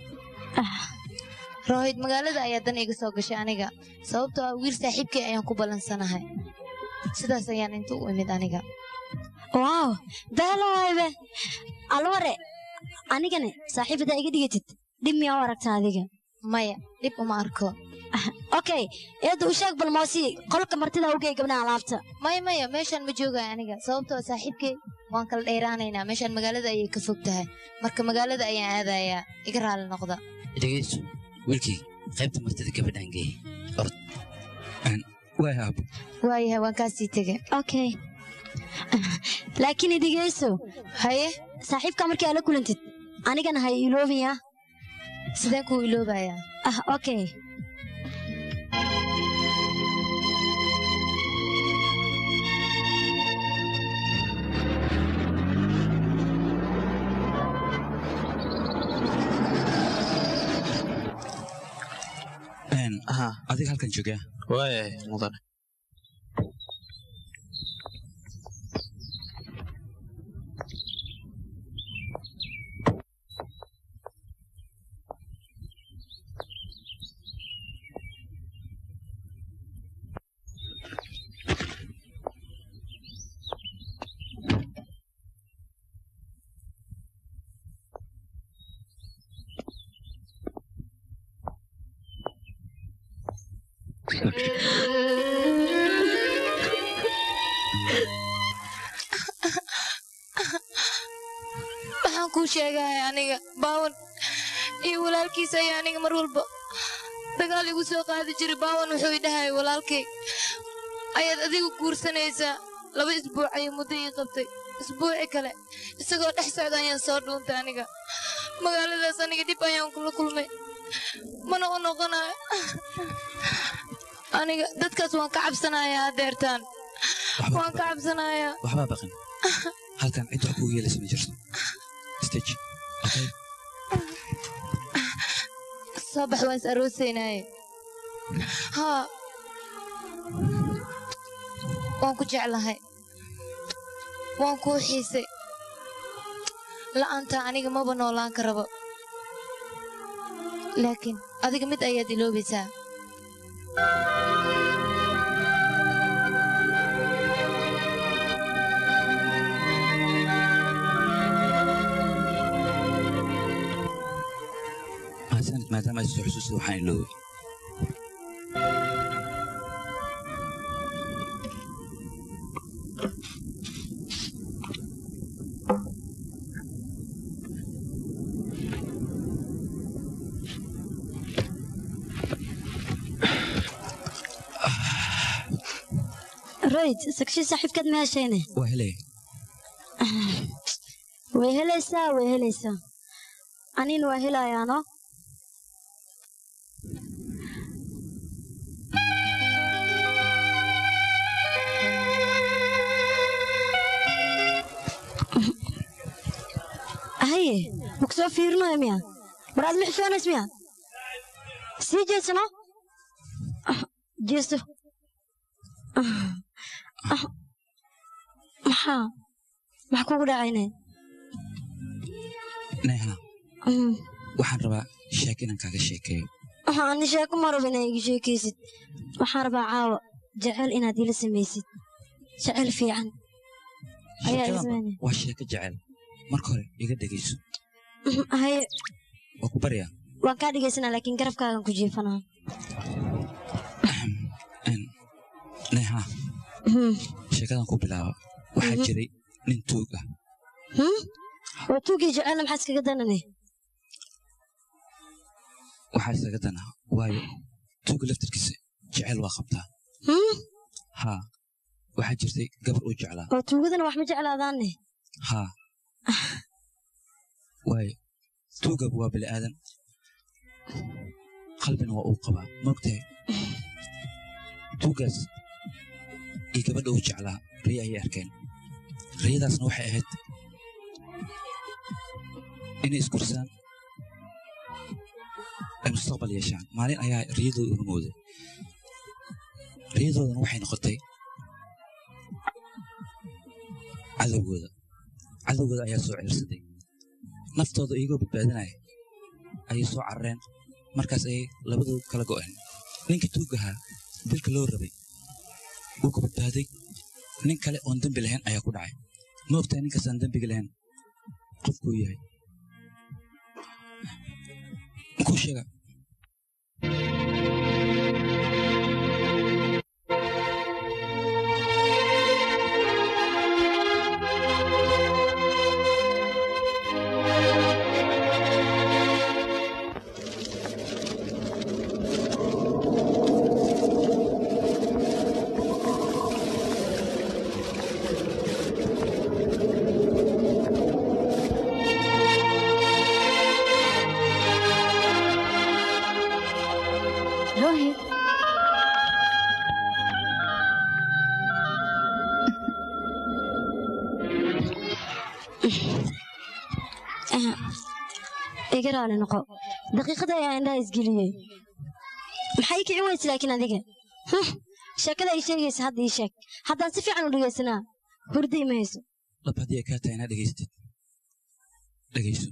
rohid magaalada ayaa dan iga soo gashay aniga sababtoo ah wiil saaxiibkay ayaan ku ballansanahay sidaas ayaan inta u imid aniga waaw beelowaybe alware anigane saaxiibadaa iga dhigatid dhib miyaa u aragtaa adiga maya dhib uma arko okay eedda u sheeg balmoosi qolka martida ugey gabdhaha alaabta maya maya meeshaan ma joogaya aniga sababtoo ah saaxiibkay waan kala dheeraanaynaa meeshaan magaalada ayay ka fog tahay marka magaalada ayaan aadayaa iga raali noqda dhegayso wiilkii qaybta martida gabadhaan geey orod waay aabo waayahay waan kaasii tege okay laakiin idigeyso haye saaxiibka markii aad la kulantid anigana hay iloobiyaa sideen kuu iloobayaa ah okay adiga halkan joogaa waayay mudane waxaan kuu sheegaya aniga baawan iyo walaalkiisa ayaa aniga mar walba dagaal igu soo qaadi jiray baawan wuxuu idhahaya walaalkay ayaad adigu guursanaysaa laba isbuuc ayuu muddo ii qabtay isbuuci kale isagoo dhex socda ayaan soo dhuuntay aniga magaaladaas aniga dhib ayaan kula kulmay mana u noqonayo aniga dadkaas waan ka cabsanayaa adeertaan waan ka cabsanayaa waxbaa baqin halkan cid wax kugu yeelaysa ma jirto stage okay soo bax waan is aroosaynaaye haa waan ku jeclahay waan kuu xiisay la'aanta aniga maba noolaan ka rabo laakiin adiga mid ayaad iloobaysaa mahadsanid maadaama ay soo xusuusida waxaan iloobay royd sagshi saaxiibkaad ma heshayne waa helay way helaysaa way helaysaa anina waa helayaano haye maku soo fiirinayo miya war aad ma xishoonays miya sii jeesano jeeso maxaa maxaa kugu dhacayne neha waxaan rabaa sheek inaan kaaga sheekeeyo waxaan sheeko ma rabo inaa iga sheekaysid waxaan rabaa caawa jecel inaad ila samaysid jecel fiican ayaa ila sheekadan samaynaya waa sheeko jecel marka hore iga dhegayso haye waa ku baryaa waan kaa dhegaysanaa laakiin garabkaagan ku jiifanaa neha sheekadan ku bilaaba waxaa Mhm. jiray nin tuug ah Hmm? waa tuugii jecelna maxaa iskaga danane waxaa isaga dana waayo tuuga laftarkiisa jecel waa qabtaa Hmm? haa waxaa jirtay gabar uu jeclaa oo tuugadana wax ma jeclaadaanne haa waayo tuugab waa bini aadan qalbina waa uu qabaa moogtahay tuugaas iyo gabadha uu jeclaa riyo ayay arkeen riyadaasna waxay ahayd inay isgursaan ay mustaqbal yeeshaan maalin ayaa riyadooda rumowday riyadoodana waxay noqotay cadowgooda cadowgooda ayaa soo ceersaday naftooda iyagoo badbaadinaya ayay soo carareen markaas ayay labadooda kala go'een ninkii tuugahaa dilka loo rabay wuu ka badbaaday nin kale oon dembi lahayn ayaa ku dhacay ma ogtahay ninkaasaan dembiga lahayn qofkuu yahay makuu sheega Rohit iga raali noqo daqiiqada ayaa indhaha isgeliyey maxay kicin weyse laakiin adiga Huh, sheekada ay sheegaysa hadda ii sheeg haddaan si fiican u dhegaysanaa hurda ima hayso lab haddii ay kaa tahay inaad dhegaystid dhegayso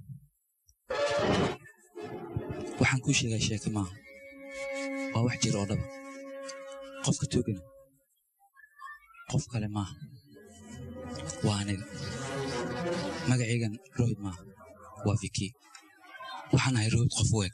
waxaan kuu sheegaa sheeke maaha waa wax jira oo dhaba qofka tuugana qof kale maaha waa aniga magacaygan rohid maaha waa viki waxaan ahay rohid qof weeg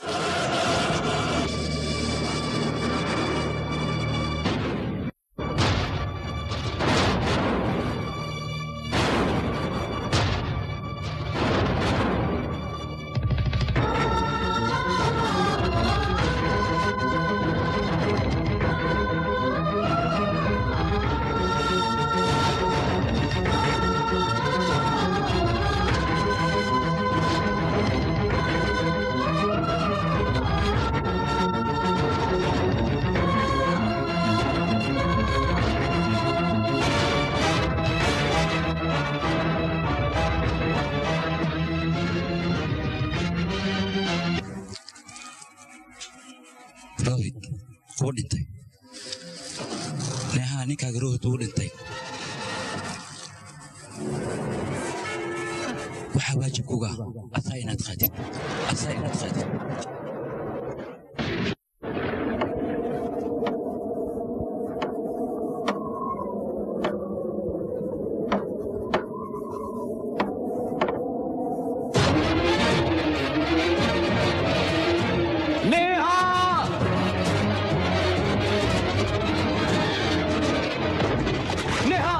rohid wuu dhintay neehaa ninkaaga rohid wuu dhintay waxaa waajib kuga ah asaa inaad qaadid asaa inaad qaadid Neha Neha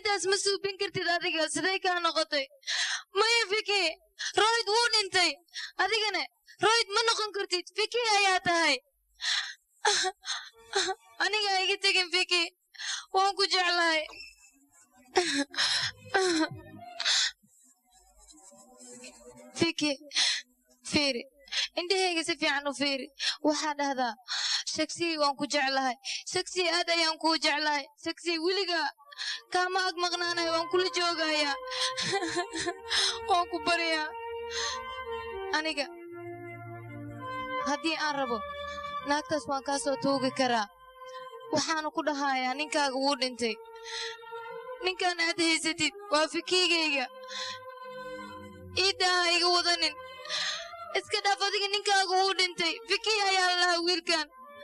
arrintaas ma suubin kartid adiga siday kaa noqotay maya fiki royd wuu dhintay adigana royd ma noqon kartid fiki ayaa tahay aniga ha iga tegin fiki waan ku jeclahay fiki fiiri indhahayga si fiican u fiiri waxaa dhahdaa shagsii waan ku jeclahay shagsii aad ayaan kuu jeclahay shagsii weliga kaama ag maqnaanayo waan kula joogayaa waan ku baryaa aniga haddii aan rabo naagtaas waan kaa soo tuugi karaa waxaana ku dhahayaa ninkaaga wuu dhintay ninkaan aad haysatid waa fikiigayga iiddaa ha iga wadanin iska dhaaf adiga ninkaaga wuu dhintay fiki ayaa lahaa wiilkan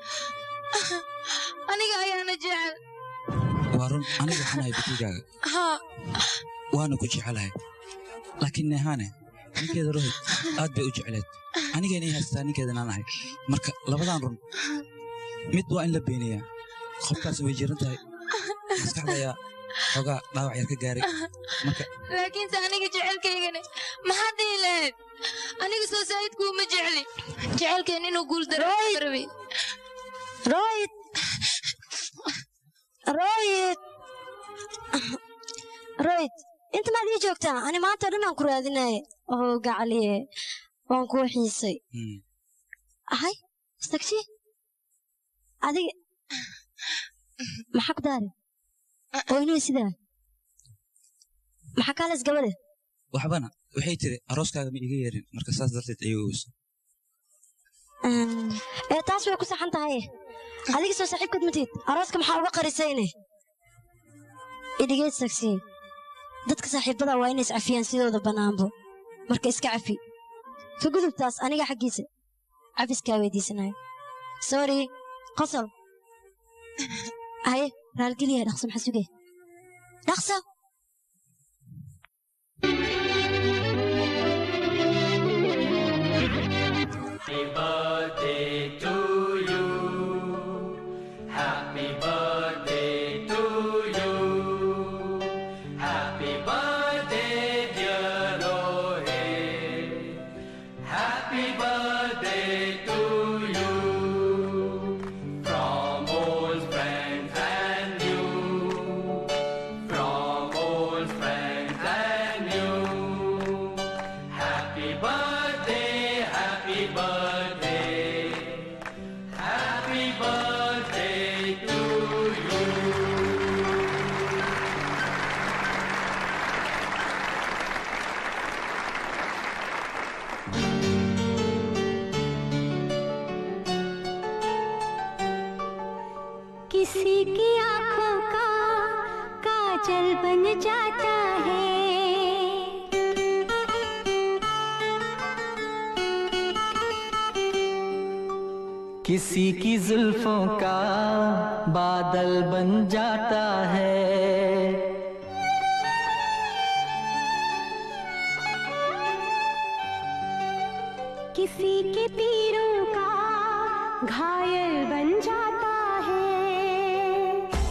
aniga ayaana jecel waa run aniga waxaan ahay bitigaaga haa waana ku jecelahay laakiin nehaane ninkeeda rohid aad bay u jecleed anigayna ii haystaa ninkeedana aan ahay marka labadan run mid waa in la beeniyaa qofkaas way jiran tahay maskaxda ayaa xoogaa dhaawac yar ka gaaray marka laakiinse aniga jecelkaygani maxaad dhihi lahayd aniga soo saa'idkuuma jecli jecelkeen inuu guul dararabi royd royd royd inta maad ii joogtaa ani maanta o dhan aan ku raadinaye oo gacaliye waan kuu xiisay ahay sagshi adiga maxaa ku daari oo inuu sidaa maxaa kaales gabadhe waxbana waxay tiri arooskaaga ma iga yeerin marka saas darteed ayay oweysa ee taas way ku saxan tahay adiga soo saaxiibkad matid arooska maxaa uga qarisayne idhigeed sagsi dadka saaxiibada waa inay iscafiyaan sidooda bannaanbo marka iska cafi ka gudubtaas aniga xaggiisa cafiskaa weydiisanayo sorry qosol haye raalgeliya dhaqso maxaa sugay dhaqso Happy birthday to you. Happy birthday to you. Happy birthday, dear Rohit. Happy birthday to you. From old friends and you. From old friends and you. Happy birthday, happy birthday. Happy birthday to you. किसी की आंखों का काजल बन जाता है किसी की जुल्फों का बादल बन जाता है किसी के तीरों का घायल बन जाता है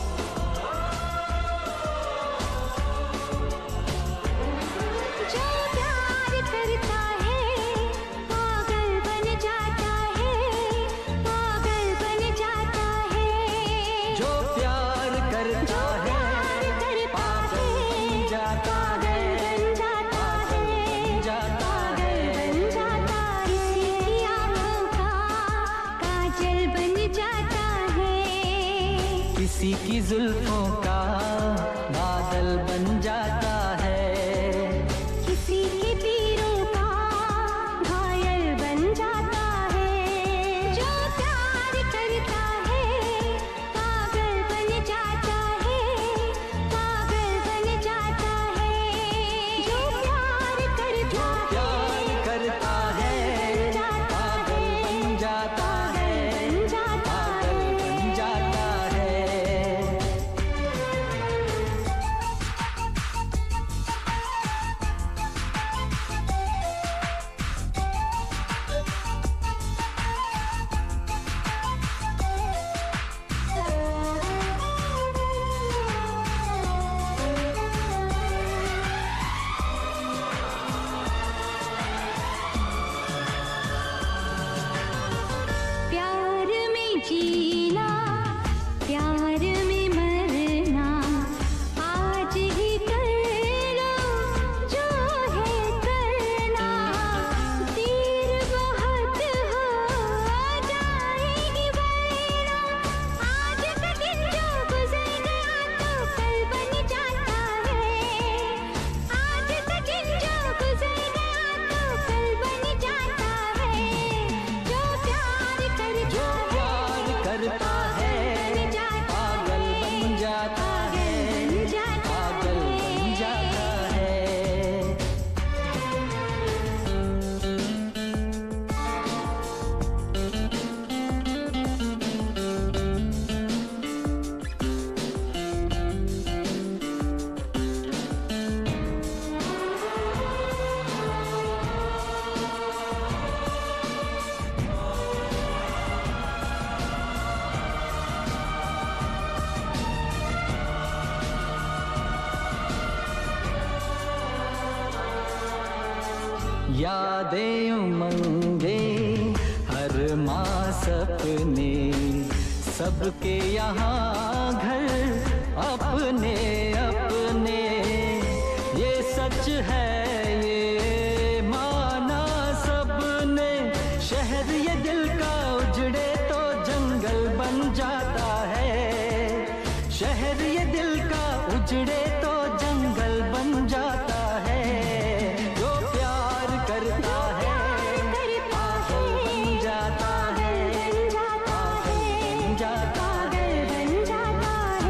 जो प्यार करता है पागल बन जाता है पागल बन जाता है जो प्यार करता है पागल बन जाता है पागल बन जाता है किसी की आंखों का काजल बन जाता है किसी की जुल्फों का बादल बन जाता है किसी के तीरों का घायल बन जाता है जो प्यार करता है पागल बन जाता है पागल बन जाता है जो प्यार करता प्यार करता है पागल बन जाता है पागल बन जाता है जीना प्यार में मरना आज ही कर लो जो है करना देर बहुत हो जाएगी वरना आज का दिन जो गुजर गया तो कल बन जाता है आज का दिन जो गुजर गया तो कल बन जाता है जो प्यार करता जो प्यार करता है पागल बन जाता है पागल बन जाता है यादें उमंगे हर माँ सपने सबके यहाँ घर अपने अपने ये सच है ये माना सबने शहर ये दिल का उजड़े तो जंगल बन जाता है शहर ये दिल का उजड़े तो जंगल बन जाता है जो प्यार करता है पागल बन जाता है पागल बन जाता है बन जाता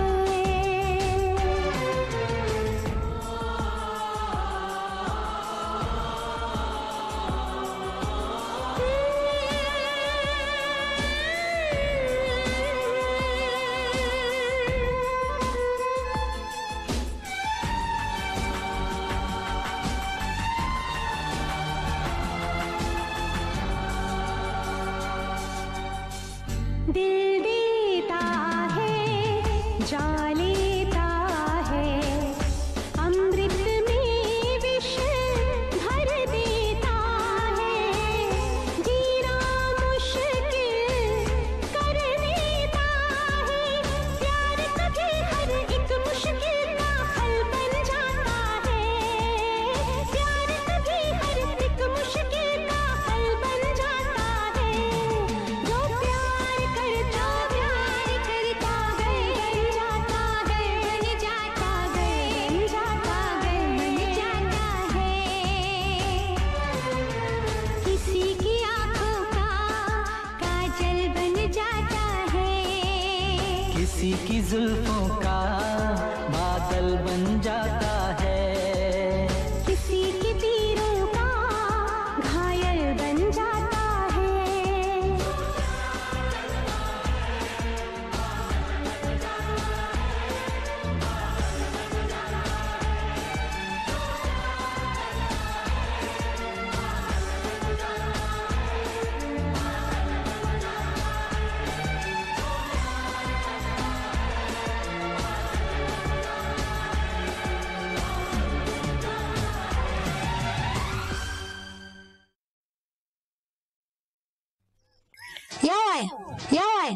दिल देता है जा लेता है अमृत में विष भर देता है जीना मुश्किल कर देता है प्यार कभी हर एक मुश्किल का हल बन जाता है प्यार कभी हर एक मुश्किल का हल बन जाता है जो प्यार करता प्यार करता गए बन जाता है बन जाता है बन जाता है बन जाता है किसी की आंखों का काजल बन जाता है किसी की जुल्फों का बादल बन जाता है किसी के तीरों का घायल बन जाता है yaay yaay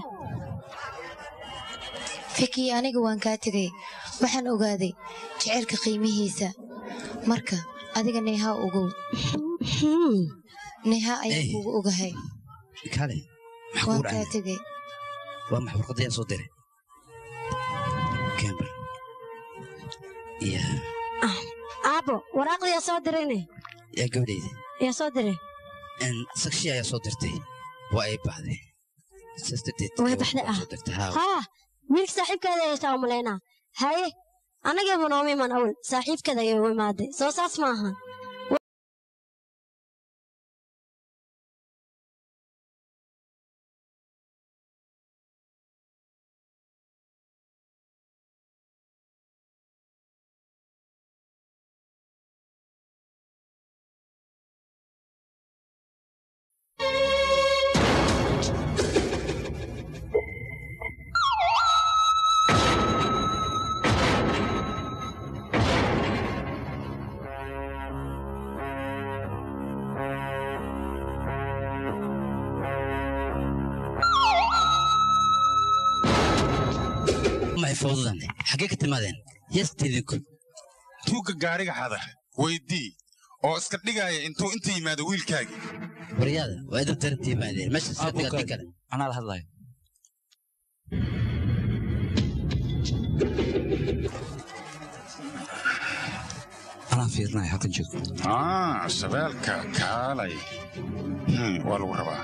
fiki aniga waan kaa tegay waxaan ogaaday jecelka qiimihiisa marka adiga neeha ogow neeha ayaan Hey. kugu ogahay kale maxaa waan kugu kaa dhacay tegay waa maxa warqadda yaa soo diray camber ya aabo waraaqda yaa soo dirayne yaa gabadhayda yaa soo diray sakshi ayaa soo dirtay waa ay baxday saas darteed way gabadha baxday waa ah soo dirtay haa haa wiilka saaxiibkeeda ayaysaa u malaynaa haye annageeba nooma iman awal saaxiibkeeda ayay u imaaday soo saas ma aha fawdadan xaggee ka timaadeen yastidinku tuugga gaariga xada weydii oo iska dhigaya intuu inta yimaado wiilkaagii waryaada waa idab daranta yimaadeen meesha iska digaadii kale anaa la hadlayo anaa fiirinaya halkan joog ah shabeelka kaalay Hmm, waa lagu rabaa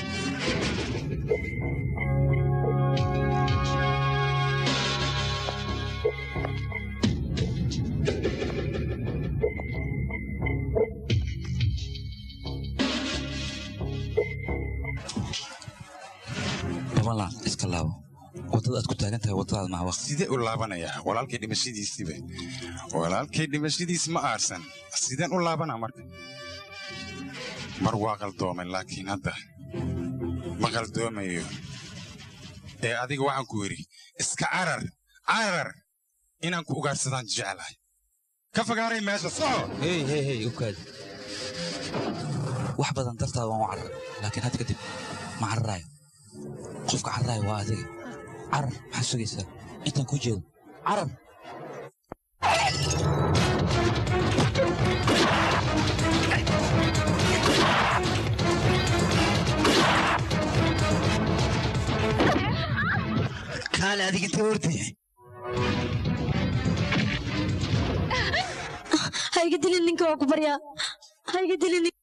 babalan iska laabo waddada aad ku taagan tahay waddadaad maha waqti sidee u laabanayaa walaalkay dhimashadiisiiba walaalkay dhimashadiis ma aarsan sideen u laabanaa marka mar waa qaldoomay laakiin hadda ma qaldoomayo ee adiga waxaan ku yidhi iska carar carar inaan ku ugaarsadaan jeclahay ka fogaaray meesha soco hey hey hey u kaadi wax badan dartaada waan u carar laakiin had kadib ma cararaayo qofka cararaayo waa adiga carar maxaad sugaysaa intaan kuu jeedo carar kaale adiga intee ordaya ha iga dilin ninka waa ku baryaa ha iga dilin nin-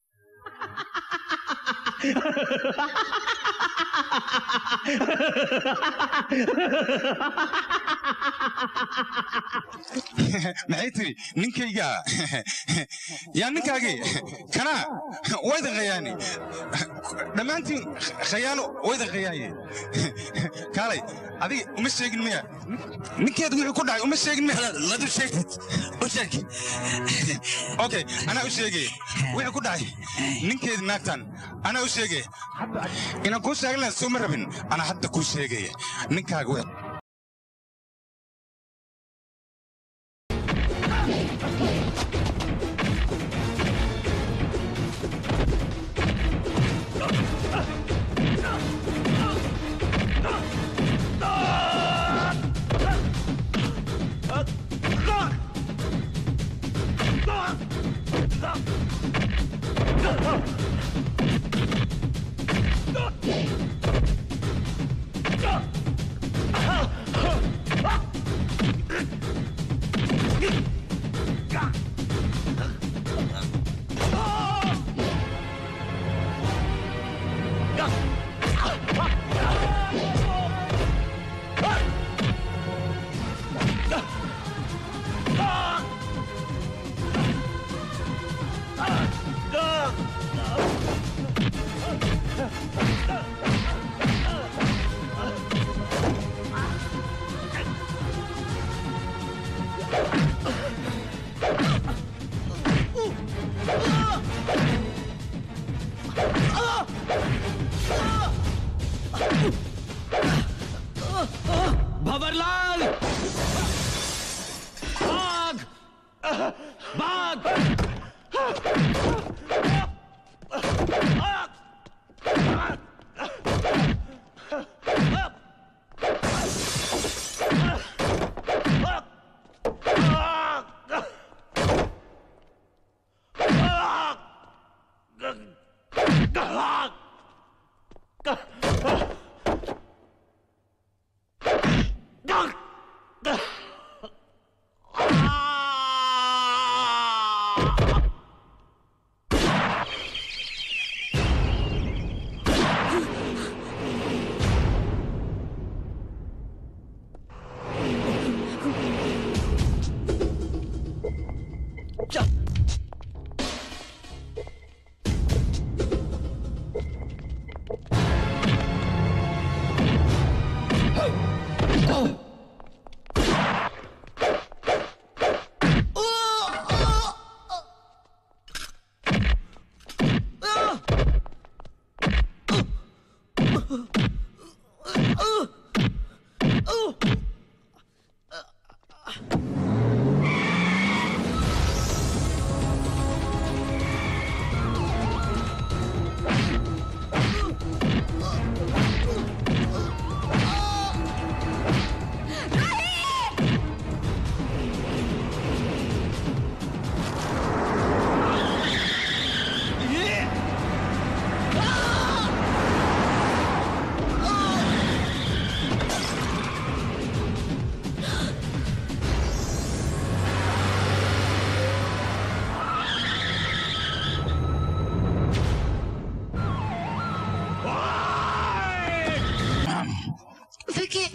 maxay tiri ninkayga yaa ninkaagii kana waydan khayaani dhammaantiin khayaano waydan khayaaye kaalay adiga uma sheegin miya ninkeed wixii ku dhacay uma sheegin miya mad u sheegtid u sheeg okay anaa u sheegay wixii ku dhacay ninkeed naagtan anaa u sheegay inaan kuu sheegin lahayn soo ma rabin anaa hadda kuu sheegaya ninkaaga wixii Bhanwarlal भाग भाग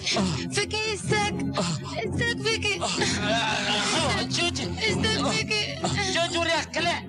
فيكي استاك استاك فيكي جوجي استاك فيكي جوج ورياك كلا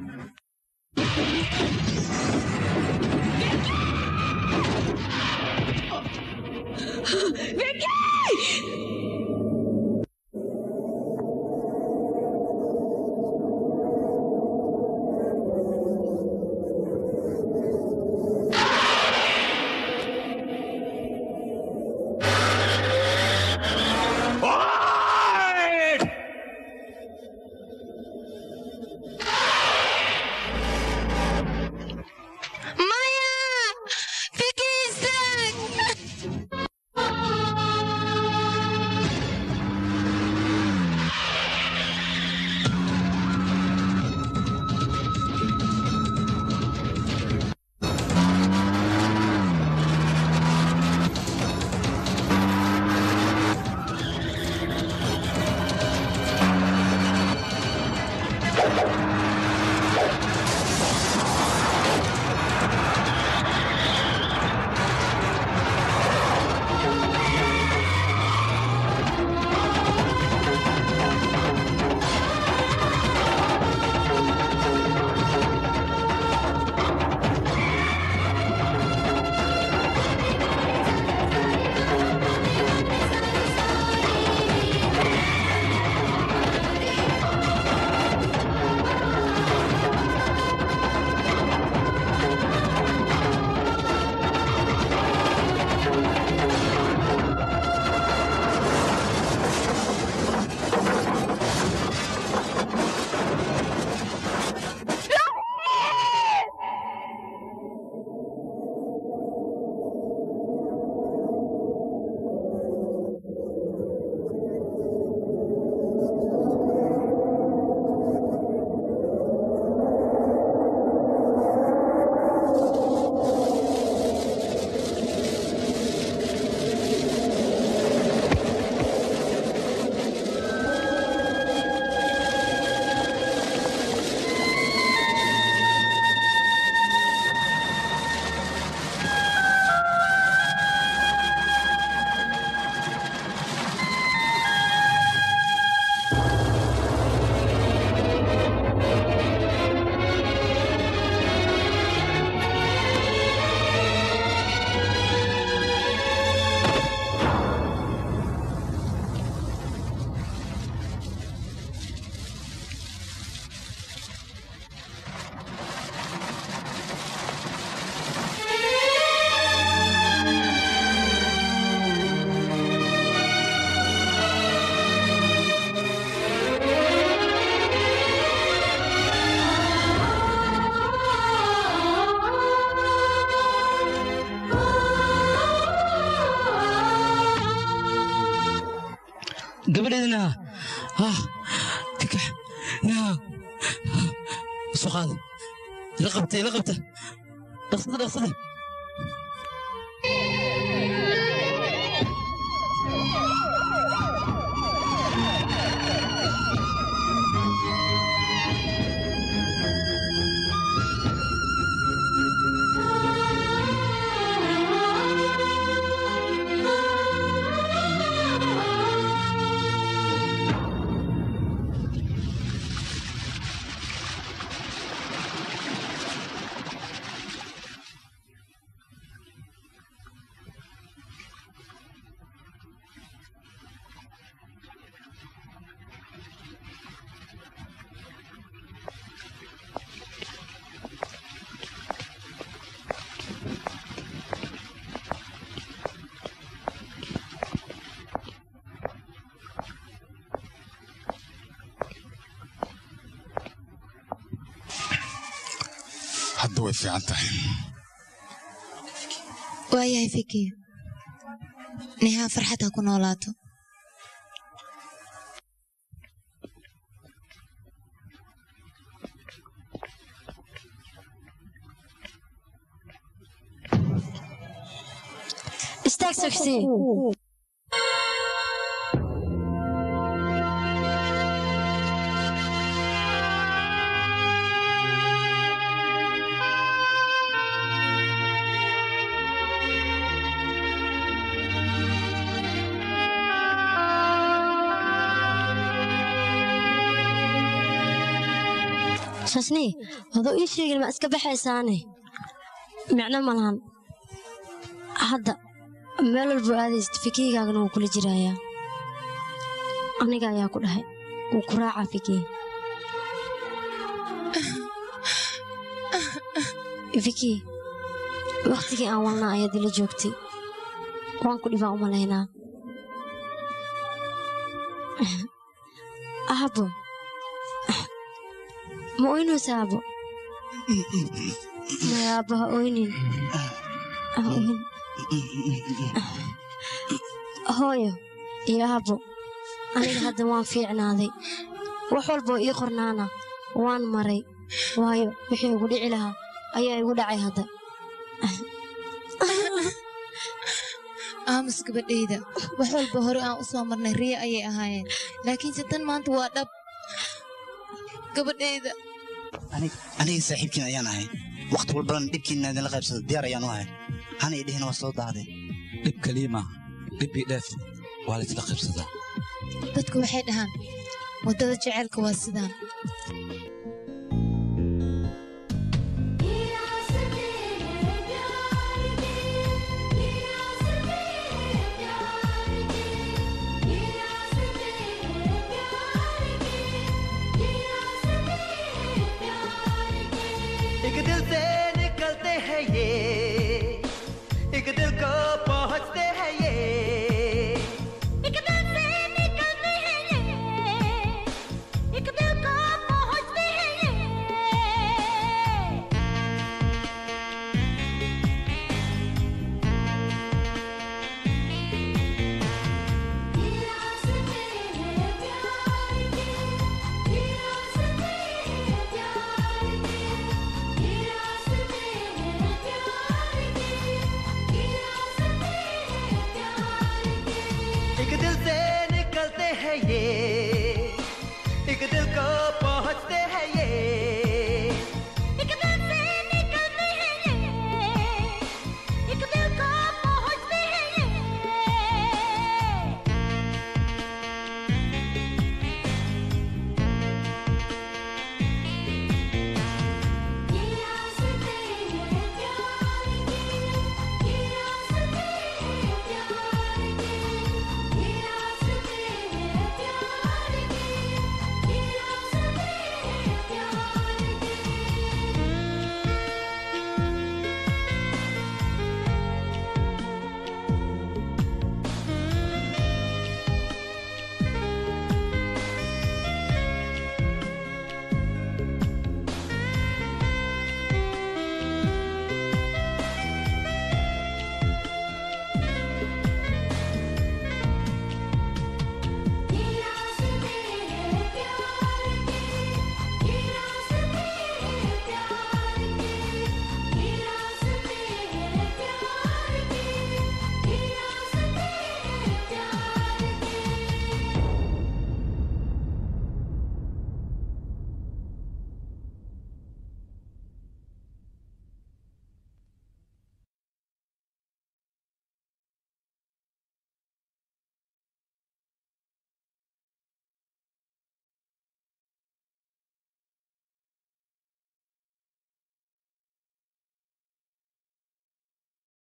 مايا فيكي استاك gabadheedina ah kakax naa soo qaada ila qabta ila qabta dhaqsada dhaqsada hadda way fiican tahay waayahay fiki nehaa farxad ha ku noolaato istaag sagsii shashni adoo ii sheegin ma iska baxaysaane micno ma lahan hadda meel walbo aadaysid fikiygaagana wuu kula jirayaa aniga ayaa ku dhahay wuu ku raacaa fikiy viki waktigii aan walnaa ayaad ila joogtay waan ku dhibaan u malaynaa aabo ma oynaysa aabo maya aabo ha oynin ha oynin hooyo iyo aabo aniga hadda waan fiicnaaday wax walboo ii qornaana waan maray waayo wixii igu dhici lahaa ayaa igu dhacay hadda aamus gabadhayda wax walba hore aan u soo marnay riya ayay ahaayeen laakiinse tan maanta waa dhab gabadhayda aniga saaxiibkiin ayaan ahay wakhti walbana dhibkiina idinla qaybsado diyaar ayaan u ahay hana i dhihin waa soo daaday dhib kaliya maaha dhibbii dheef waa la isla qaybsadaa dadku waxay dhahaan waddada jaceylka waa sidaan एक दिल से निकलते हैं ये एक दिल को पहुंचते हैं ये एक दिल से निकलते हैं ये एक दिल को पहुंचते हैं ये एक दिल से निकलते हैं ये